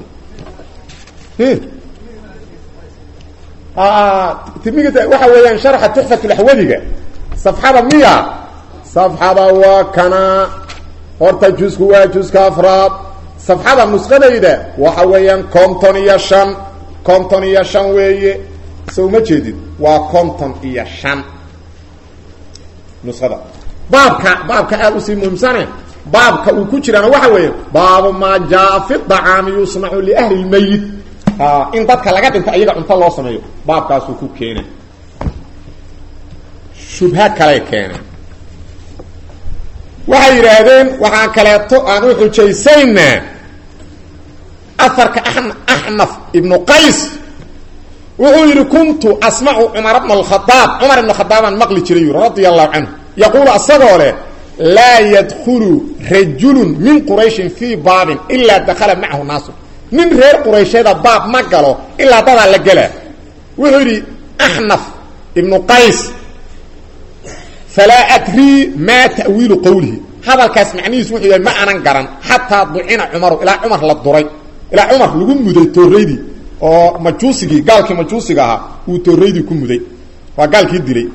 timigita waxa weeyaan sharxa tuxfatulaxwadiga safxada miya safxada waa kana horta jusku waa juska afraad safxada nusqadayda waxa weeyaan konton iyo shan konton iyo shan weeye so uma jeedid waa konton iyo shan nusada baabka baabka aada usii muhiimsane baabka uu ku jiraana waxa weeye baabu maa jaa fi dacaami yusnacu liahli lmayit in dadka laga dhinta iyaga cunto loo sameeyo baabkaasuu ku keena shubha kaley keeneen waxay yidhaahdeen waxaan kaleeto aan u xujaysaynaa afarka axnaf ibnu qays wuxuu yidhi kuntu asmacu cumar bna alkhadaab cumar ibn khadaabaan maqli jiray yuri radia allahu canhu yaquulu asagoo leh laa yadkhulu rajulun min qurayshin fii baabin ilaa dakhala macahu naasu nin reer quraysheeda baab ma galo ilaa dadaa la gelaa wuxuu yidhi axnaf ibnu qays falaa adrii maa ta'wiilu qowlihi hadalkaas macnihiisu wuxuu yahay ma anan garan xataa ducina cumaru ilaa cumar la duray ilaa cumar lagu muday tooraydii oo majuusigii gaalkii majuusiga ahaa uu tooraydii ku muday waa gaalkii dilay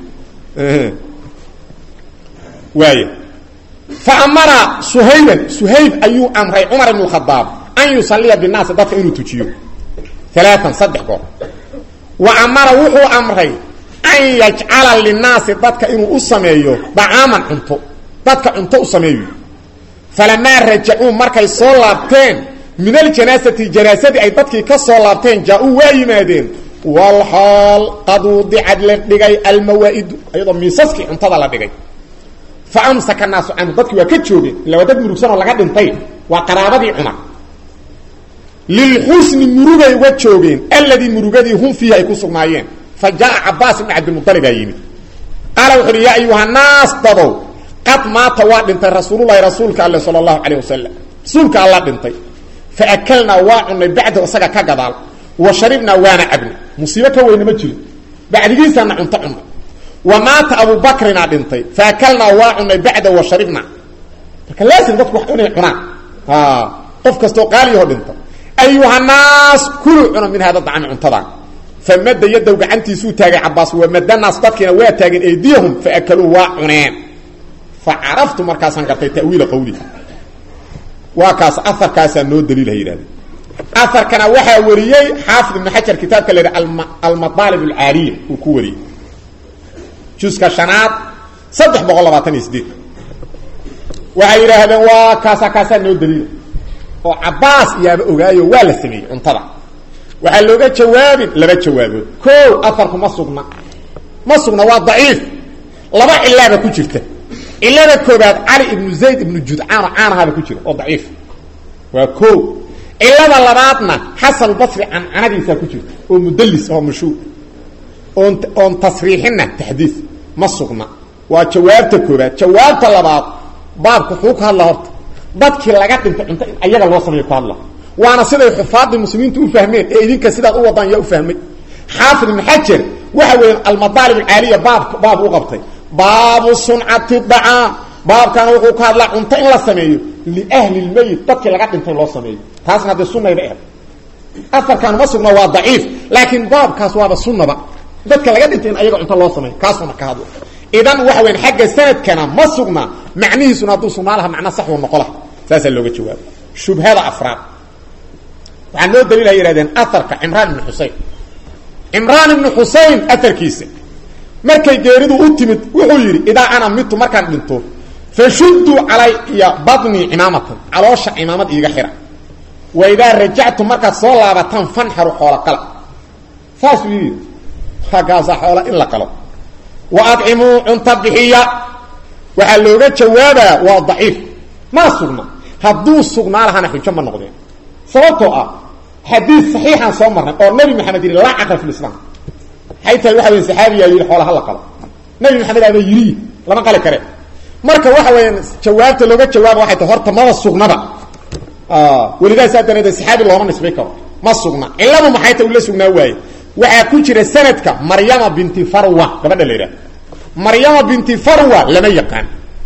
waay fa amara suhayban suhayb ayuu amray cumar ibn khadaab an yusaliya binaasi dadka inuu tujiyo alaaan saddex goor wa amara wuxuu amray an yajcala linaasi dadka inuu u sameeyo dacaaman cunto dadka cunto u sameeyo falamaa rajacuu markay soo laabteen min aljanaasati janaasadii ay dadkii ka soo laabteen jaa-uu waa yimaadeen walxaal qad wudicad la dhigay almawaa'idu iyadoo miisaskii cuntada la dhigay fa amsaka naasu canhu dadkii waa ka joogeen illa waa dad murugsanoo laga dhintay waa qaraabadii cumar lilxusni murugay uga joogeen alladii murugadii hum fiihi ay ku sugnaayeen fa jaa cabaas ibn cabdilmualibaa yimid qaala wuxu uhi yaa ayuha naas dadow qad maata waa dhintay rasuululahi rasuulka alle sala allahu calayh wasalam rasuulka alla dhintay fa akalnaa waa cunay bacdahu isaga ka gadaal wa sharibnaa waana cabnay musiibo ka weyna ma jiro bacdigiisaana cunto cunay wa maata abubakrinaa dhintay fa akalnaa waa cunay bacdahu wa sharibnaa marka laasim dadku wax inay cunaan qof kastoo qaaliyaho dhinta ayuhanaas kuluu cuna min hada dacami cuntadan famada yadow gacantiisuu taagay cabaas wamadanaas dadkiina waa taageen aydiyahum faakaluu waa cuneen fa caraftu markaasaan gartay tawiila qawli waa kaas aarkaasaa noo daliilha yidhahdeen aarkana waxaa wariyey xaafid ibnu xajar kitaabka la yidhi almadaalib alcaaliya uu ku wariyey juska shanaad saddex boqol labaatan iyo sideed waxay yidhaahdeen waa kaasa kaasaa noo daliila oo cabaas iyaaba ogaayo waa la sameeyey cuntada waxaa looga jawaabin laba jawaabood ko aarku ma sugna ma sugna waa daciif laba cilaaba ku jirta cilada koobaad cali ibnu zayd ibnu judcaan oo caanahaaba ku jira oo daciif waa ko cilada labaadna xasan basri cancanadiisaa ku jirta oo mudallis oo mashhuur oon oon tasriixinna taxdiis ma sugna waa jawaabta koobaad jawaabta labaad baabku wuxuu ka hadla horta dadkii laga dhintay cunto in ayaga loo sameeyo ku hadla waana siday xufaadii muslimiintu u fahmeen ee idinka sidaad u wadaan yaa u fahmay xaafid ibn xajar waxa weya almadaalib alcaaliya baab baab u qabtay baabu suncati dacaam baabkana wuxuu ka hadlaa cunto in la sameeyo liahli lmeyit dadkii laga dhintay loo sameeyo taasna haddee sunayba ehed afarkan ma sugna waa daciif laakiin baabkaas waaba sunaba dadka laga dhintay in ayaga cunto loo sameeyo kaasuna ka hadla idan waxa weyan xagga sanadkana ma sugna macnihiisuna hadduu sugnaa laha macna saxuu noqo laha saasaa looga jawaaba shubhada afraad waxaa noo daliilha yihahdeen aarka cimraan ibnu xusein cimraan ibnu xusein aarkiisa markay geeridu u timid wuxuu yidhi idaa ana mitu markaan dhinto fashudduu calaya badnii cimaamatan caloosha cimaamad iiga xira wa idaa rajactu markaad soo laabataan fanxaru xoola qala saasuu yidhi hagaasaa xoola in la qalo wa adcimuu cunta bixiya waxaa looga jawaabaa waa daciif maa sugna hadduu sugnaa lahana xujo ma noqdeen sababtoo ah xadiid saxiixaan soo marnay oo nabi maxamed yidhi laa caqla fi lislaam maxay tahay waxa weya saxaabiyaa yidhi xoola hala qalo nabi maxamed aaba yidhi lama qali kare marka waxa weeyaan jawaabta looga jawaaba waxay tahay horta maba sugnaba welidaa saa daraadee saxaabi looma nisbay karo ma sugna cilladu maxay tahay ula sugnaa waaye waxaa ku jira sanadka maryama binti farwa gabadha la yidhaha maryama binti farwa lama yaqaan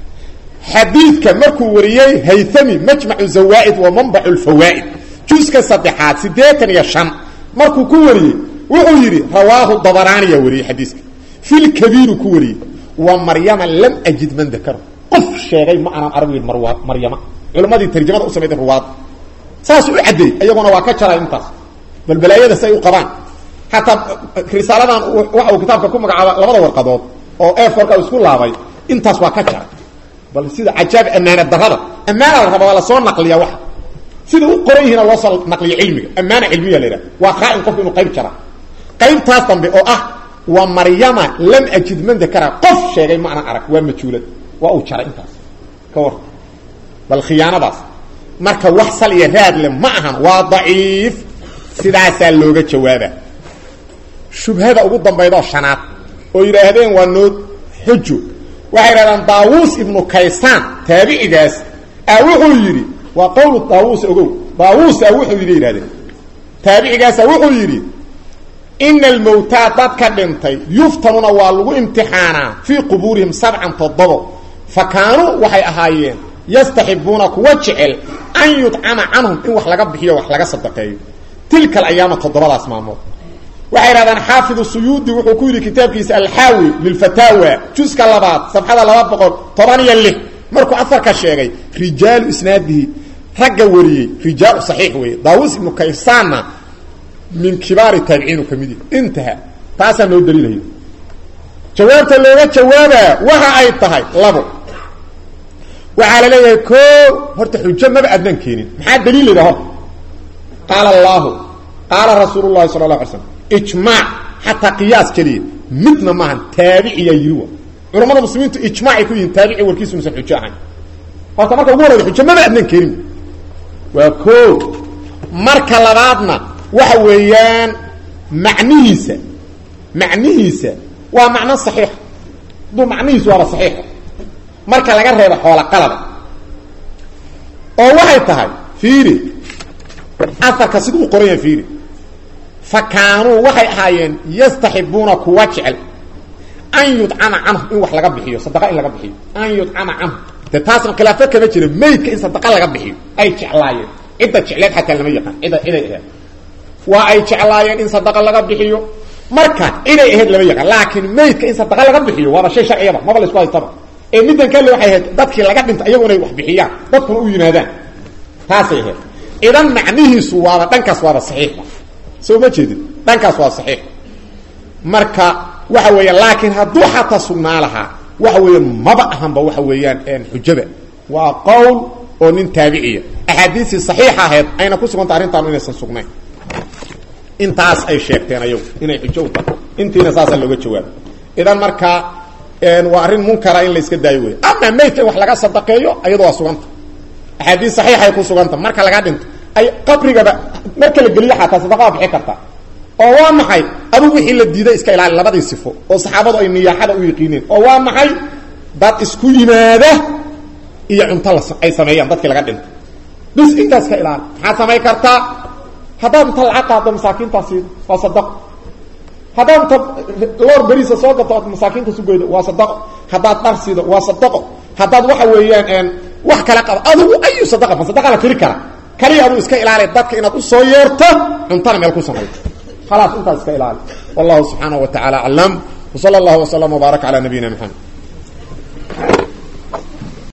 xadiidka markuu wariyey haythami majmacu zawaaid wa manbacu lfawaa'id juska saddexaad siddeetan iyo shan markuu ku wariyey wuxuu yidhi rawaahu dabaraaniya wariyey xadiiska filkabiiru ku wariyey wa maryama lam ajid man dakaro qof sheegay ma aanan arag yidhi marwa maryama culimmadii tarjamada u samayday ruwaad saasuu u caddeey iyaguna waa ka jaray intaas bal balaayada say u qabaan xataa risaaladan waxa uu kitaabka ku magacaaba labada warqadood oo eforka isku laabay intaas waa ka jaray bal sida cajaab ammaana darada ammaana la raba waa lasoo naqliya waxa sida u qoran yihiina loo soo naqliya cilmiga ammaana cilmiya la yidhaha waa khaa-in qofku inuu qayb jara qaybtaas dambe oo ah waa maryama lam ajid man dakara qof sheegay ma anan arag waa majuulad waa uu jaray intaas ka war bal khiyaanadaas marka wax sal iyo raad le ma ahan waa daciif sidaasaa looga jawaaba shubhada ugu dambaydoo shanaad oo yidhaahdeen waa noo xujo waxay yidhahdaan daawuus ibnu kaysaan taabicigaas a wuxuu yidhi waa qowlu daawuus ogow daawuusa wuxuu yidhi yidhahdeen taabicigaasa wuxuu yidhi ina almowtaa dadka dhintay yuftanuna waa lagu imtixaanaa fii qubuurihim sabcan toddobo fa kaanuu waxay ahaayeen yastaxibuuna kuwa jecel an yudcama canhum in wax laga bixiyo wax laga sadaqeeyo tilka alayaama toddobadaas maalmood waxay yidhahdaan xaafidu suyuudi wuxuu ku yidhi kitaabkiisa alxaawi lilfataawa juska labaad safxada laba boqol toban iyo lix markuu afarka sheegay rijaalu isnaadihi ragga wariyey rijaalu saxiix weeye daawuus ibnu kaysaanna min kibaari taabiciinu ka mid yahi intaha taasaa noo daliilaya jawaabta looga jawaabaa waxa ay tahay labo waxaa la leeyahay ko horta xujo maba adnaan keenin maxaa daliil layidhaha horta qaala allaahu qaala rasuulu llahi sala la alay slam ijmaac xataa qiyaas keliya midna maahan taabiciyaa yiri wa culamada muslimiintu ijmaacay ku yihiin taabici warkiisu musan xujo ahayn horta marka ugu horeyda xujo maba adnaan keenin waa ko marka labaadna waxa weeyaan macnihiisa macnihiisa waa macno saxiixa hadduu macnihiisu waaba saxiixa marka laga reebo xoola qalaba oo waxay tahay fiiri afarka siduu u qoran yahay fiiri fa kaanuu waxay ahaayeen yastaxibuuna kuwa jecel an yudcama canhu in wax laga bixiyo sadaqa in laga bixiyo an yudcama canhu de taasna khilaafo kama jira maydka in sadaqa laga bixiyo ay jeclaayeen cidda jecleed xataa lama yaqaan cidda ciday aheed waa ay jeclaayeen in sadaqa laga bixiyo marka ciday aheyd lama yaqaan laakiin maydka in sadaqa laga bixiyo waaba shay sharciyaba maba la isku haystaba ee middan kale waxay ahayd dadkii laga dhinta iyagu inay wax bixiyaan dadkuna u yimaadaan taasay ahayd idan macnihiisu waaba dhankaas waaba saxiixa soo ma jeedin dhankaas waa saxiix marka waxa weeya laakiin hadduu xataa sugnaa lahaa waxa weeya maba ahanba waxa weeyaan xujaba waa qowl oo nin taabiciya axaadiistii saxiixa ahayd ayna ku suganta arrintaanu inaysan sugnayn intaas ay sheegteen ayagu inay xujo u tahay intiina saasaa looga jawaaba idan markaa waa arrin munkara in la iska daayo wey ama maydka in wax laga sadaqeeyo ayado waa suganta axaadiis saxiixay ku suganta marka laga dhinto ay qabrigaba marka la geliyo xataa sadaqa waa bixi karta oo waa maxay adugu wixii la diiday iska ilaali labadii sifo oo saxaabadu ay niyaaxada u yaqiineen oo waa maxay dad isku yimaada iyo cunto la ay sameeyaan dadkii laga dhinto bis intaas ka ilaali maxaad samayn kartaa haddaad inta lacag qaado masaakiintaa siido waa sadaqo haddaad inta loor beriisa soo gato ood masaakiinta sugeydo waa sadaqo haddaad dhar siido waa sadaqo haddaad waxa weeyaan wax kala qabo adigu ayu sadaqa ma sadaqa la tiri kara kaliya aduu iska ilaali dadka inaad u soo yeerto cuntana meel ku samayto khalaas intaas iska ilaali wallahu subxaanahu wa tacala aclam wsala allahu wslam wbaarak cala nabiyina maxamed